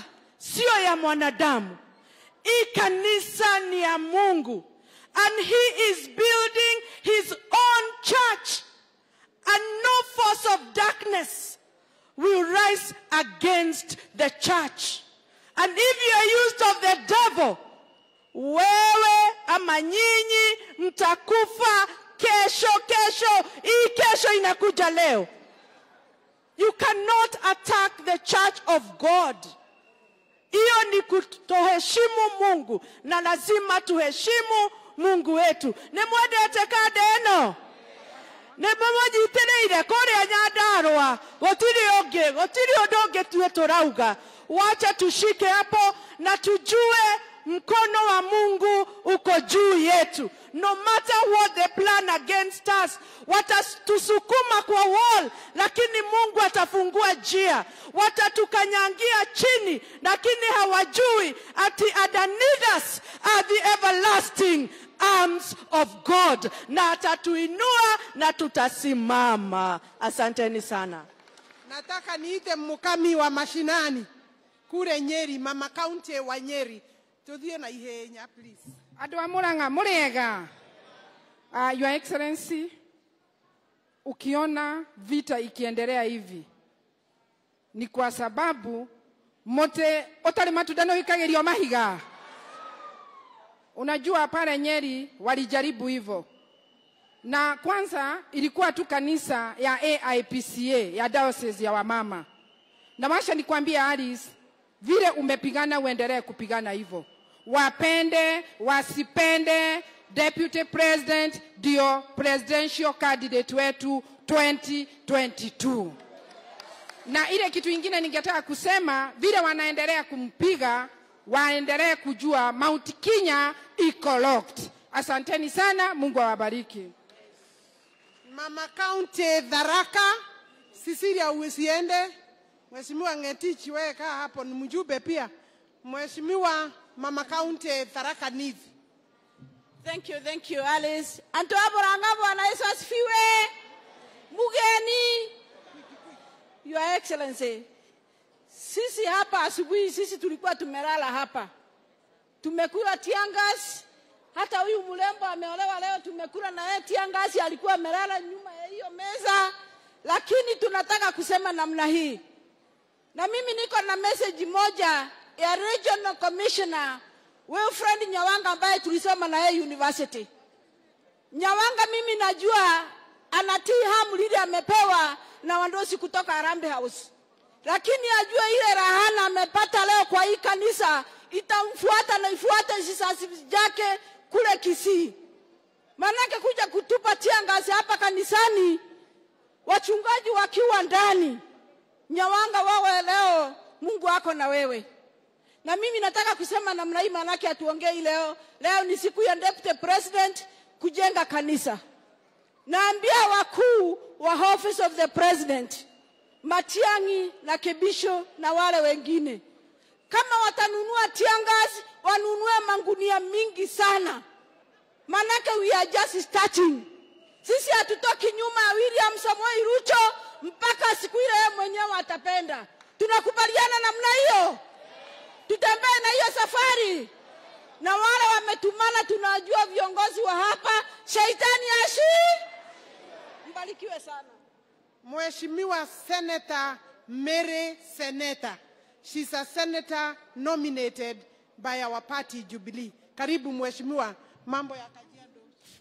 sio ya mwanadamu. Hii kanisa ni ya Mungu and he is building his own church and no force of darkness will rise against the church. And if you are used of the devil, wewe ama nyinyi mtakufa kesho kesho hii kesho inakuja leo you cannot attack the church of god hiyo ni kutoheshimu mungu na lazima tuheshimu mungu wetu nimwendete kande ĩno nĩmũmũnyitĩrĩire kũrĩa nyandarũa gũtirĩ ũngĩ gũtirĩ ũndũ ũngĩ tue tũrauga wacha tushike hapo na tujue mkono wa mungu uko juu yetu no matter what they plan against us watatusukuma kwa wall lakini mungu atafungua njia watatukanyangia chini lakini hawajui ati underneath us are the everlasting arms of god na atatuinua na tutasimama asanteni sana nataka niite mukami wa mashinani kule nyeri mama kaunti wa nyeri tuthie na ihenya please andå a må ranga må rä ega uh, your excellency ukiona vita ikiendelea hivi ni kwa sababu mote utari matunda no ikagirio mahiga unajua pale nyeri walijaribu hivyo na kwanza ilikuwa tu kanisa ya aipca ya diocese ya wamama na masha nikwambia alice vile umepigana uendelee kupigana hivyo wapende wasipende deputy president ndio presidential candidate wetu 2022 na ile kitu ingine ningetaka kusema vile wanaendelea kumpiga waendelee kujua mount kenya iko locked asanteni sana mungu awabariki mama kaunti dharaka sisilia usiende mheshimiwa ngetichi wewe kaa hapo ni mjumbe pia mheshimiwa mama kaunti tharaka nithi Thank you, thank you, Alice. Anto Aboranga, Bwana Yesu asifiwe. Mugeni. Your Excellency. Sisi hapa asubuhi, sisi tulikuwa tumelala hapa, tumekula tiangas. Hata huyu mlembo ameolewa leo, tumekula na yeye tiangas, alikuwa amelala nyuma ya hiyo meza. Lakini tunataka kusema namna hii, na mimi niko na message moja ya regional commissioner Wilfred Nyawanga ambaye tulisoma na yeye university. Nyawanga mimi najua anatii hamu lile amepewa na wandosi kutoka Harambee House, lakini ajue ile rahana amepata leo kwa hii kanisa itamfuata na ifuate visasi vyake kule Kisii. Maanake kuja kutupa tiangasi hapa kanisani, wachungaji wakiwa ndani. Nyawanga, wawe leo, Mungu ako na wewe na mimi nataka kusema namna hii, maanake hatuongei leo. Leo ni siku ya deputy president kujenga kanisa. Naambia wakuu wa office of the president Matiang'i na Kebisho na wale wengine, kama watanunua tiangas, wanunue mangunia mingi sana, maanake we are just starting. Sisi hatutoki nyuma ya William Samoei Ruto mpaka siku ile yeye mwenyewe atapenda. Tunakubaliana namna hiyo? tutembee na hiyo safari na wale wametumana, tunajua viongozi wa hapa. Shaitani ashi, mbarikiwe sana. Mheshimiwa Senator Mary Seneta. She's a senator nominated by our party Jubilee. Karibu mheshimiwa, mambo ya Kajiado.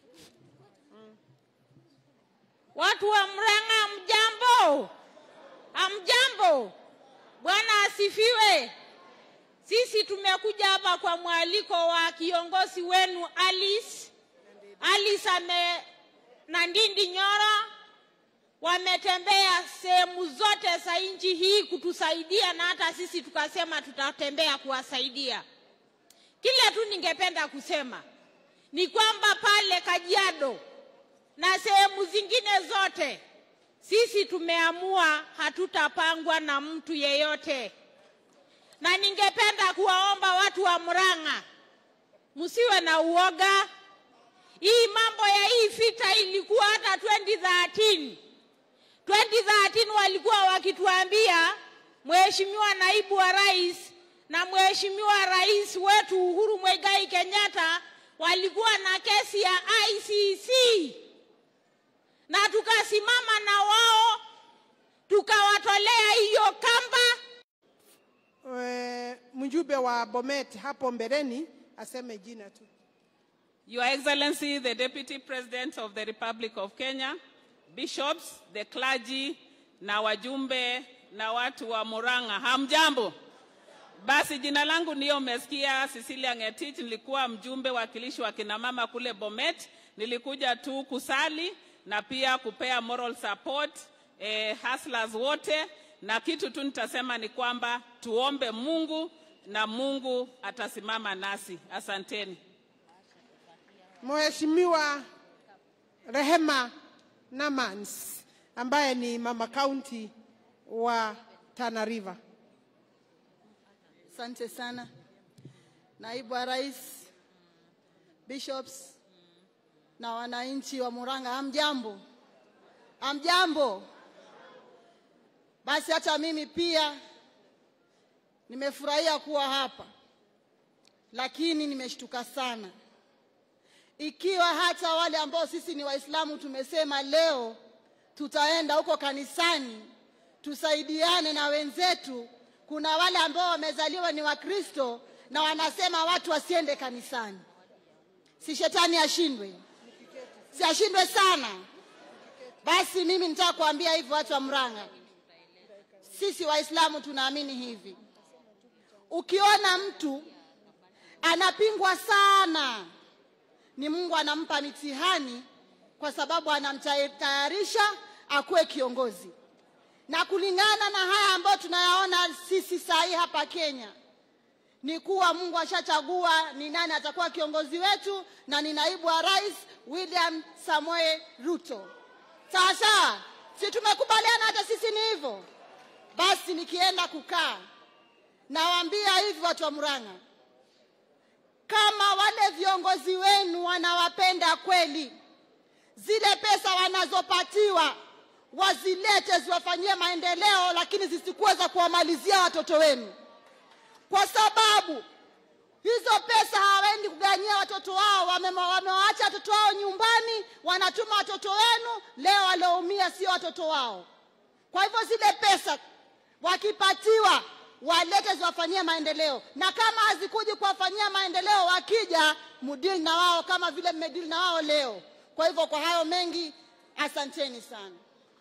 Watu wa Mrang'a, mjambo? Amjambo? Bwana asifiwe. Sisi tumekuja hapa kwa mwaliko wa kiongozi wenu Alice. Alice ame na Ndindi Nyoro wametembea sehemu zote za nchi hii kutusaidia, na hata sisi tukasema tutatembea kuwasaidia. Kile tu ningependa kusema ni kwamba pale Kajiado na sehemu zingine zote sisi tumeamua hatutapangwa na mtu yeyote na ningependa kuwaomba watu wa Murang'a msiwe na uoga. Hii mambo ya hii vita ilikuwa hata 2013. 2013 walikuwa wakituambia Mheshimiwa naibu wa rais na mheshimiwa rais wetu Uhuru Muigai Kenyatta walikuwa na kesi ya ICC na tukasimama na wao tukawatolea hiyo kamba. Eh, mjumbe wa Bomet hapo mbeleni aseme jina tu. Your Excellency, the Deputy President of the Republic of Kenya, bishops, the clergy, na wajumbe na watu wa Murang'a, hamjambo? Basi jina langu ndiyo umesikia, Cecilia Ngetich. Nilikuwa mjumbe wakilishi wa kinamama kule Bomet. Nilikuja tu kusali na pia kupea moral support eh, hustlers wote, na kitu tu nitasema ni kwamba tuombe Mungu na Mungu atasimama nasi. Asanteni. Mheshimiwa Rehema Namans ambaye ni mama kaunti wa Tana River. Asante sana naibu wa rais, bishops na wananchi wa Murang'a, hamjambo? Hamjambo? Basi hata mimi pia nimefurahia kuwa hapa, lakini nimeshtuka sana ikiwa hata wale ambao sisi ni Waislamu tumesema leo tutaenda huko kanisani tusaidiane na wenzetu. Kuna wale ambao wamezaliwa ni Wakristo na wanasema watu wasiende kanisani. Si shetani ashindwe? Si ashindwe sana? Basi mimi nitaka kuambia hivi watu wa Murang'a, sisi Waislamu tunaamini hivi, ukiona mtu anapingwa sana, ni Mungu anampa mitihani kwa sababu anamtayarisha akuwe kiongozi na kulingana na haya ambayo tunayaona sisi saa hii hapa Kenya ni kuwa Mungu ashachagua ni nani atakuwa kiongozi wetu na ni naibu wa rais William Samoei Ruto. Sawa sawa, si tumekubaliana hata sisi ni hivyo? Basi nikienda kukaa, nawaambia hivi watu wa Murang'a, kama wale viongozi wenu wanawapenda kweli, zile pesa wanazopatiwa wazilete ziwafanyie maendeleo, lakini zisikuwe za kuwamalizia watoto wenu, kwa sababu hizo pesa hawaendi kuganyia watoto wao, wame- wamewaacha watoto wao nyumbani, wanatuma watoto wenu. Leo walioumia sio watoto wao. Kwa hivyo zile pesa wakipatiwa walete ziwafanyie maendeleo, na kama hazikuji kuwafanyia maendeleo, wakija mudili na wao kama vile mmedili na wao leo. Kwa hivyo kwa hayo mengi, asanteni sana.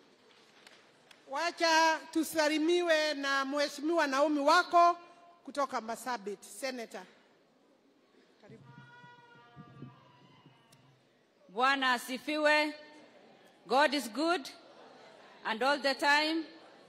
Wacha tusalimiwe na Mheshimiwa Naomi wako kutoka Marsabit, Senator. Bwana asifiwe. God is good and all the time.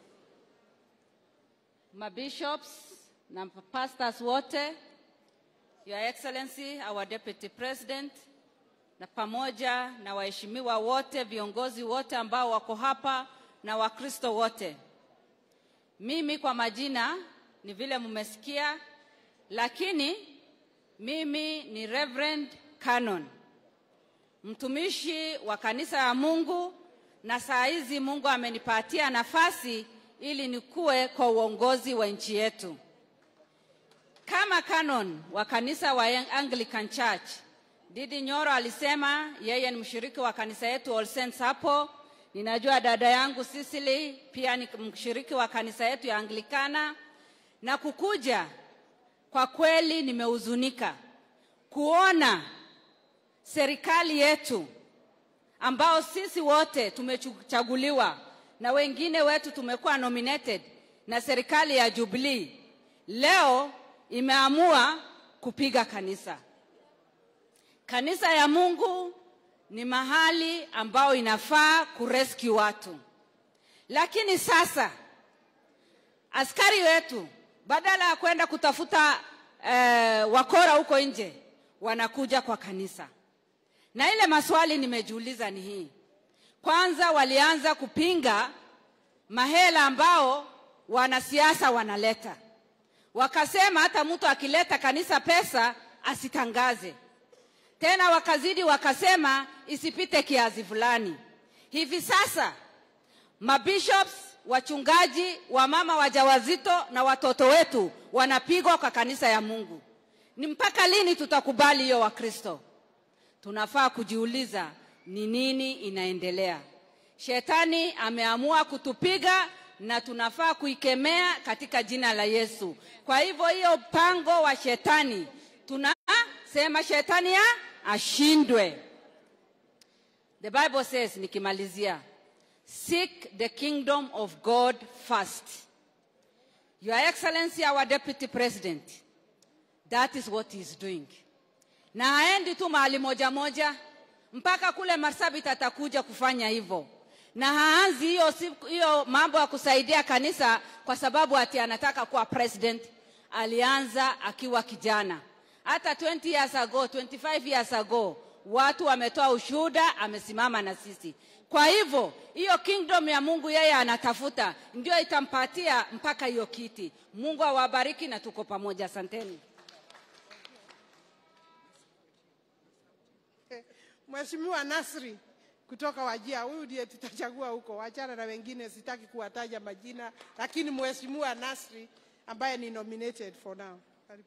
Mabishops na pastors wote, Your Excellency, our Deputy President, na pamoja na waheshimiwa wote, viongozi wote ambao wako hapa na Wakristo wote. Mimi kwa majina ni vile mmesikia, lakini mimi ni Reverend Canon mtumishi wa kanisa ya Mungu, na saa hizi Mungu amenipatia nafasi ili nikuwe kwa uongozi wa nchi yetu. Kama canon wa kanisa wa Anglican Church, Didi Nyoro alisema yeye ni mshiriki wa kanisa yetu All Saints hapo. Ninajua dada yangu Sicily pia ni mshiriki wa kanisa yetu ya Anglikana, na kukuja kwa kweli nimehuzunika kuona serikali yetu ambao sisi wote tumechaguliwa na wengine wetu tumekuwa nominated na serikali ya Jubilee leo imeamua kupiga kanisa. Kanisa ya Mungu ni mahali ambao inafaa kurescue watu, lakini sasa askari wetu badala ya kwenda kutafuta eh, wakora huko nje wanakuja kwa kanisa na ile maswali nimejiuliza ni hii. Kwanza walianza kupinga mahela ambao wanasiasa wanaleta, wakasema hata mtu akileta kanisa pesa asitangaze tena, wakazidi wakasema isipite kiasi fulani. Hivi sasa mabishops wachungaji, wamama wajawazito na watoto wetu wanapigwa kwa kanisa ya Mungu. Ni mpaka lini tutakubali hiyo Wakristo? Tunafaa kujiuliza ni nini inaendelea. Shetani ameamua kutupiga na tunafaa kuikemea katika jina la Yesu. Kwa hivyo hiyo mpango wa shetani tunasema shetani ya ashindwe. The Bible says, nikimalizia, seek the kingdom of God first. Your Excellency, our Deputy President, that is what he is doing. Na haendi tu mahali moja moja, mpaka kule Marsabit atakuja kufanya hivyo, na haanzi hiyo siku- hiyo mambo ya kusaidia kanisa kwa sababu ati anataka kuwa president. Alianza akiwa kijana, hata 20 years ago, 25 years ago watu wametoa ushuhuda, amesimama na sisi. Kwa hivyo hiyo kingdom ya Mungu yeye anatafuta, ndio itampatia mpaka hiyo kiti. Mungu awabariki na tuko pamoja, asanteni. Mheshimiwa Nasri kutoka Wajia, huyu ndiye tutachagua huko, wachana na wengine, sitaki kuwataja majina, lakini Mheshimiwa Nasri ambaye ni nominated for now. Karibu.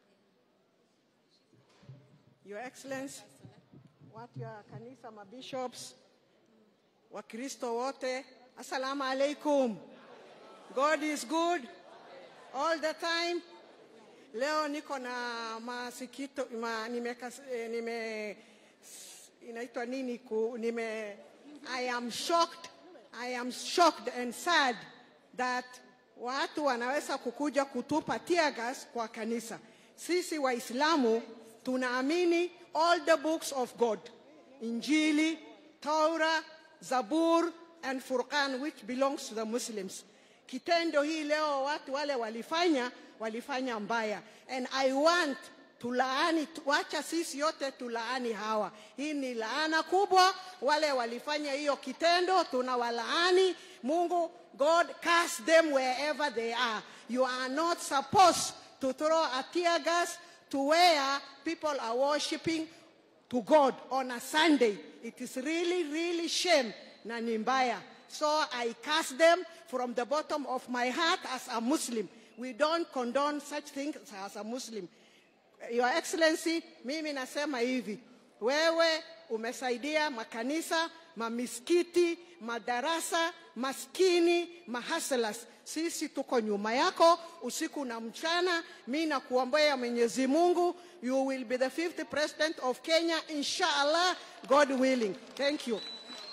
Your Excellency, watu ya kanisa, mabishops, Wakristo wote, assalamu alaikum. God is good all the time. Leo niko na masikito ma, nime, eh, nime inaitwa nini ku, nime I am shocked I am shocked and sad that watu wanaweza kukuja kutupa tear gas kwa kanisa. Sisi Waislamu tunaamini all the books of God, Injili, Torah, Zabur and Furqan which belongs to the Muslims. Kitendo hii leo watu wale walifanya walifanya mbaya and I want tulaani, wacha sisi yote tulaani hawa. Hii ni laana kubwa. Wale walifanya hiyo kitendo tunawalaani. Mungu, God curse them wherever they are. You are not supposed to throw a tear gas to where people are worshiping to God on a Sunday. It is really, really shame na ni mbaya. So I curse them from the bottom of my heart as a Muslim. We don't condone such things as a Muslim. Your Excellency, mimi nasema hivi, wewe umesaidia makanisa, mamiskiti, madarasa, maskini, mahaslas. Sisi tuko nyuma yako usiku na mchana. Mi nakuombea Mwenyezi Mungu, you will be the fifth president of Kenya inshallah, God willing. Thank you.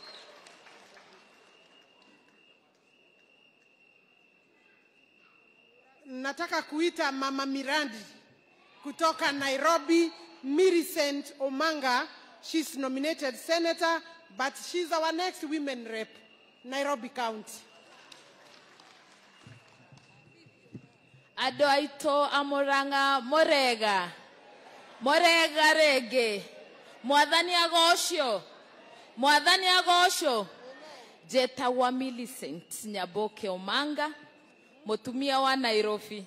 Nataka kuita Mama Mirandi kutoka Nairobi, Millicent Omanga. She's nominated senator, but she's our next women rep, Nairobi County. andå aitå a må ranga må rega må rega rä ngä mwathani agocio mwathani agocio njätagwa Millicent nyamboke omanga mutumia wa nairobi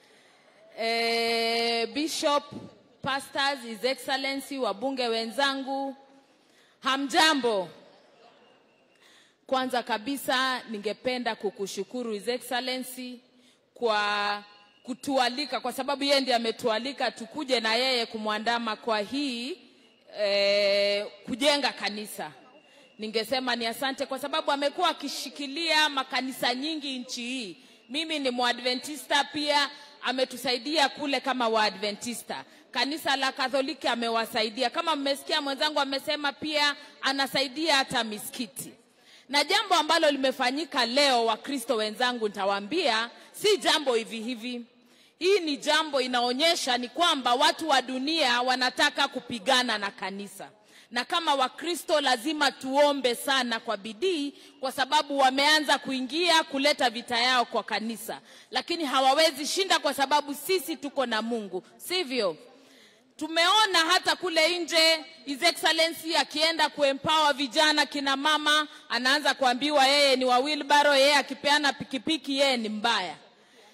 eh, bishop pastors his excellency wabunge wenzangu hamjambo kwanza kabisa ningependa kukushukuru his excellency kwa kutualika kwa sababu yeye ndiye ametualika tukuje na yeye kumwandama kwa hii eh, kujenga kanisa ningesema ni asante kwa sababu amekuwa akishikilia makanisa nyingi nchi hii mimi ni mwadventista pia ametusaidia kule kama waadventista kanisa la katholiki amewasaidia kama mmesikia mwenzangu amesema pia anasaidia hata misikiti na jambo ambalo limefanyika leo wakristo wenzangu nitawaambia si jambo hivi hivi hii ni jambo inaonyesha ni kwamba watu wa dunia wanataka kupigana na kanisa na kama wakristo lazima tuombe sana kwa bidii kwa sababu wameanza kuingia kuleta vita yao kwa kanisa lakini hawawezi shinda kwa sababu sisi tuko na mungu sivyo tumeona hata kule nje his excellency akienda kuempower vijana kina mama anaanza kuambiwa yeye ni wa wilbaro yeye akipeana pikipiki yeye ni mbaya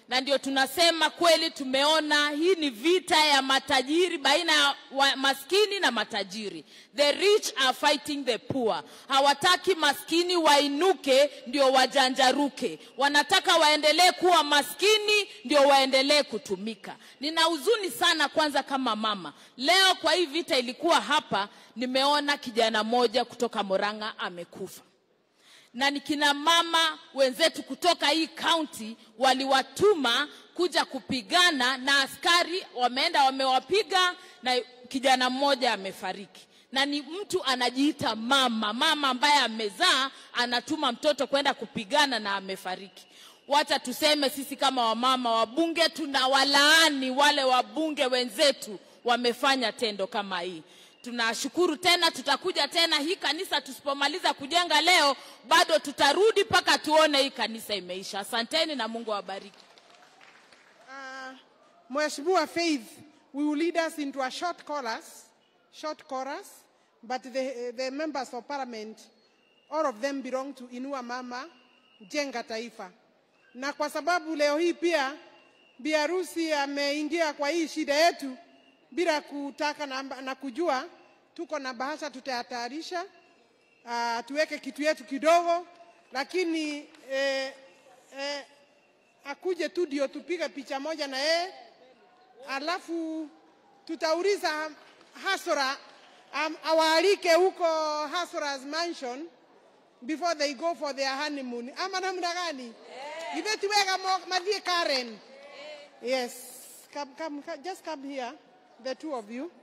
na ndio tunasema kweli tumeona hii ni vita ya matajiri baina ya wa- maskini na matajiri the rich are fighting the poor hawataki maskini wainuke ndio wajanjaruke wanataka waendelee kuwa maskini ndio waendelee kutumika nina huzuni sana kwanza kama mama leo kwa hii vita ilikuwa hapa nimeona kijana moja kutoka moranga amekufa na ni kina mama wenzetu kutoka hii kaunti waliwatuma kuja kupigana na askari wameenda wamewapiga na kijana mmoja amefariki na ni mtu anajiita mama mama ambaye amezaa anatuma mtoto kwenda kupigana na amefariki wacha tuseme sisi kama wamama wabunge tunawalaani wale wabunge wenzetu wamefanya tendo kama hii tunashukuru tena tutakuja tena hii kanisa tusipomaliza kujenga leo bado tutarudi mpaka tuone hii kanisa imeisha asanteni na mungu awabariki Mheshimiwa Faith, we will lead us into a short chorus, short chorus, but the, the members of parliament, all of them belong to Inua Mama, Jenga Taifa. Na kwa sababu leo hii pia biharusi ameingia kwa hii shida yetu bila kutaka na, na kujua, tuko na bahasha tutayatayarisha, uh, tuweke kitu yetu kidogo, lakini eh, eh, akuje tu ndio tupige picha moja na yeye, alafu tutauliza Hasora um, awaalike huko Hasora's mansion before they go for their honeymoon. Ama namna gani? Ibe tuweka mo- madhie Karen. Yes. Come, come, come, just come here, the two of you.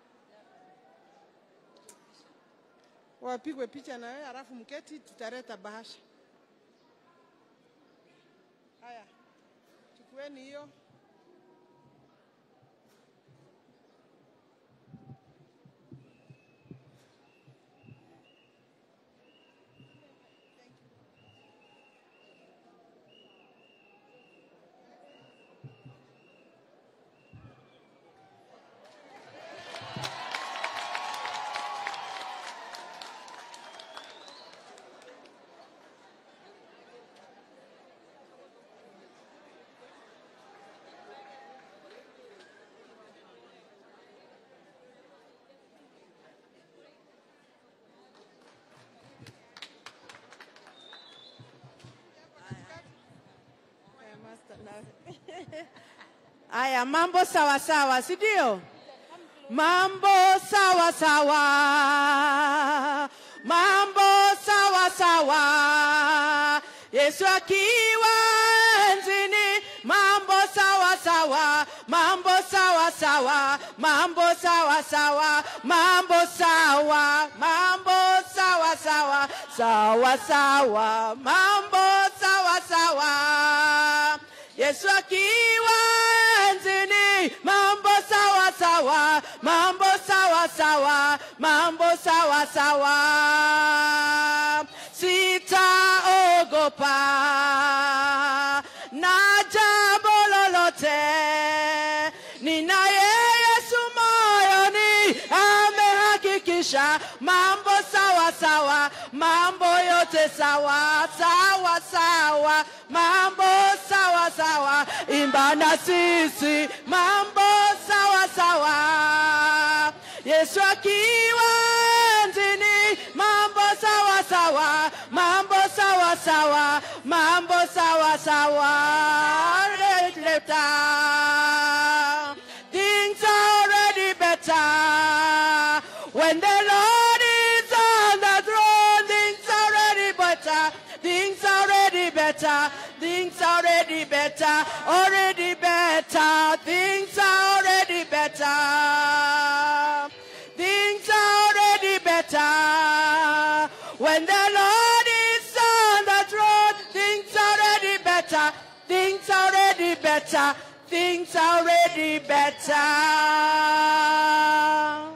Wapigwe picha na wewe, alafu mketi, tutaleta bahasha. Haya, chukueni hiyo. Aya, mambo sawa sawa, si ndio? Mambo sawa sawa, mambo sawa sawa. Yesu akiwa enzini, mambo sawa sawa, mambo sawa sawa, mambo sawa sawa, mambo sawa, mambo sawa sawa, sawa sawa, mambo sawa sawa. Yesu akiwa enzini, mambo sawa sawa, mambo sawa sawa, mambo sawa sawa. Sitaogopa na jambo lolote, ninaye Yesu moyoni, amehakikisha mambo sawa sawa, mambo yote sawa sawa sawa, mambo sawa sawa, imba na sisi mambo sawa sawa. Yesu akiwa enzini, mambo sawa sawa, mambo sawa sawa, mambo sawa sawa. Later, things are already better when the Lord is on the throne. Things are already better. Things are already better. Things are already better. Already better. Things are already better. Things are already better. When the Lord is on the throne, things are already better. Things are already better. Things are already better.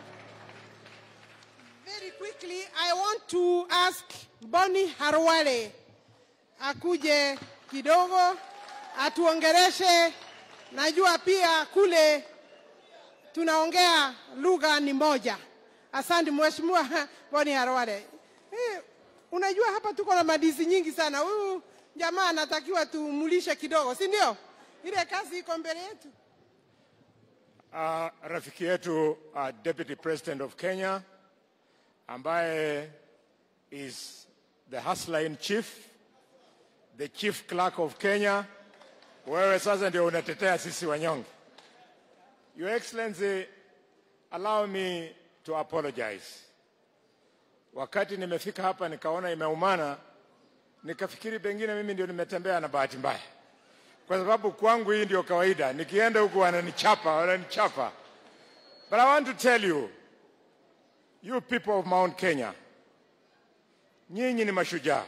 Very quickly, I want to ask Bonnie Harwale akuje kidogo atuongereshe. Najua pia kule tunaongea lugha ni moja. Asante Mheshimiwa Bonnie Harwale. Eh, unajua hapa tuko na madizi nyingi sana. Huyu jamaa anatakiwa tumulishe kidogo, si ndio? ile kazi iko mbele yetu. Uh, rafiki yetu uh, Deputy President of Kenya ambaye is the hustler in chief, the chief clerk of Kenya. Wewe sasa ndio unatetea sisi wanyonge. Your Excellency, allow me to apologize. Wakati nimefika hapa nikaona imeumana, nikafikiri pengine mimi ndio nimetembea na bahati mbaya kwa sababu kwangu hii ndio kawaida. Nikienda huku wananichapa, wananichapa. But I want to tell you, you people of Mount Kenya, nyinyi ni mashujaa,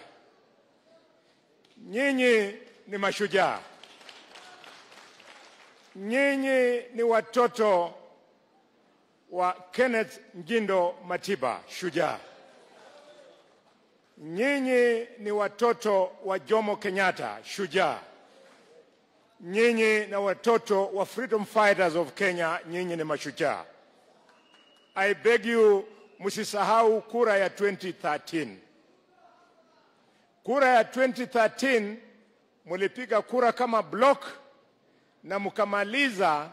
nyinyi ni mashujaa, nyinyi ni watoto wa Kenneth Ngindo Matiba, shujaa. Nyinyi ni watoto wa Jomo Kenyatta, shujaa nyinyi na watoto wa freedom fighters of Kenya, nyinyi ni mashujaa. I beg you msisahau kura ya 2013. Kura ya 2013 mulipiga kura kama block na mkamaliza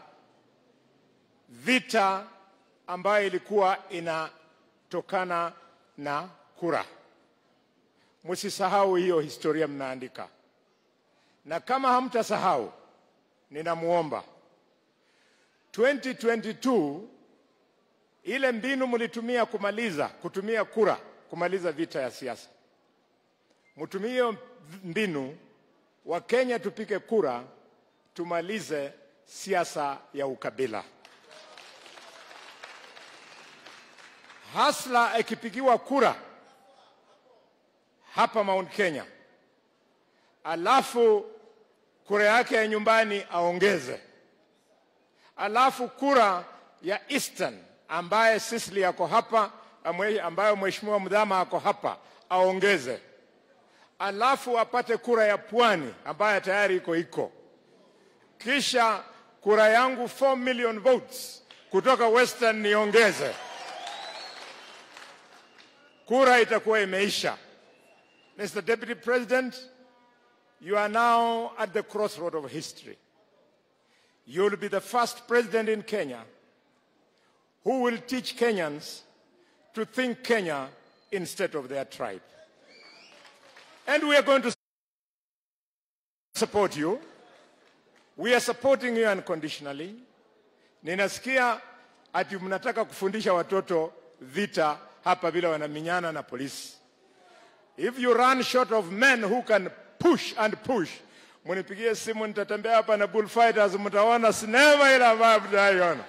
vita ambayo ilikuwa inatokana na kura. Msisahau hiyo historia mnaandika, na kama hamtasahau ninamuomba 2022 ile mbinu mlitumia kumaliza kutumia kura kumaliza vita ya siasa, mtumie hiyo mbinu. Wa Kenya tupige kura tumalize siasa ya ukabila. Hasla ikipigiwa kura hapa Mount Kenya, alafu kura yake ya nyumbani aongeze, alafu kura ya Eastern ambaye Sisli yako hapa, amwe- ambayo mheshimiwa Mdhama ako hapa aongeze, alafu apate kura ya Pwani ambayo tayari iko iko, kisha kura yangu 4 million votes kutoka Western niongeze, kura itakuwa imeisha. Mr. Deputy President, you are now at the crossroad of history. You will be the first president in Kenya who will teach Kenyans to think Kenya instead of their tribe. And we are going to support you. We are supporting you unconditionally. Ninasikia ati mnataka kufundisha watoto vita hapa vile wanaminyana na polisi. If you run short of men who can push and push, munipigie simu, nitatembea hapa na bullfighters, mtaona sinema ile ambayo mtaiona.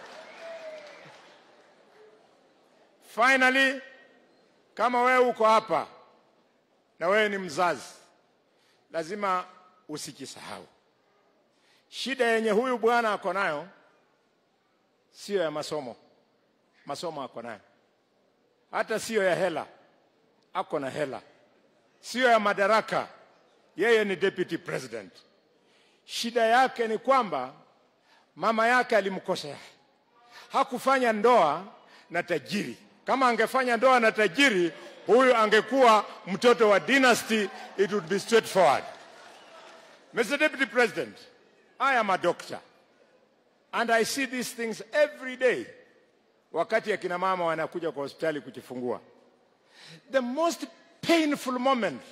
Finally, kama wewe uko hapa na wewe ni mzazi, lazima usijisahau. Shida yenye huyu bwana ako nayo siyo ya masomo, masomo ako nayo, hata siyo ya hela, ako na hela, siyo ya madaraka, yeye ni deputy president. Shida yake ni kwamba mama yake alimkosea, hakufanya ndoa na tajiri. Kama angefanya ndoa na tajiri, huyu angekuwa mtoto wa dynasty, it would be straightforward. Mr. Deputy President, I am a doctor and I see these things every day wakati akina mama wanakuja kwa hospitali kujifungua. The most painful moment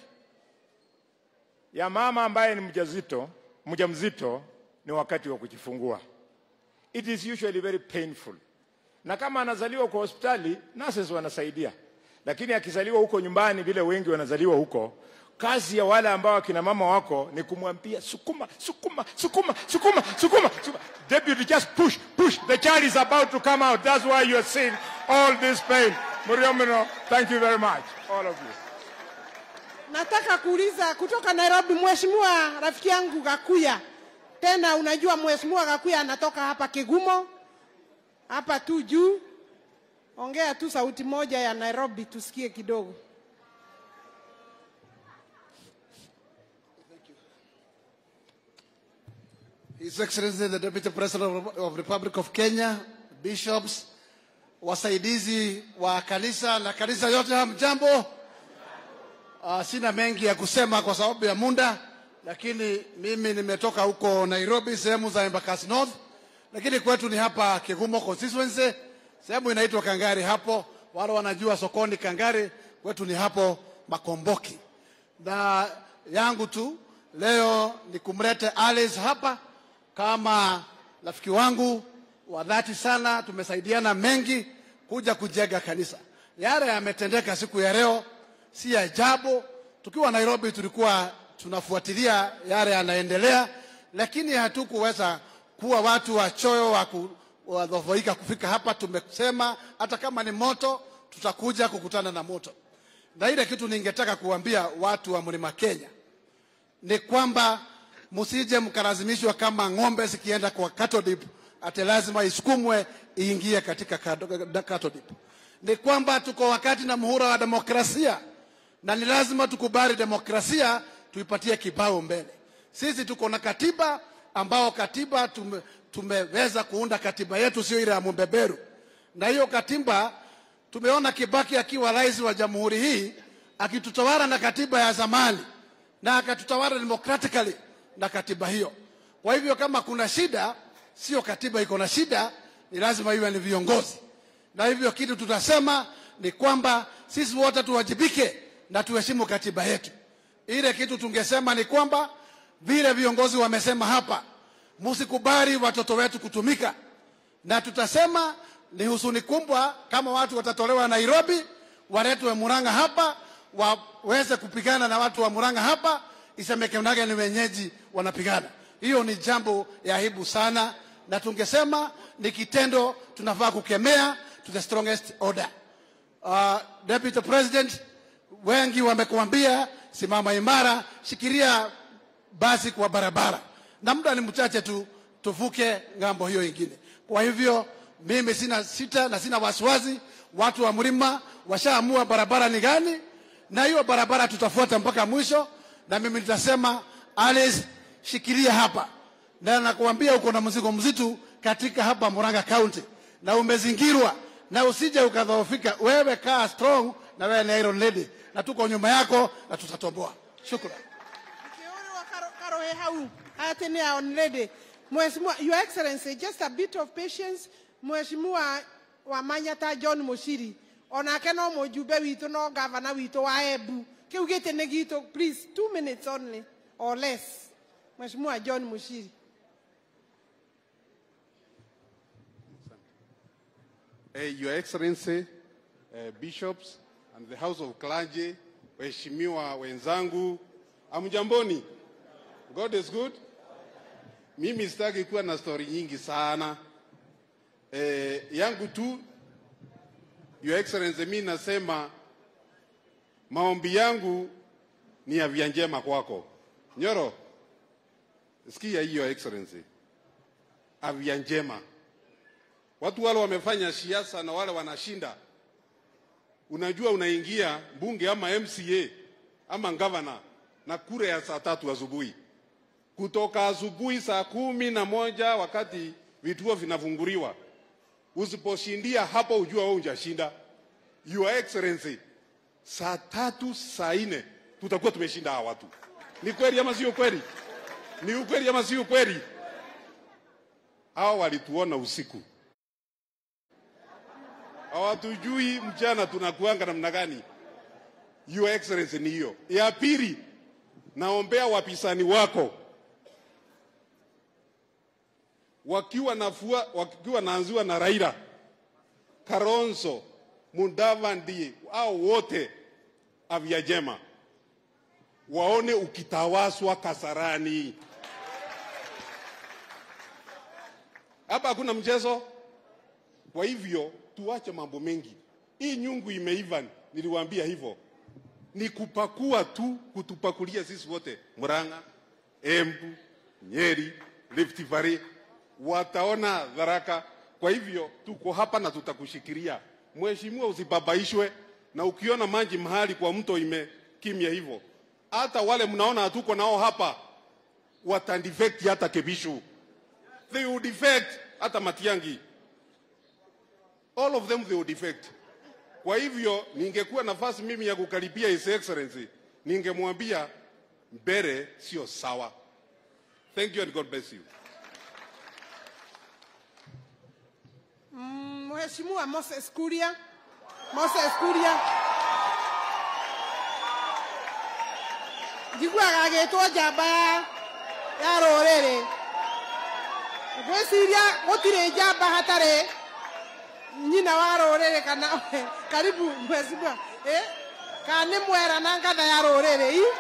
ya mama ambaye ni mjazito, mjamzito ni wakati wa kujifungua. It is usually very painful. Na kama anazaliwa kwa hospitali, nurses wanasaidia, lakini akizaliwa huko nyumbani, vile wengi wanazaliwa huko, kazi ya wale ambao akina mama wako ni kumwambia sukuma, sukuma, sukuma, sukuma, sukuma, sukuma. Deputy, just push, push. The child is about to come out. That's why you are seeing all this pain. Muriomino, thank you very much, all of you. Nataka kuuliza kutoka Nairobi, mheshimiwa rafiki yangu Gakuya. Tena unajua mheshimiwa Gakuya anatoka hapa Kigumo, hapa tu juu. Ongea tu sauti moja ya Nairobi tusikie kidogo. His Excellency the Deputy President of, of Republic of Kenya, bishops, wasaidizi wa kanisa na kanisa yote, hamjambo. Uh, sina mengi ya kusema kwa sababu ya muda. lakini mimi nimetoka huko Nairobi, sehemu za Embakasi North, lakini kwetu ni hapa Kigumo constituency, sehemu inaitwa Kangari. Hapo wale wanajua sokoni Kangari, kwetu ni hapo Makomboki. Na yangu tu leo ni kumlete Alice hapa kama rafiki wangu wa dhati sana, tumesaidiana mengi kuja kujenga kanisa. Yale yametendeka siku ya leo si ajabu. Tukiwa Nairobi tulikuwa tunafuatilia yale yanaendelea, lakini hatukuweza kuwa watu wachoyo wa ku- wadhoofika kufika hapa. Tumesema hata kama ni moto, tutakuja kukutana na moto. Na ile kitu ningetaka kuambia watu wa Mlima Kenya ni kwamba msije mkalazimishwa kama ng'ombe zikienda kwa cattle dip ate lazima isukumwe iingie katika kado- cattle dip. Ni kwamba tuko wakati na muhula wa demokrasia na ni lazima tukubali demokrasia, tuipatie kibao mbele. Sisi tuko na katiba ambao katiba tume, tumeweza kuunda katiba yetu, sio ile ya mbeberu. Na hiyo katiba tumeona Kibaki akiwa rais wa jamhuri hii akitutawala na katiba ya zamani na akatutawala democratically na katiba hiyo. Kwa hivyo kama kuna shida, sio katiba iko na shida, ni lazima iwe ni viongozi. Na hivyo kitu tutasema ni kwamba sisi wote tuwajibike na tuheshimu katiba yetu. Ile kitu tungesema ni kwamba vile viongozi wamesema hapa, msikubali watoto wetu kutumika, na tutasema ni husuni kubwa kama watu watatolewa Nairobi waletwe Murang'a hapa waweze kupigana na watu wa Murang'a hapa, isemekanage ni wenyeji wanapigana. Hiyo ni jambo ya aibu sana, na tungesema ni kitendo tunafaa kukemea to the strongest order. Uh, Deputy President, wengi wamekuambia simama imara, shikilia basi kwa barabara, na muda ni mchache tu tuvuke ng'ambo hiyo ingine. Kwa hivyo mimi sina sita na sina wasiwasi, watu wa mlima washaamua barabara ni gani, na hiyo barabara tutafuata mpaka mwisho, na mimi nitasema Alice, shikilia hapa, na nakuambia uko na mzigo mzito katika hapa Murang'a County na umezingirwa, na usije ukadhoofika. Wewe kaa strong, na wewe ni Iron Lady, na tuko nyuma yako na tutatomboa. Shukrani. karohe hau ate ni aonrede mheshimiwa your excellency just a bit of patience mheshimiwa wa manyata john mushiri onake no mujumbe witũ no gavana witũ wa embu kĩu gĩtĩ nĩ gitũ please two minutes only or less mheshimiwa john mushiri Uh, Your Excellency, uh, bishops and the House of Clergy, waheshimiwa wenzangu, amjamboni. God is good. Mimi sitaki kuwa na stori nyingi sana. Eh, yangu tu Your Excellency, mi nasema maombi yangu ni afya njema kwako. Nyoro, sikia hiyo Excellency, afya njema watu wale wamefanya siasa na wale wanashinda, unajua unaingia bunge ama MCA ama gavana na kura ya saa tatu asubuhi, kutoka asubuhi saa kumi na moja wakati vituo vinafunguliwa. Usiposhindia hapo, ujua wewe hujashinda. Your Excellency, saa tatu saa nne tutakuwa tumeshinda hawa watu. Ni kweli ama sio kweli? Ni ukweli ama sio kweli? Hawa walituona usiku hawatujui mchana tunakuanga namna gani. Your Excellency ni hiyo. Ya pili, naombea wapisani wako wakiwa nafua, wakiwa naanziwa na Raila, Kalonzo, Mudavadi, au wote afya njema, waone ukitawaswa Kasarani. Hapa hakuna mchezo. Kwa hivyo tuache mambo mengi. Hii nyungu imeiva, niliwaambia hivyo, ni kupakua tu, kutupakulia sisi wote, Murang'a, Embu, Nyeri, Rift Valley, wataona dharaka. Kwa hivyo tuko hapa na tutakushikilia. Mheshimiwa, usibabaishwe na ukiona maji mahali kwa mto imekimya hivyo, hata wale mnaona hatuko nao hapa watandefect hata Kebishu, they will defect hata Matiangi all of them they will defect. Kwa hivyo ningekuwa nafasi mimi ya kukaribia His Excellency, ningemwambia mbele sio sawa. Thank you and God bless you. Mm, Mheshimiwa Moses Kuria. Moses Kuria. Njiguaga agĩtwo njamba ya ya rũrĩrĩ. Ngwĩciria gũtirĩ njamba hatarĩ nyina wa rũrĩrĩ kana karibu mheshimiwa eh? kana nĩ mwera na ngatha ya rũrĩrĩ ii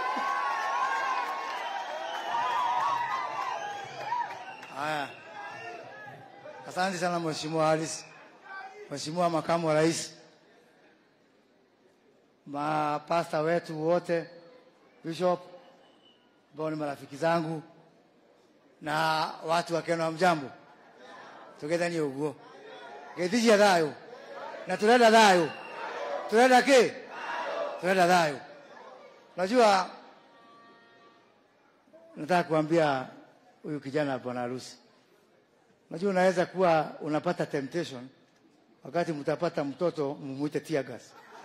Haya, asante sana Mheshimiwa Haris, Mheshimiwa Makamu wa Rais, mapasta wetu wote, Bishop ambao ni marafiki zangu na watu wa Kenya, hamjambo? tugethanie uguo gĩthicia thayũ na tũrenda thayũ tũrenda kĩ tũrenda thayũ unajua nataka kuambia huyu kijana bwana harusi unajua unaweza kuwa unapata temptation wakati mtapata mtoto mumuite tear gas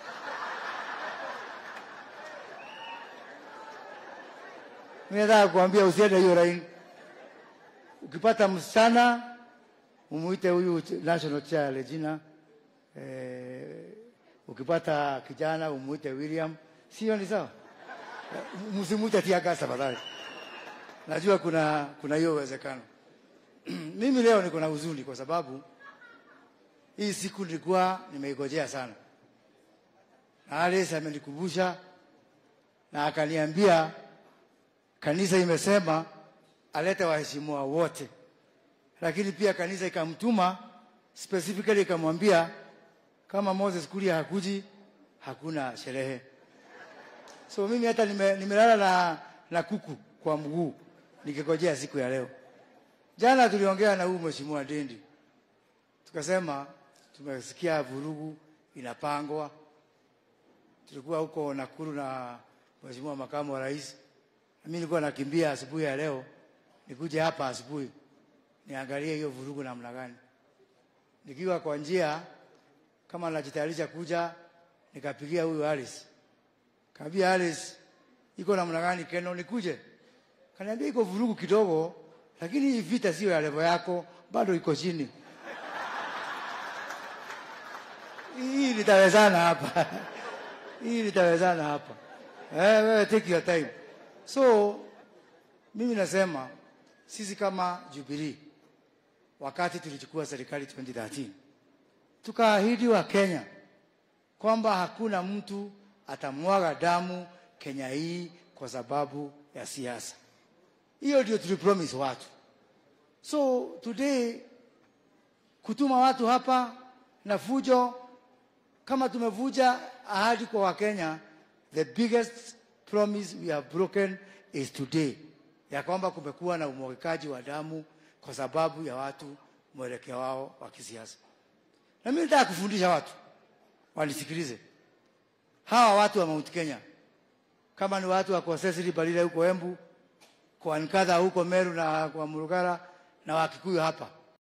mimi nataka kuambia usiende hiyo laini ukipata msichana mumuite huyu ch- national chair Regina. Eh, ukipata kijana umuite William, sio ni sawa? Eh, Msimuite tiaga tafadhali. Najua kuna kuna hiyo uwezekano. Mimi leo niko na huzuni kwa sababu hii siku nilikuwa nimeigojea sana, na Alice amenikumbusha na akaniambia kanisa imesema alete waheshimiwa wote lakini pia kanisa ikamtuma specifically ikamwambia kama Moses Kuria hakuji hakuna sherehe. So mimi hata nime- nimelala na, na kuku kwa mguu nikigojea siku ya leo. Jana tuliongea na huyu mheshimiwa Dendi, tukasema tumesikia vurugu inapangwa. Tulikuwa huko Nakuru na mheshimiwa makamu wa rais, na mimi nilikuwa nakimbia asubuhi ya leo nikuje hapa asubuhi niangalie hiyo vurugu namna gani. Nikiwa kwa njia kama najitayarisha kuja, nikapigia huyu Alice, kaambia Alice, iko namna gani Keno nikuje? Kaniambia iko vurugu kidogo, lakini hii vita sio ya level yako, bado iko chini. Hii nitawezana hapa, hii nitawezana hapa. Eh, wewe take your time. So mimi nasema sisi kama Jubilee wakati tulichukua serikali 2013 tukaahidi wa Kenya kwamba hakuna mtu atamwaga damu Kenya hii kwa sababu ya siasa. Hiyo ndio tulipromise watu. So today kutuma watu hapa na fujo, kama tumevuja ahadi kwa Wakenya, the biggest promise we have broken is today, ya kwamba kumekuwa na umwagikaji wa damu kwa sababu ya watu mwelekeo wao wa kisiasa. Na mimi nataka kufundisha watu wanisikilize, hawa watu wa Mount Kenya, kama ni watu wa kwa Cecily Balile huko Embu, kwa Nkadha huko Meru na kwa Murugara na Wakikuyu hapa,